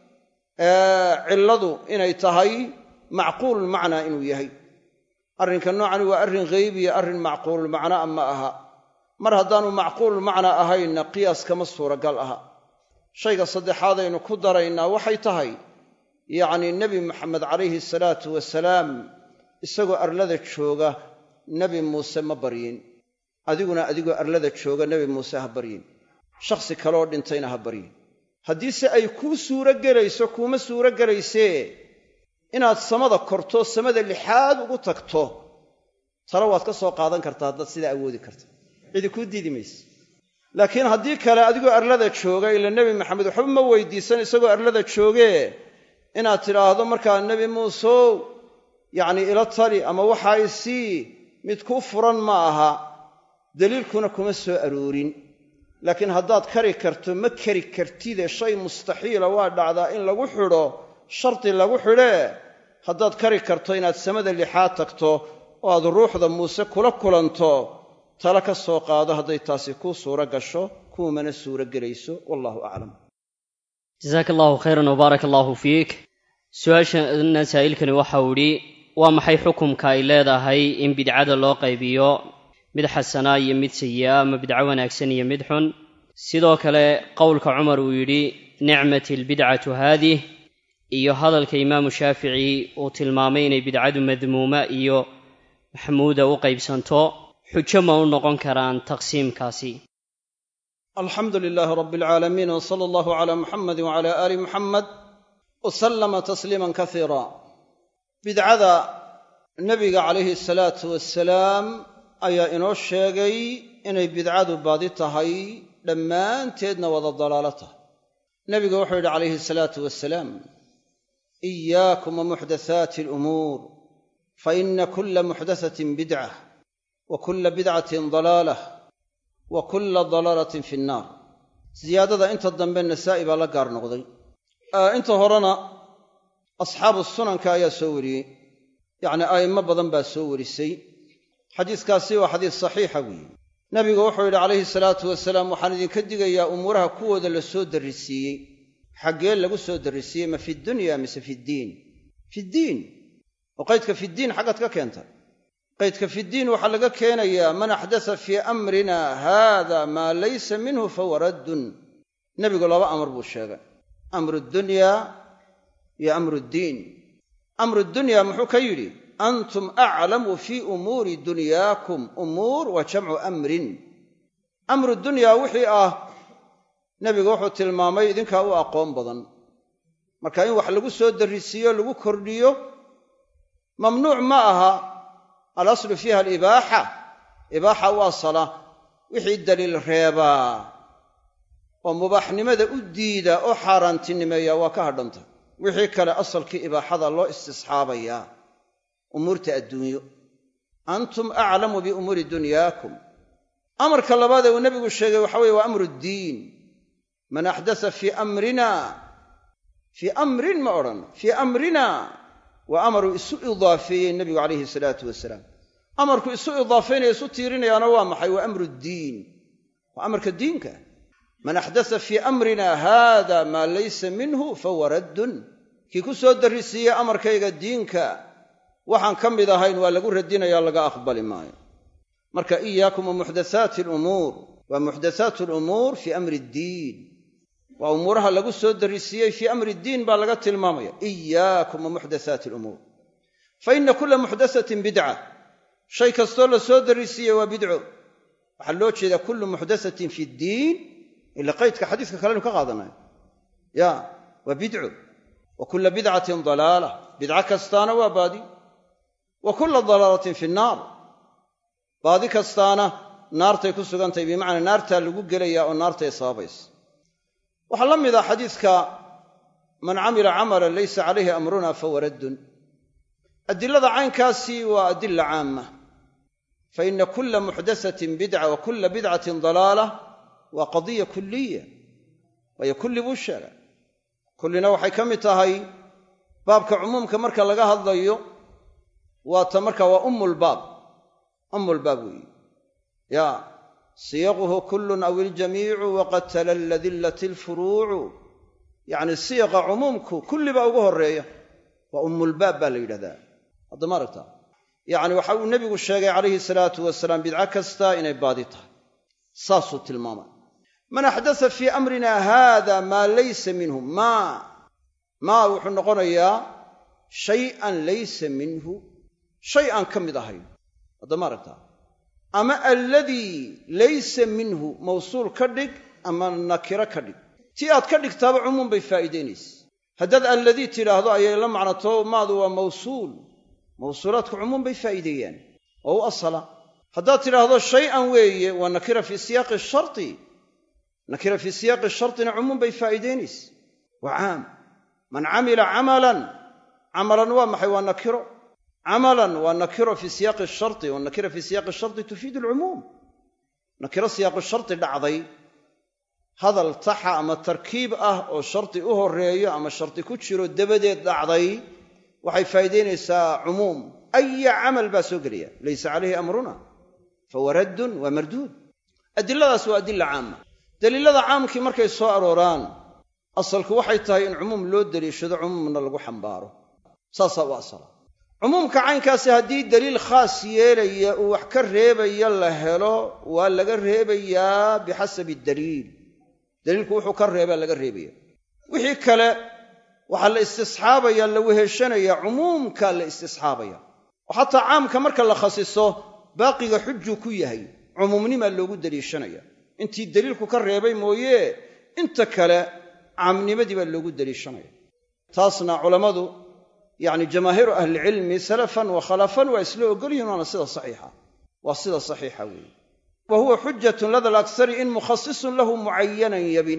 cilladu inay tahay macquululmacnaa inuu yahay arrinka noocani waa arrin ghaybiya arrin macquululmacnaa ma aha mar haddaanu macquululmacnaa ahaynna qiyaas kama suuragal aha shayga saddexaadaynu ku daraynaa waxay tahay yacnii nebi maxamed calayhi salaatu wasalaam isagoo arlada jooga nebi muuse ma baryin adiguna adigoo arlada jooga nebi muuse ha baryin shakhsi kaleoo dhintayna ha baryin haddiise ay kuu suuro gelayso kuuma suuro gelaysee inaad samada korto samada lixaad ugu tagto talo waad ka soo qaadan kartaa haddaad sidaa awoodi karta cidi kuu diidi mayse laakiin haddii kale adigoo arlada jooga ila nebi maxamed waxba ma weydiisan isagoo arlada joogee inaad tidhaahdo markaa nebi muuseow yacnii ila tali ama waxaa isii mid kuu furan ma aha daliilkuna kuma soo aroorin laakiin haddaad kari karto ma kari kartide shay mustaxiila waa dhacdaa in lagu xidho shardi lagu xidhee haddaad kari karto inaad samada lixaad tagto oo aad ruuxda muuse kula kulanto tale ka soo qaado hadday taasi kuu suuro gasho kuumana suuro gelayso wallahu aclam jasaaka allahu khayran wbaaraka allahu fiik su-aashana saa'ilkani waxau idhi waa maxay xukumka ay leedahay in bidcada loo qaybiyo mid xasanaa iyo mid sayi'a ama bidco wanaagsan iyo mid xun sidoo kale qowlka cumar uu yidhi nicmati albidcatu haadih iyo hadalka imaamu shaafici uu tilmaamay inay bidcadu madmuuma iyo maxmuuda u qaybsanto xujo ma u noqon karaan taqsiimkaasi alxamdu lilaahi rabbi alcaalamiin w sala allahu calaa muxamadi wacala aali muxamed wa sallama tasliiman kasiira bidcada nebiga calayhi salaatu wasalaam ayaa inoo sheegay inay bidcadu baadi tahay dhammaanteedna wada dalaalo tahay nebigu wuxuu yidhi calayhi salaatu wasalaam iyaakum wa muxdathaati alumuur fa ina kulla muxdathatin bidcah wa kulla bidcatin dalaalah wa kulla dalaalatin fi nnaar siyaadada inta dambe nasaa'i baa la gaar noqday inta horena asxaabu sunanka ayaa soo wariyey yacnii a'immo badan baa soo warisay xadiiskaasi waa xadiis saxiixa weeye nebigu wuxuu yidhi calayhi salaatu wasalaam waxaan idinka digayaa umuuraha kuwooda la soo darrisiiyey xaggee lagu soo darrisiiyey ma fi dunya mise fiddiin fiddiin oo qaydka fiddiin xaggaad ka keenta qaydka fiddiin waxaa laga keenayaa man axdasa fii amrina haada maa laysa minhu fahuwa raddun nebigu laba amar buu sheegay amru dunyaa iyo amru ddiin amru dunyaa muxuu ka yidhi antum aclamu fii umuuri dunyaakum umuur waa jamcu amrin amru dunyaa wixii ah nebigu wuxuu tilmaamay idinkaa u aqoon badan marka in wax lagu soo darrisiiyo lagu kordhiyo mamnuuc ma aha alaslu fiiha alibaaxa ibaaxa u asala wixii daliil reebaa oo mubaaxnimada u diida oo xaaraantinimeeya waa ka hadhanta wixii kale asalkii ibaaxada loo istisxaabayaa umuurta adduunyo antum aclamu biumuuri dunyaakum amarka labaad ee uu nebigu sheegay waxa weye waa amru ddiin man axdasa fii amrina fii amrin ma odhan fii amrina waa amaruu isu idaafeeyey nebigu calayhi salaatu wasalaam amarku isu idaafeynaya isu tiirinayaana waa maxay waa amru ddiin waa amarka diinka man axdasa fii amrina haada maa laysa minhu fahuwa raddun kii ku soo darrisiiyey amarkayga diinka waxaan ka mid ahayn waa lagu radinaya laga aqbali maayo marka iyaakum wa muxdathaati alumuur waa muxdathaatu alumuur fii amri ddiin waa umuuraha lagu soo darrisiiyey fii amri ddiin baa laga tilmaamaya iyaakum wa muxdathaati alumuur fa ina kulla muxdathatin bidca shay kastoo la soo darrisiiyey waa bidco waxaa loo jeedaa kullu muxdathatin fi ddiin ila qaydka xadiiska kalenu ka qaadanayo ya waa bidco wa kulla bidcatin dalaala bidco kastaana waa baadi wa kulla dalaalatin fi nnaar baadi kastaana naartay ku sugantahay bimacnaa naartaa lagu gelayaa oo naartay sababaysa waxaa la mid ah xadiiska man camila camalan laysa calayhi amruna fahuwa raddun adilada caynkaasi waa adila caama fa ina kulla muxdathatin bidca wa kulla bidcatin dalaala waa qadiya kulliya waayo kulli buu sheegay kullina waxay ka mid tahay baabka cumuumka marka laga hadlayo waa ta marka waa ummulbaab ummulbaab weeye ya siyaquhu kullun aw iljamiicu waqad talalla dillat alfuruucu yacni siyaqa cumuumku kulli baa ugu horreeya waa ummulbaab baa la yidhahdaa haddama aragtaa yacni waxa uu nebigu sheegay calayhi salaatu wasalaam bidco kasta inay baadi tahay saasuu tilmaamay man axdasa fii amrina haada maa laysa minhu maa maa wuxuu noqonayaa shay-an laysa minhu shay aan ka mid ahayn haddama aragtaa ama alladii laysa minhu mawsuul ka dhig ama nakiro ka dhig tii aad ka dhigtaaba cumuum bay faa'iidaynaysa haddaad alladii tidhaahdo ayay la macnato maadu waa mawsuul mawsuulaadku cumuum bay faa'iideeyaan oo u asala haddaad tidhaahdo shay-an weeye waa nakira fii siyaaqi sharti nakira fii siyaaqi shartina cumuum bay faa'iidaynaysa waa caam man camila camalan camalan waa maxay waa nakiro camalan waa nakiro fii siyaaqi sharti wa nakira fii siyaaqi sharti tufiidu alcumuum nakiro siyaaqi sharti dhacday hadal taxa ama tarkiib ah oo shardi u horreeyo ama shardi ku jiro dabadeed dhacday waxay faa'iidaynaysaa cumuum aya camal baa soo gelaya laysa calayhi amruna fahuwa raddun waa marduud adiladaas waa adila caama daliilada caamkii markay soo arooraan asalku waxay tahay in cumuum loo deliishado cumuumna lagu xambaaro saasaa u asala cumuumka caynkaasi haddii daliil khaas yeelaya uu wax ka reebaya la helo waa laga reebayaa bixasabi daliil daliilku wuxuu ka reebaa laga reebaya wixii kale waxaa la istisxaabaya la weheshanaya cumuumkaa la istisxaabaya oo xataa caamka marka la khasiso baaqiga xujuu ku yahay cumuumnimaa loogu daliishanaya intii daliilku ka reebay mooye inta kale caamnimadii baa loogu daliishanaya taasna culammadu yacni jamaahiiru ahlicilmi salafan wa khalafan waa isla ogol yihin waana sida saxiixa waa sida saxiixa weeye wa huwa xujatun lada alaksari in mukhasisun lahu mucayanan yabin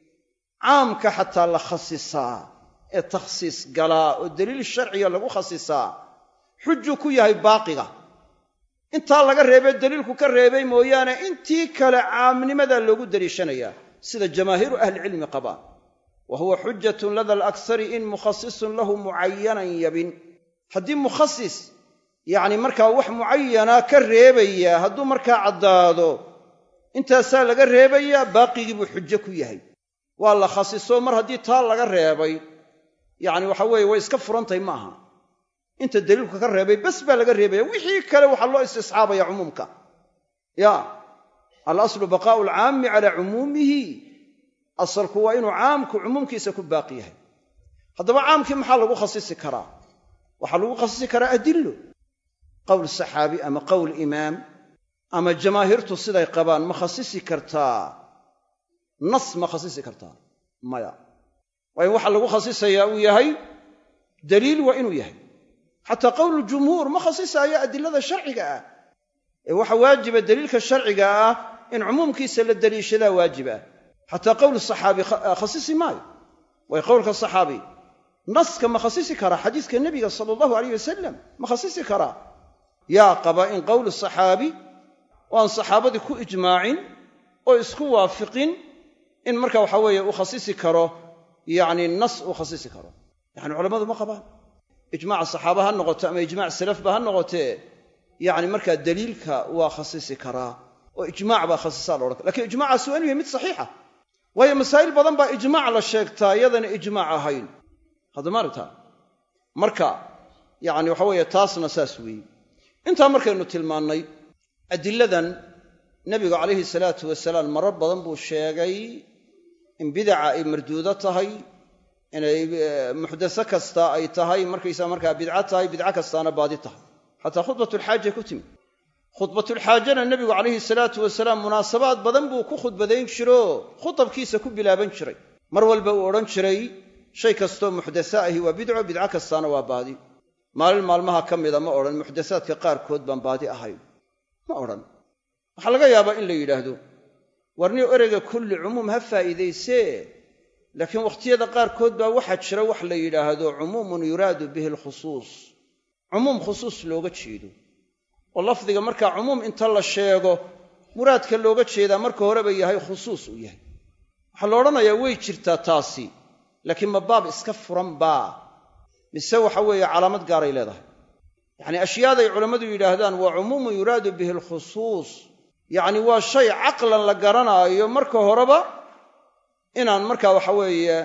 caamka xataa la khasisaa ee takhsiis galaa oo daliil sharciga lagu khasisaa xujuu ku yahay baaqiga intaa laga reebee daliilku ka reebay mooyaane intii kale caamnimadaa loogu daliishanayaa sida jamaahiiru ahlicilmi qabaan wa huwa xujatun lada alaksari in mukhasisun lahu mucayanan yabin haddii mukhasis yacni markaa wax mucayana ka reebaya hadduu markaa caddaado intaasaa laga reebayaa baaqigii buu xujo ku yahay waa la khasiso mar haddii taa laga reebay yacni waxa weeye way iska furantahay ma aha inta daliilku ka reebay bes baa laga reebaya wixii kale waxaa loo istisxaabaya cumuumka ya alaslu baqaa'u alcaami calaa cumuumihi asalku waa inuu caamku cumuumkiisa ku baaqi yahay haddaba caamkii maxaa lagu khasisi karaa waxaa lagu khasisi karaa adillo qowl saxaabi ama qowl imaam ama jamaahiirtu siday qabaan ma khasisi kartaa nas ma khasisi kartaa maya waa in waxa lagu khasisayaa uu yahay daliil waa inuu yahay xataa qowlu jumhuur ma khasisaayo adilada sharciga ah ee waxa waajiba daliilka sharciga ah in cumuumkiisa la daliishadaa waajib ah xataa qowlu saxaabi khasisi maayo way qowlka saxaabi naska ma khasisi karaa xadiiska nebiga sala allahu alayh wasalam ma khasisi karaa yaa qaba in qowlu saxaabi oo aan saxaabadii ku ijmaacin oo isku waafiqin in marka waxa weeye uu khasisi karo yacni nas uu khasisi karo yacni culammadu ma qabaan ijmaaca saxaaba ha noqoto ama ijmac salafba ha noqotee yacni markaa daliilka waa khasisi karaa oo ijmaac baa khasisaa laodhan kara lakin ijmaacaasi waa inu yahay mid saxiixa waayo masaa'il badan baa ijmaac la sheegtaa iyadana ijmaac ahayn haddama aragtaa marka yacni waxa weeye taasna saas weeye intaa markaynu tilmaannay adiladan nebigu calayhi salaatu wasalaam marar badan buu sheegay in bidaca ay marduudo tahay inay muxdase kasta ay tahay markaysaa markaa bidco tahay bidco kastaana baadi tahay xataa khudbatulxaaja ku timid khudbatulxaajana nebigu calayhi salaatu wasalaam munaasabaad badan buu ku khudbadayn jiroo khutabkiisa ku bilaaban jiray mar walba uu odhan jiray shay kastoo muxdase ahi waa bidco bidco kastaana waa baadi maalin maalmaha ka mida ma odhan muxdasaadka qaarkood baan baadi ahayn ma odhan waxaa laga yaabaa in la yidhaahdo warniyo ereyga kulli cumuum ha faa'iidaysee laakiin wakhtiyada qaarkood baa waxaa jira wax la yidhaahdo cumuumun yuraadu bihi alkhusuus cumuum khusuus looga jeedo oo lafdiga markaa cumuum inta la sheego muraadka looga jeedaa marka horeba yahay khusuus uu yahay waxaa la odhanayaa way jirtaa taasi laakiin ma baab iska furan baa mise waxa weeye calaamad gaaray leedahay yacnii ashyaaday culammadu yidhaahdaan waa cumuumun yuraadu bihi alkhusuus yacni waa shay caqlan la garanaayo marka horeba inaan markaa waxa weeye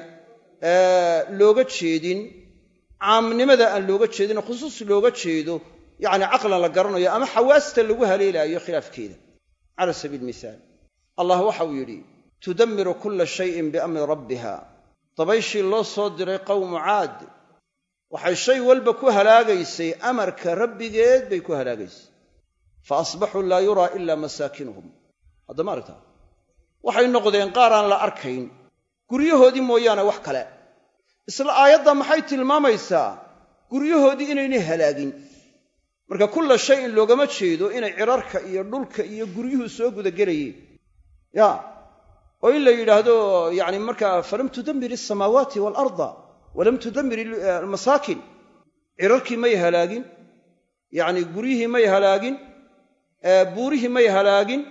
looga jeedin caamnimada aan looga jeedin khusuus looga jeedo yacni caqlan la garanayo ama xawaasta lagu haleelaayo khilaafkeeda cala sabiili mihaal allah waxa uu yidhi tudammiru kulla shayin biamri rabbiha dabayshii loo soo diray qowmu caad waxay shay walba ku halaagaysay amarka rabbigeed bay ku halaagaysay fa asbaxuu laa yuraa ila masaakinuhum haddama aragtaa waxay noqdeen qaar aan la arkayn guryahoodii mooyaane wax kale isla aayadda maxay tilmaamaysaa guryahoodii inaynay halaagin marka kulla shay in loogama jeedo inay cirarka iyo dhulka iyo guryuhu soo gudagelayeen ya oo in la yidhaahdo yacni markaa falam tudammir alsamaawaati waalarda walam tudammir almasaakin cirarkii may halaagin yacni guryihii may halaagin buurihii may halaagin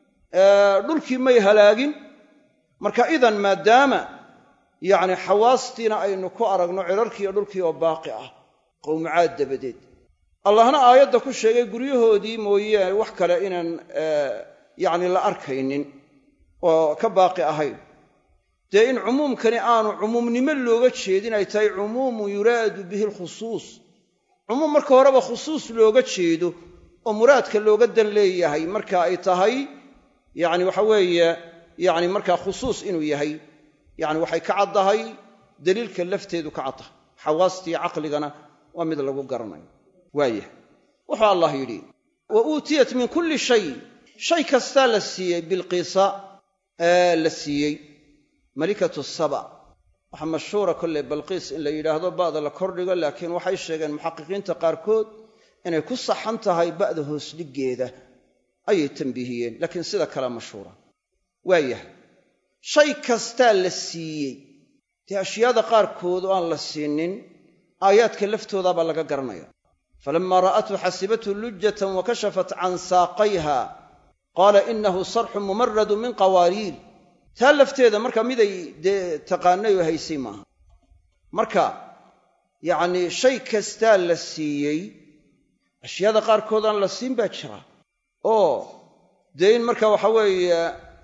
dhulkii may halaagin marka idan maadaama yacni xawaastiina aynu ku aragno cirarkii iyo dhulkii oo baaqi ah qowmucaad dabadeed allahna aayadda ku sheegay guryahoodii mooye wax kale inaan yacni la arkaynin oo ka baaqi ahayn dee in cumuumkani aanu cumuumnimo looga jeedin ay tahay cumuumun yuraadu bihi alkhusuus cumuum marka horeba khusuus looga jeedo oo muraadka looga dan leeyahay marka ay tahay yacni waxa weeye yacni markaa khusuus inuu yahay yacni waxay ka caddahay daliilka lafteedu ka caddahay xawaastii caqligana waa mid lagu garanayo waayah wuxuu allah yidhi wa uutiyat min kulli shay shay kastaa la siiyey bilqiisa ee la siiyey malikatu saba waxaa mashhuura kolley balqiis in la yidhaahdo ba'da la kordhigo laakiin waxay sheegeen muxaqiqiinta qaarkood inay ku saxan tahay ba'da hoosdhiggeeda ayay tambiihiyeen laakiin sida kale mashhuura waayahay shay kastaa la siiyey dee ashyaada qaarkood oo aan la siinin aayaadka laftoodaabaa laga garanaya falammaa ra'athu xasibathu lujjatan wa kashafat can saaqayha qaala inahu sarxun mumaradu min qawaariir taa lafteeda marka miday dee taqaanay oo haysay maaha marka yacnii shay kastaa la siiyey ashyaada qaarkood aan la siin baa jira oo dee in marka waxa weeye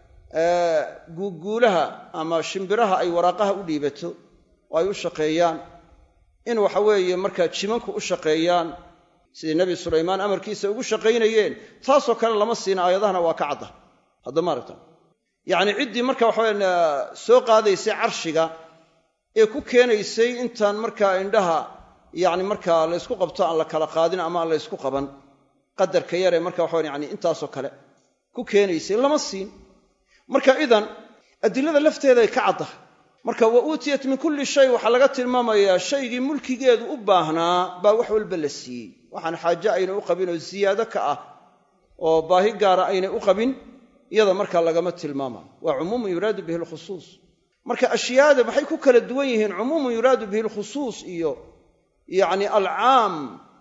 guuguulaha ama shimbiraha ay waraaqaha u dhiibato oo ay u shaqeeyaan in waxa weeye markaa jimanku u shaqeeyaan sidii nebi sulaymaan amarkiisa ugu shaqaynayeen taasoo kale lama siina aayadahana waa ka cadda hadda maaragta yacnii ciddii marka waxaweya soo qaadaysay carshiga ee ku keenaysay intaan markaa indhaha yacni markaa laysku qabto aan la kala qaadin ama aan laysku qaban qadarka yaree marka waxawan yani intaasoo kale ku keenaysay lama siin marka idan adilada lafteeday ka caddahay marka wa uutiyat min kulli shay waxaa laga tilmaamayaa shaygii mulkigeedu u baahnaa baa wax walba la siiyey waxaan xaaje aynay u qabin oo ziyaado ka ah oo baahi gaara aynay u qabin iyada markaa lagama tilmaamayo waa cumuumun yuraadu bihi alkhusuus marka ashyaada maxay ku kala duwan yihiin cumuumun yuraadu bihi alkhusuus iyo yacni alcaam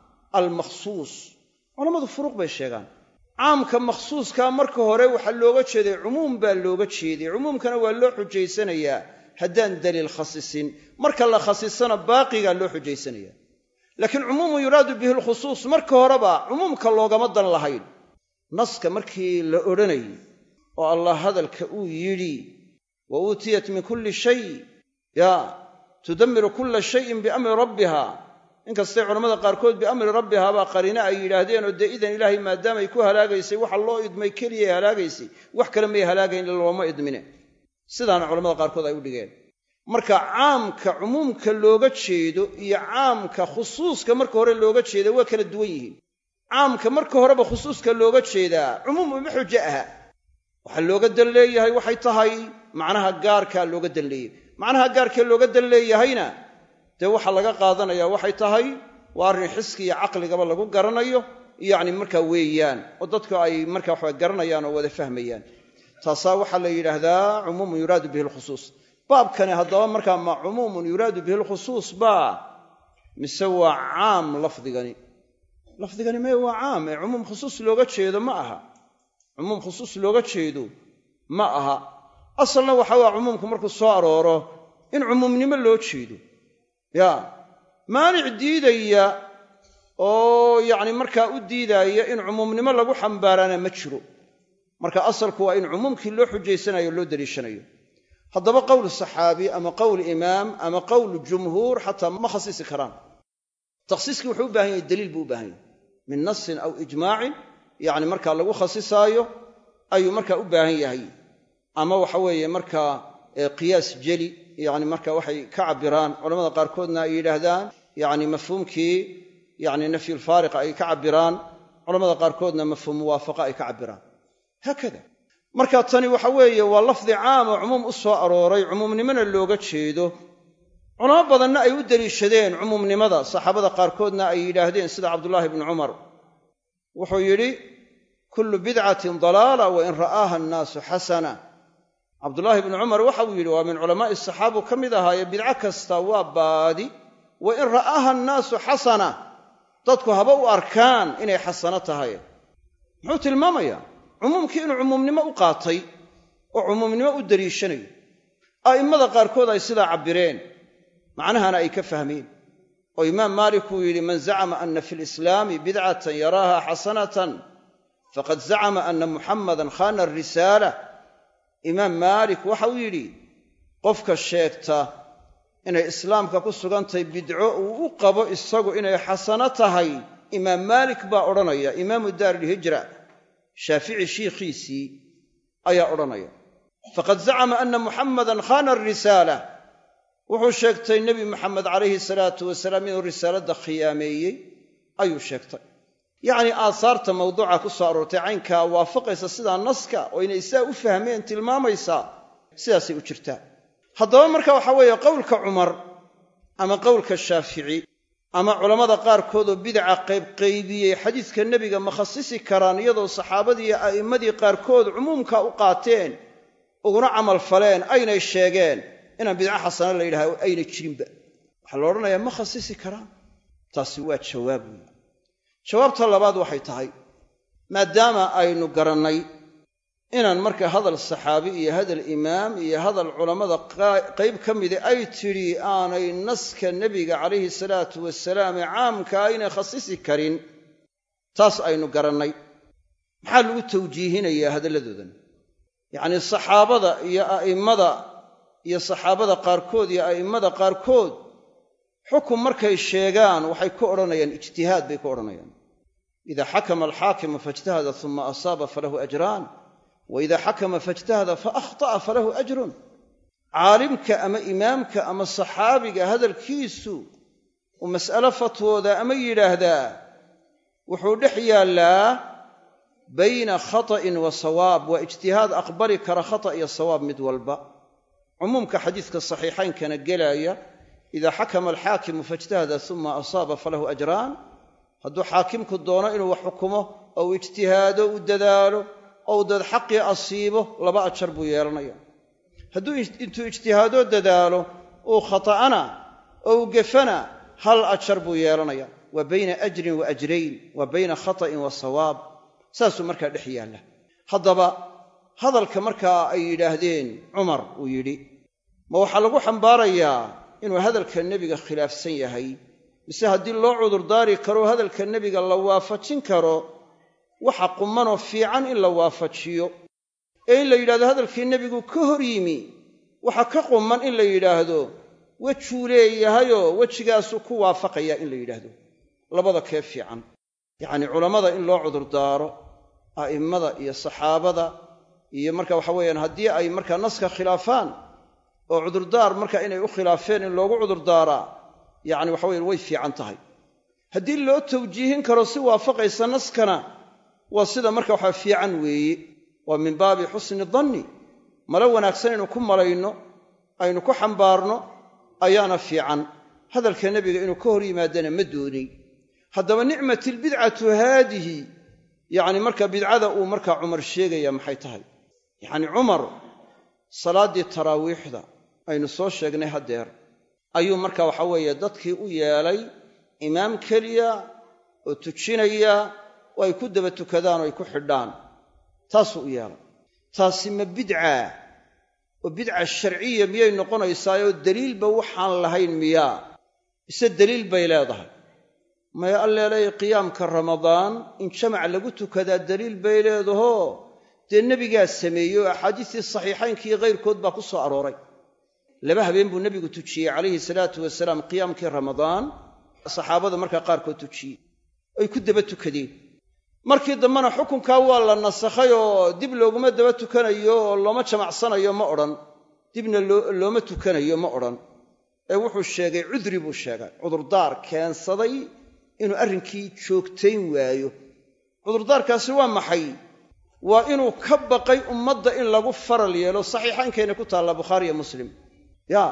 almakhsuus culammadu furuuq bay sheegaan caamka makhsuuskaa marka hore waxaa looga jeeday cumuum baa looga jeeday cumuumkana waa loo xujaysanayaa haddaan daliil khasisin marka la khasisana baaqigaa loo xujaysanaya laakiin cumuumun yuraadu bihi alkhusuus marka horeba cumuumka loogama dan lahayn naska markii la odhanayay oo allah hadalka uu yidhi wa uutiyat min kulli shay ya tudammiru kulla shayin biamri rabbiha inkastay culammada qaarkood biamri rabbihaa baa qariine ay yidhaahdeen oo dee idan ilaahay maadaamay ku halaagaysay waxa loo idmay keliyay halaagaysay wax kale may halaagayn looma idmine sidaana culamada qaarkood ay u dhigeen marka caamka cumuumka looga jeedo iyo caamka khusuuska marka hore looga jeeda waa kala duwan yihiin caamka marka horeba khusuuska looga jeedaa cumuum uma xujo aha waxaa looga dan leeyahay waxay tahay macnaha gaarkaa looga dan leeyahay macnaha gaarkee looga dan leeyahayna dee waxaa laga qaadanaya waxay tahay waa arrin xiski iyo caqligaba lagu garanayo yacni markaa weeyaan oo dadku ay marka waxa garanayaan oo wada fahmayaan taasaa waxaa la yidhaahdaa cumuumun yuraadu bihi alkhusuus baabkani haddaba markaa ma cumuumun yuraadu bihi alkhusuus baa mise waa caam lafdigani lafdigani mee waa caam ee cumuum khusuus looga jeedo ma aha cumuum khusuus looga jeedo ma aha asalna waxa waa cumuumku markuu soo arooro in cumuumnimo loo jeedo ya maanic diidaya oo yacni markaa u diidaaya in cumuumnimo lagu xambaaraana ma jiro marka asalku waa in cumuumkii loo xujaysanayo o loo daliishanayo haddaba qowl saxaabi ama qowl imaam ama qowl jumhuur xataa ma khasisi karaan takhsiiskii wuxuu u baahan yahay daliil buu u baahan yahay min nasin aw ijmaacin yacni markaa lagu khasisaayo ayuu markaa u baahan yahay ama waxa weeye markaa qiyaas jeli yacni marka waxay ka cabbiraan culamada qaarkoodna ay yidhaahdaan yacni mafhuumkii yacni nafyulfaariqa ay ka cabbiraan culamada qaarkoodna mafhuum muwaafaqa ay ka cabbiraan haakada marka tani waxa weeye waa lafdi caam oo cumuum u soo arooray cumuumnimona looga jeedo culamo badanna ay u deliishadeen cumuumnimada saxaabada qaarkoodna ay yidhaahdeen sida cabdullaahi bnu cumar wuxuu yidhi kullu bidcatin dalaala wa in ra'aaha annaasu xasana cabdullaahi bnu cumar waxa uu yidhi waa min culamaa'i saxaabu ka mid ahaaye bidco kasta waa baadi wa in ra'aaha annaasu xasana dadku haba u arkaan inay xasano tahay muxuu tilmaamayaa cumuumkii inuu cumuumnimo u qaatay oo cumuumnimo u deliishanayo a'immada qaarkood ay sidaa cabbireen macnahana ay ka fahmeen oo imaam maalik uu yidhi man zacama ana fi lislaami bidcatan yaraaha xasanatan faqad zacama ana muxammadan khana arisaala imaam maalik waxa uu yidhi qofka sheegta inay islaamka ku sugantahay bidco uu u qabo isagu inay xasano tahay imaam maalik baa odhanaya imaamu daarilhijra shaafici shiikhiisii ayaa odhanaya faqad zacama ana muxammadan khana arisaala wuxuu sheegtay nebi moxamed calayhi salaatu wasalaam inuu risaaladda khiyaameeyey ayuu sheegtay yacnii aasaarta mawduuca ku soo aroortay caynkaa waafaqaysa sidaa naska oo inay sidaa u fahmeen tilmaamaysaa sidaasay u jirtaa haddaba marka waxaa weeye qowlka cumar ama qowlka shaafici ama culammada qaarkoodoo bidaca qaybqaybiyey xadiiska nebiga ma khasisi karaan iyadoo saxaabadii iyo a'immadii qaarkood cumuumka u qaateen uguna camal faleen aynay sheegeen inaan bidco xasana la yidhaha aynay jirinba waxaa la odhanayaa ma khasisi karaan taasi waa jawaab weyi jawaabta labaad waxay tahay maadaama aynu garannay inaan marka hadal saxaabi iyo hadal imaam iyo hadal culammada qayb ka mida ay tidhi aanay naska nebiga calayhi salaatu wasalaam ee caamkaa aynay khasisi karin taas aynu garannay maxaa lagu tawjiihinayaa hadalladoodan yacnii saxaabada iyo a'immada iyo saxaabada qaarkood iyo a'immada qaarkood xukun markay sheegaan waxay ku odhanayaan ijtihaad bay ku odhanayaan ida xakama alxaakimu faijtahada uma asaaba falahu ajraan wa ida xakama faijtahada fa akhta'a falahu ajrun caalimka ama imaamka ama saxaabiga hadalkiisu uu mas'alo fatwooda ama yidhaahdaa wuxuu dhex yaallaa bayna khata'in wa sawaab waa ijtihaad aqbali kara khata' iyo sawaab mid walba cumuumka xadiiska saxiixaynkana gelaya ida xakama alxaakimu faijtahada uma asaaba falahu ajraan hadduu xaakimku doono inuu wax xukumo oo uu ijtihaado u dadaalo ou dad xaqii asiibo laba ajar buu yeelanaya hadduu intuu ijtihaadoo dadaalo uu khata'ana oo uu gefana hal ajar buu yeelanaya waa bayna ajrin wa ajrayn waa bayna khata'in wa sawaab saasuu markaa dhex yaalla haddaba hadalka markaa ay yidhaahdeen cumar uu yidhi ma waxaa lagu xambaarayaa inuu hadalka nebiga khilaafsan yahay mise haddii loo cudurdaari karo hadalka nebiga la waafajin karo waxa qumanoo fiican in la waafajiyo ee in la yidhahdo hadalkii nebigu ka hor yimi waxa ka quman in la yidhaahdo wejuu leeyahayoo wejigaasuu ku waafaqayaa in la yidhaahdo labada kee fiican yacnii culammada in loo cudurdaaro a'immada iyo saxaabada iyo marka waxa weeyaan haddii ay markaa naska khilaafaan oo cudurdaar marka inay u khilaafeen in loogu cudurdaaraa yacni waxa weye way fiican tahay haddii loo tawjiihin karo si waafaqaysa naskana waa sida marka waxaa fiican weeye waa min baabi xusni danni malo wanaagsan aynu ku malayno aynu ku xambaarno ayaana fiican hadalka nebiga inuu ka hor yimaadana ma doonay haddaba nicmat ilbidcatu haadihi yacni marka bidcada uu markaa cumar sheegaya maxay tahay yacni cumar salaaddii taraawiixda aynu soo sheegnay haddeer ayuu marka waxa weeye dadkii u yeelay imaam keliya oo tujinaya oo ay ku daba tukadaan oo ay ku xidhaan taasuu u yeelay taasi ma bidca oo bidca sharciya miyay noqonaysaayoo deliilba waxaan lahayn miyaa mise deliil bay leedahay maya alleelay qiyaamka ramadaan in jamac lagu tukadaa deliil bay leedahoo dee nebigaa sameeyey oo axaadiistii saxiixaynkii kayrkood baa ku soo arooray laba habeen buu nebigu tujiyey calayhi salaatu wasalaam qiyaamkii ramadaan saxaabada markaa qaarkood tujiyey ay ku daba tukadeen markii dambena xukunkaa waa la nasakhay oo dib looguma daba tukanayo oo looma jamacsanayo ma odhan dibna looma tukanayo ma odhan ee wuxuu sheegay cudri buu sheegay cudurdaar keensaday inuu arrinkii joogtayn waayo cudurdaarkaasi waa maxay waa inuu ka baqay ummadda in lagu faral yeelo saxiixaynkayna ku taalla bukhaari iyo muslim yaa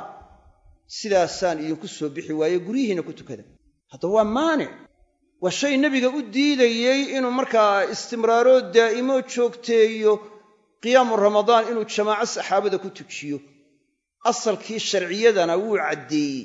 sidaasaan idinku soo bixi waaye guryihiinna ku tukada haddaba waa maanic waa shay nebiga u diidayey inuu markaa istimraaroo daa'imo joogteeyo qiyaamu ramadaan inuu jamaaco saxaabada ku tujiyo asalkii sharciyadana wuu caddeeyey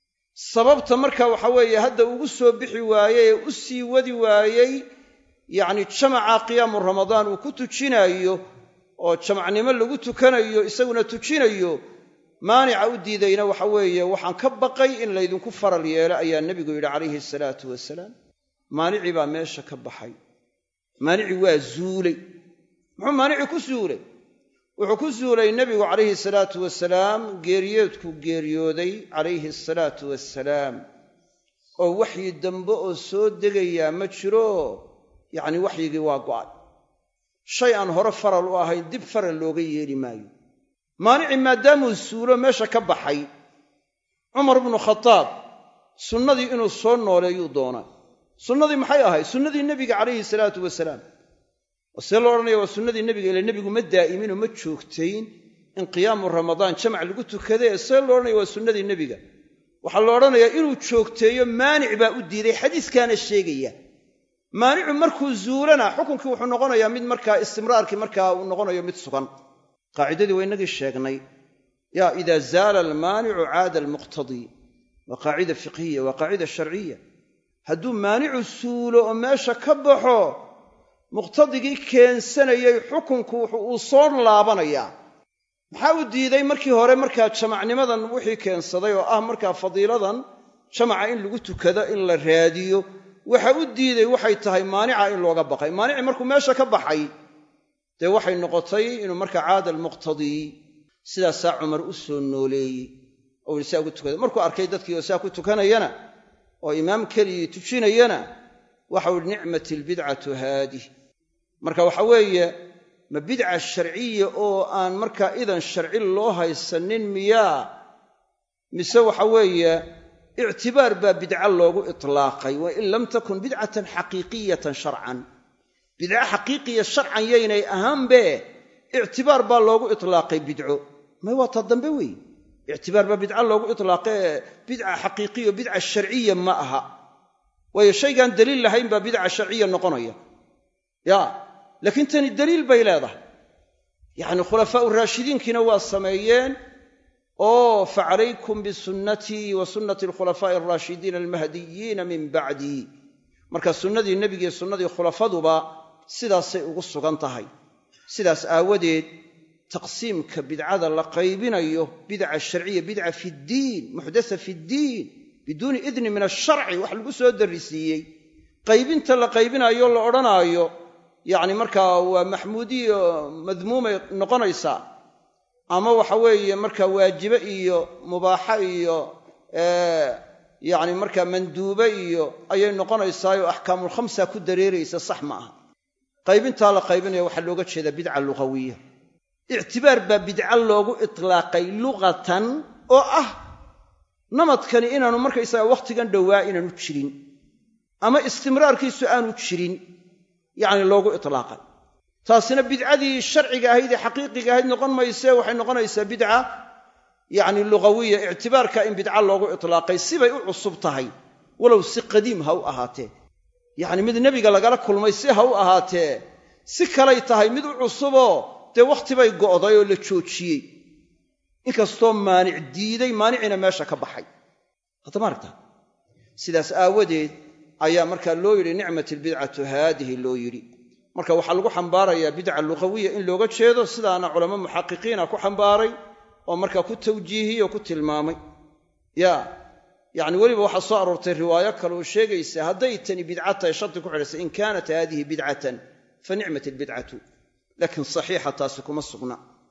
sababta marka waxa weeye hadda ugu soo bixi waayey ee u sii wadi waayey yacni jamaca qiyaamu ramadaan uu ku tujinayo oo jamacnimo lagu tukanayo isaguna tujinayo maanica u diidayna waxa weeye waxaan ka baqay in laydinku faral yeelo ayaa nebigu yidhi calayhi salaatu wasalaam maanicii baa meesha ka baxay maanicii waa zuulay muxuu maanicii ku suulay wuxuu ku suulay nebigu calayhi salaatu wasalaam geeriyoodku geeriyooday calayhi asalaatu wassalaam oo waxyi dambe oo soo degayaa ma jiro yacni waxyigii waa go'ay shay aan hore faral u ahayn dib faral looga yeeli maayo maanici maadaamuu suulo meesha ka baxay cumar bnu khadaab sunnadii inuu soo nooleeyuu doonaa sunnadii maxay ahayd sunnadii nebiga calayhi salaatu wasalaam oo see loo odhanaya waa sunnadii nebiga ile nebigu ma daa'iminoo ma joogtayn in qiyaamu ramadaan jamac lagu tukadee see loo odhanaya waa sunnadii nebiga waxaa la odhanayaa inuu joogteeyo maanic baa u diiday xadiiskaana sheegaya maanicu markuu zuulana xukunkii wuxuu noqonayaa mid markaa istimraarkii markaa uu noqonayo mid sugan qaacidadii waa inagii sheegnay yaa idaa zaala almaanicu caada almuqtadii waa qaacida fiqhiya waa qaacida sharciya hadduu maanicu suulo oo meesha ka baxo muqtadigii keensanayay xukunku uu soo laabanayaa maxaa u diiday markii hore markaa jamacnimadan wixii keensaday oo ah markaa fadiiladan jamaca in lagu tukado in la raadiyo waxa u diiday waxay tahay maanica in looga baqay maanici markuu meesha ka baxay dee waxay noqotay inuu markaa caada almuqtadii sidaasaa cumar u soo nooleeyey oo ii saa ugu tukada markuu arkay dadkii oo saa ku tukanayana oo imaam keligii tujinayana waxau ihi nicmat albidcatu haadih marka waxa weeye ma bidca sharciya oo aan markaa idan sharci loo haysanin miyaa mise waxa weeye ictibaar baa bidca loogu itlaaqay wa in lam takun bidcatan xaqiiqiyatan sharcan bidco xaqiiqiya sharcan yaynay ahaanbe ictibaar baa loogu itlaaqay bidco may waa ta dambe wey ictibaar baa bidca loogu itlaaqee bidca xaqiiqiya bidca sharciya ma aha waayo shaygaan daliil lahayn baa bidca sharciya noqonaya ya laakiin tani daliil bay leedahay yacni khulafaau raashidiinkiina waa sameeyeen oo facalaykum bisunnatii wa sunnati alkhulafaa'i alraashidiina almahdiyiina min bacdii marka sunnadii nebigiiyo sunnadii khulafaduba sidaasay ugu sugan tahay sidaas aawadeed taqsiimka bidcada la qaybinayo bidca sharciya bidca fi ddiin muxdasa fi ddiin biduuni idni min asharci wax lagu soo darrisiiyey qaybinta la qaybinayo la odhanaayo yacni markaa waa maxmuudiyo madmuumay noqonaysaa ama waxa weeye markaa waajibe iyo mubaaxa iyo yacni markaa manduube iyo ayay noqonaysaayo axkaamulkhamsa ku dareeraysa sax ma aha qaybintaa la qaybinaya waxaa looga jeedaa bidca lugawiya ictibaar baa bidca loogu itlaaqay luqatan oo ah namadkani inaanu markaysaga wakhtigan dhowaa inaanu jirin ama istimraarkiisu aanu jirin yacni loogu itlaaqay taasina bidcadii sharciga ahayd ee xaqiiqiga ahayd noqon maysee waxay noqonaysaa bidca yacni lugawiya ictibaarka in bidca loogu itlaaqay sibay u cusub tahay walow si qadiim ha u ahaatee yacni mid nebiga lagala kulmay si ha u ahaatee si kalay tahay mid u cusuboo dee wakhti bay go'day oo la joojiyey inkastoo maanic diiday maanicina meesha ka baxay haddama aragta sidaas aawadeed ayaa markaa loo yidhi nicmat albidcatu haadihi loo yidhi marka waxaa lagu xambaarayaa bidca luqawiya in looga jeedo sidaana culamo muxaqiqiina ku xambaaray oo markaa ku tawjiihiyey oo ku tilmaamay ya yacni weliba waxaa soo aroortay riwaayo kale oo sheegaysa hadday tani bidca tahay sharti ku xidhaysa in kaanat haadihi bidcatan fa nicmat albidcatu laakiin saxiixa taasi kuma sugna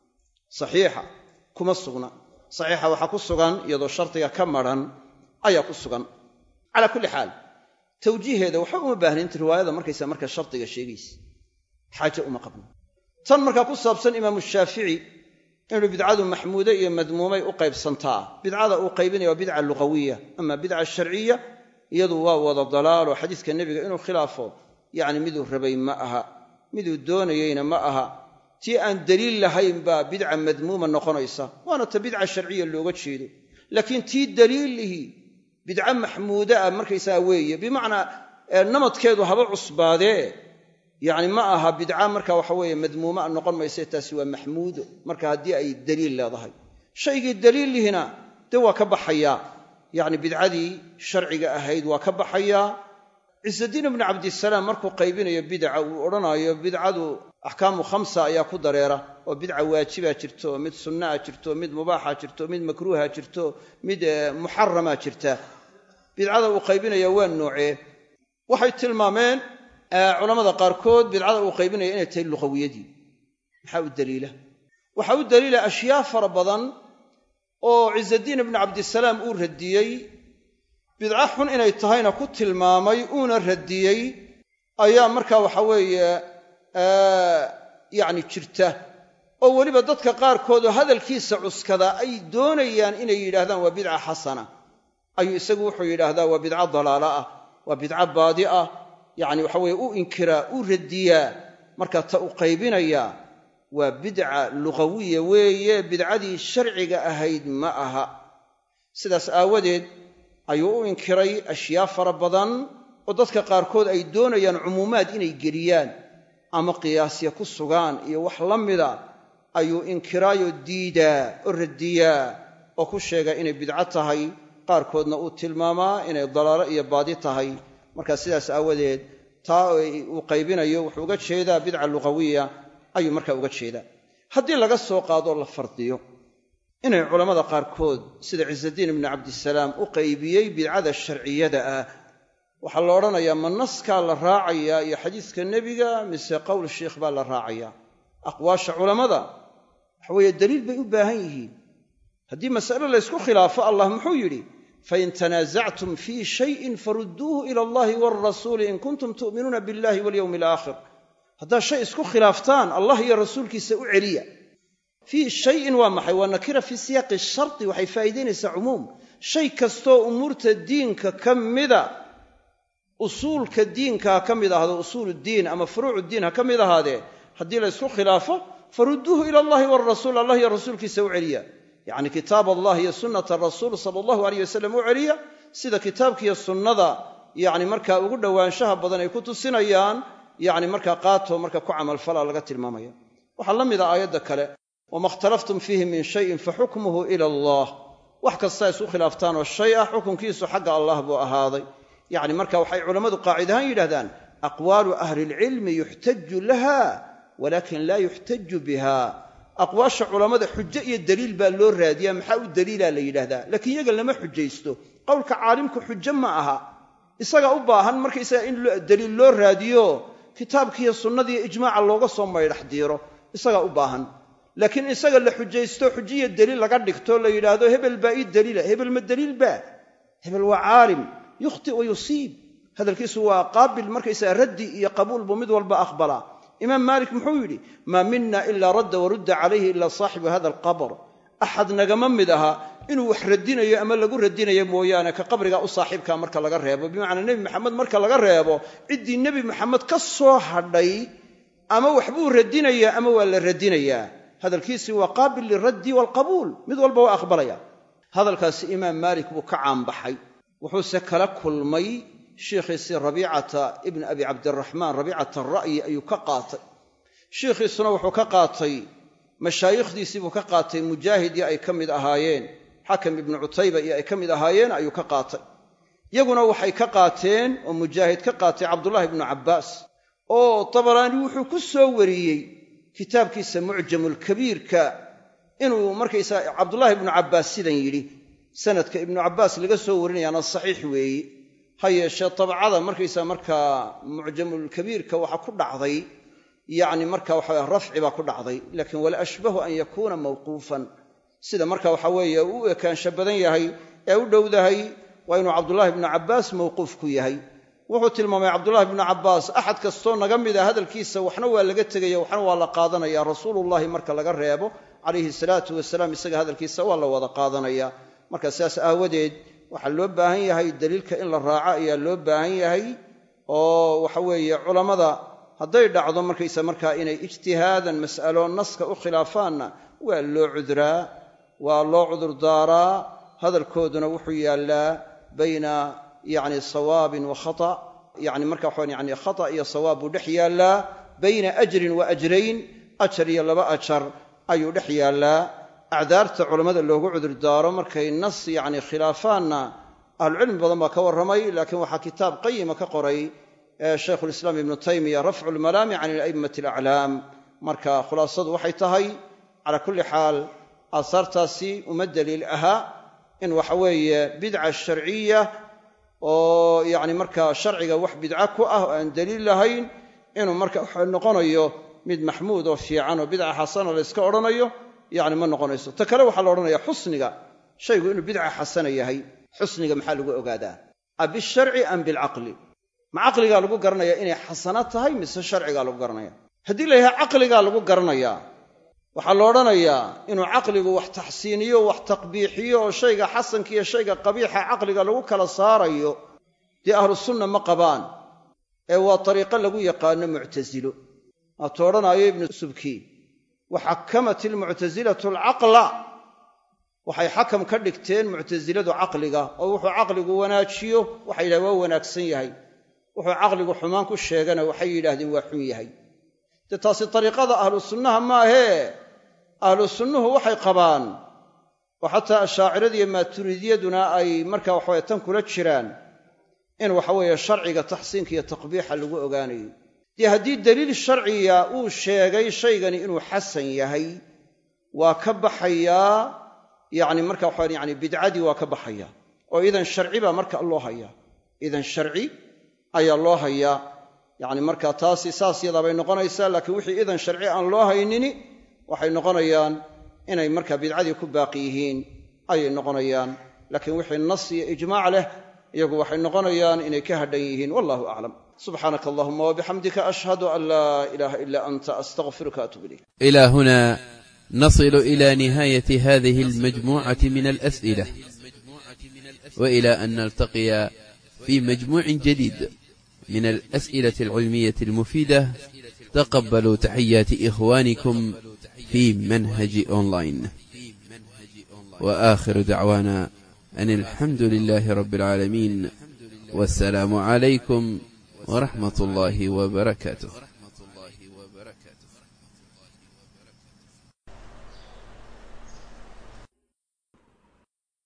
saxiixa kuma sugna saxiixa waxaa ku sugan iyadoo shardiga ka maran ayaa ku sugan calaa kulli xaal tawjiiheeda waxba uma baahnaynta riwaayada markaysa marka shardiga sheegaysa xaaje uma qabno tan markaa ku saabsan imaamu shaafici inuu bidcadu maxmuude iyo madmuumay u qaybsantaa bidcada uu qaybinaya waa bidca luqawiya ama bidca sharciya iyadu waa wada dalaalo xadiiska nebiga inuu khilaafo yacni miduu rabay ma aha miduu doonayeyna ma aha tii aan daliil lahayn baa bidca madmuuma noqonaysa waana ta bidca sharciya looga jeedo laakiin tii daliilihi bidca maxmuuda ah markaysaga weeye bimacnaa namadkeedu haba cusbaadee yacni ma aha bidca marka waxa weeye madmuuma noqon mayse taasi waa maxmuudo marka haddii ay daliil leedahay shaygii daliillihina dee waa ka baxayaa yacni bidcadii sharciga ahayd waa ka baxayaa ciisadiin ibnu cabdisalaam markuu qaybinayo bidca uu odhanaayo bidcadu axkaamu khamsa ayaa ku dareera oo bidca waajibaa jirto mid sunnaa jirto mid mubaaxa jirto mid makruuha jirto mid muxaramaa jirta bidcada uu qaybinaya waa noocee waxay tilmaameen culammada qaarkood bidcada uu qaybinaya inay tahay luqawiyadii maxaa u daliila waxaa u daliila ashyaa fara badan oo ciisadiin ibnu cabdisalaam uu radiyey bidco xun inay tahayna ku tilmaamay uuna radiyey ayaa markaa waxa weeye yacni jirta oo weliba dadka qaarkoodoo hadalkiisa cuskada ay doonayaan inay yidhaahdaan waa bidca xasana ayuu isagu wuxuu yidhaahdaa waa bidco dalaalo ah waa bidco baadi ah yacni waxa weye u inkiraa u radiyaa marka ta u qaybinayaa waa bidca lugawiya weeye bidcadii sharciga ahayd ma aha sidaas aawadeed ayuu u inkiray ashyaa fara badan oo dadka qaarkood ay doonayaan cumuumaad inay geliyaan ama qiyaasya ku sugaan iyo wax la mida ayuu inkiraayoo diidaa oo radiyaa oo ku sheegaa inay bidco tahay qaarkoodna uu tilmaamaa inay dalaalo iyo baadi tahay markaa sidaas aawadeed taa uu qaybinayo wuxuu uga jeedaa bidca lugawiya ayuu markaa uga jeedaa haddii laga soo qaadoo la fardiyo inay culammada qaarkood sida ciisadiin ibnu cabdisalaam u qaybiyey bidcada sharciyada ah waxaa la odhanayaa ma naskaa la raacayaa iyo xadiiska nebiga mise qowl sheikh baa la raacayaa aqwaasha culammada waxa weeye daliil bay u baahan yihiin haddii mas'ale laysku khilaafo allah muxuu yidhi fain tanaasactum fii shayin farudduuhu ila allahi waalrasuuli in kuntum tu'minuuna billahi walyowmi alaakhir haddaad shay isku khilaaftaan allah iyo rasuulkiisa u celiya fii shayin waa maxay waa nakira fii siyaaqi shardi waxay faa'iidaynaysaa cumuum shay kastoo umuurta diinka ka mida usuulka diinka ha ka mid ahaado usuuluddiin ama furuucuddiin ha ka mid ahaadee haddii la ysku khilaafo farudduuhu ila allahi waalrasuul allah iyo rasuulkiisa u celiya yacni kitaab allah iyo sunnata rasuul sala allahu aleyh wasalam u celiya sida kitaabkiiyo sunnada yacni markaa ugu dhowaanshaha badan ay ku tusinayaan yacni markaa qaato marka ku camalfala laga tilmaamaya waxaa la mida aayadda kale wama ikhtalaftum fiihi min shayin faxukmuhu ila allah wax kastaa isku khilaaftaan oo shay ah xukunkiisu xagga allah buu ahaaday yacni marka waxay culammadu qaacid ahaan yidhahdaan aqwaalu ahli ilcilmi yuxtaju laha walakin laa yuxtaju biha aqwaasha culammada xujo iyo daliil baa loo raadiyaa maxaa u daliilaa la yidhaahdaa laakiin iyaga lama xujaysto qowlka caalimku xujo ma aha isaga u baahan markaysaga in daliil loo raadiyo kitaabkiiyo sunnadiiyo ijmaaca looga soo maydhax diiro isagaa u baahan laakiin isaga la xujaysto xujiyo daliil laga dhigto la yidhaahdo hebel baa ii daliila hebel ma daliil baa hebel waa caalim yukhti wa yusiib hadalkiisu waa qaabil markaysaga raddi iyo qabuul buu mid walba aqbalaa imaam maalik muxuu yidhi maa mina ilaa radda warudda calayhi ilaa saaxibu hada alqabr axad nagama mid aha inuu wax radinayo ama lagu radinayo mooyaane ka qabriga u saaxiibkaa marka laga reebo bimacnaa nebi maxamed marka laga reebo ciddii nebi maxamed ka soo hadhay ama waxbuu radinayaa ama waa la radinayaa hadalkiisii waa qaabil liraddi waalqabuul mid walba waa aqbalaya hadalkaasi imaam maalik buu ka caanbaxay wuxuuse kala kulmay shiikhiisii rabiicata ibni abi cabdiraxmaan rabiicata ra'yi ayuu ka qaatay shiikhiisuna wuxuu ka qaatay mashaayikhdiisii buu ka qaatay mujaahid iyo ay ka mid ahaayeen xakam ibnu cutayba iyo ay ka mid ahaayeen ayuu ka qaatay yaguna waxay ka qaateen oo mujaahid ka qaatay cabdullaahi ibnu cabbaas oo tabaraani wuxuu ku soo wariyey kitaabkiisa mucjamulkabiirka inuu markaysaa cabdullaahi ibnu cabbaas sidan yidhi sanadka ibnu cabbaas laga soo warinayaana saxiix weeye ha yeeshee tabcada markaysaa markaa mucjamulkabiirka waxaa ku dhacday yacni marka waxa rafci baa ku dhacday laakiin wala ashbahu an yakuuna mawquufan sida marka waxa weeye u ekaansha badan yahay ee u dhowdahay waa inuu cabdullaahi ibnu cabbaas mawquuf ku yahay wuxuu tilmaamay cabdullaahi ibnu cabbaas axad kastoo naga mida hadalkiisa waxna waa laga tegaya waxna waa la qaadanaya rasuulullahi marka laga reebo calayhi salaatu wasalaam isaga hadalkiisa waa la wada qaadanaya marka sidaas aawadeed waxaa loo baahan yahay daliilka in la raaco ayaa loo baahan yahay oo waxa weeye culammada hadday dhacdo markaysa markaa inay ijtihaadan mas'alo naska u khilaafaanna waa loo cudraa waa loo cudurdaaraa hadalkooduna wuxuu yaallaa bayna yacni sawaabin wa khata yacni marka waxaan yani khata iyo sawaab buu dhex yaallaa bayna ajrin wa ajrayn ajar iyo laba ajar ayuu dhex yaallaa acdaarta culammada loogu cudurdaaro markay nas yacni khilaafaanna ahlucilmi badan baa ka warramay laakiin waxaa kitaab qayima ka qoray shaykhulislaam ibnu taymiya rafcu lmalaami can ila'immati alaclaam marka khulaasadu waxay tahay calaa kulli xaal aasaartaasi uma daliil ahaa in waxa weeye bidca sharciya oo yacni markaa sharciga wax bidca ku ah oo aan daliil lahayn inuu marka waxa noqonayo mid maxmuud oo fiican oo bidca xasana la yska odhanayo yacni ma noqonayso ta kale waxaa la odhanayaa xusniga shaygu inuu bidca xasana yahay xusniga maxaa lagu ogaadaa a bisharci am bilcaqli ma caqligaa lagu garanayaa inay xasano tahay mise sharcigaa lagu garanaya haddii la yidhaha caqligaa lagu garanayaa waxaa la odhanayaa inuu caqligu wax taxsiiniyo wax taqbiixiyo oo shayga xasanka iyo shayga qabiixa caqliga lagu kala saarayo dee ahlu sunna ma qabaan ee waa dariiqo lagu yaqaano muctasilo waatuu odhanaayo ibnu subki waxakamat ilmuctasilatu alcaqla waxay xakam ka dhigteen muctasiladu caqliga oo wuxuu caqligu wanaajiyo waxay yidhahdeen waa wanaagsan yahay wuxuu caqligu xumaan ku sheegana waxay yidhaahdeen waa xun yahay dee taasi dariiqada ahlu sunnaha maahee ahlu sunnuhu waxay qabaan oo xataa ashaaciradiiyo maaturidiyaduna ay markaa waxaweye tan kula jiraan in waxaweeye sharciga taxsiinka iyo taqbiixa lagu ogaanayo dee haddii deliil sharciya uu sheegay shaygani inuu xasan yahay waa ka baxayaa yacni marka waxaa yani bidcadii waa ka baxaya oo idan sharci baa marka loo hayaa idan sharci ayaa loo hayaa yacni marka taasi saas yadaabay noqonaysaa laakiin wixii idan sharci aan loo haynini waxay noqonayaan inay marka bidcadii ku baaqi yihiin ayay noqonayaan laakiin wixii nas iyo ijmaac leh iyagu waxay noqonayaan inay ka hadhan yihiin wallahu aclam subxaanaka allahuma wabixamdika ashhadu an laa ilaaha ila anta astaqfiruka atuub ilayk إلى هنا نصل إلى نهاية هذه المجموعة من الأسئلة وإلى أن نلتقي في مجموع جديد من الأسئلة العلمية المفيدة تقبلوا تحيات إخوانكم في منهج أونلاين وآخر دعوانا أن الحمد لله رب العالمين والسلام عليكم ورحمة الله وبركاته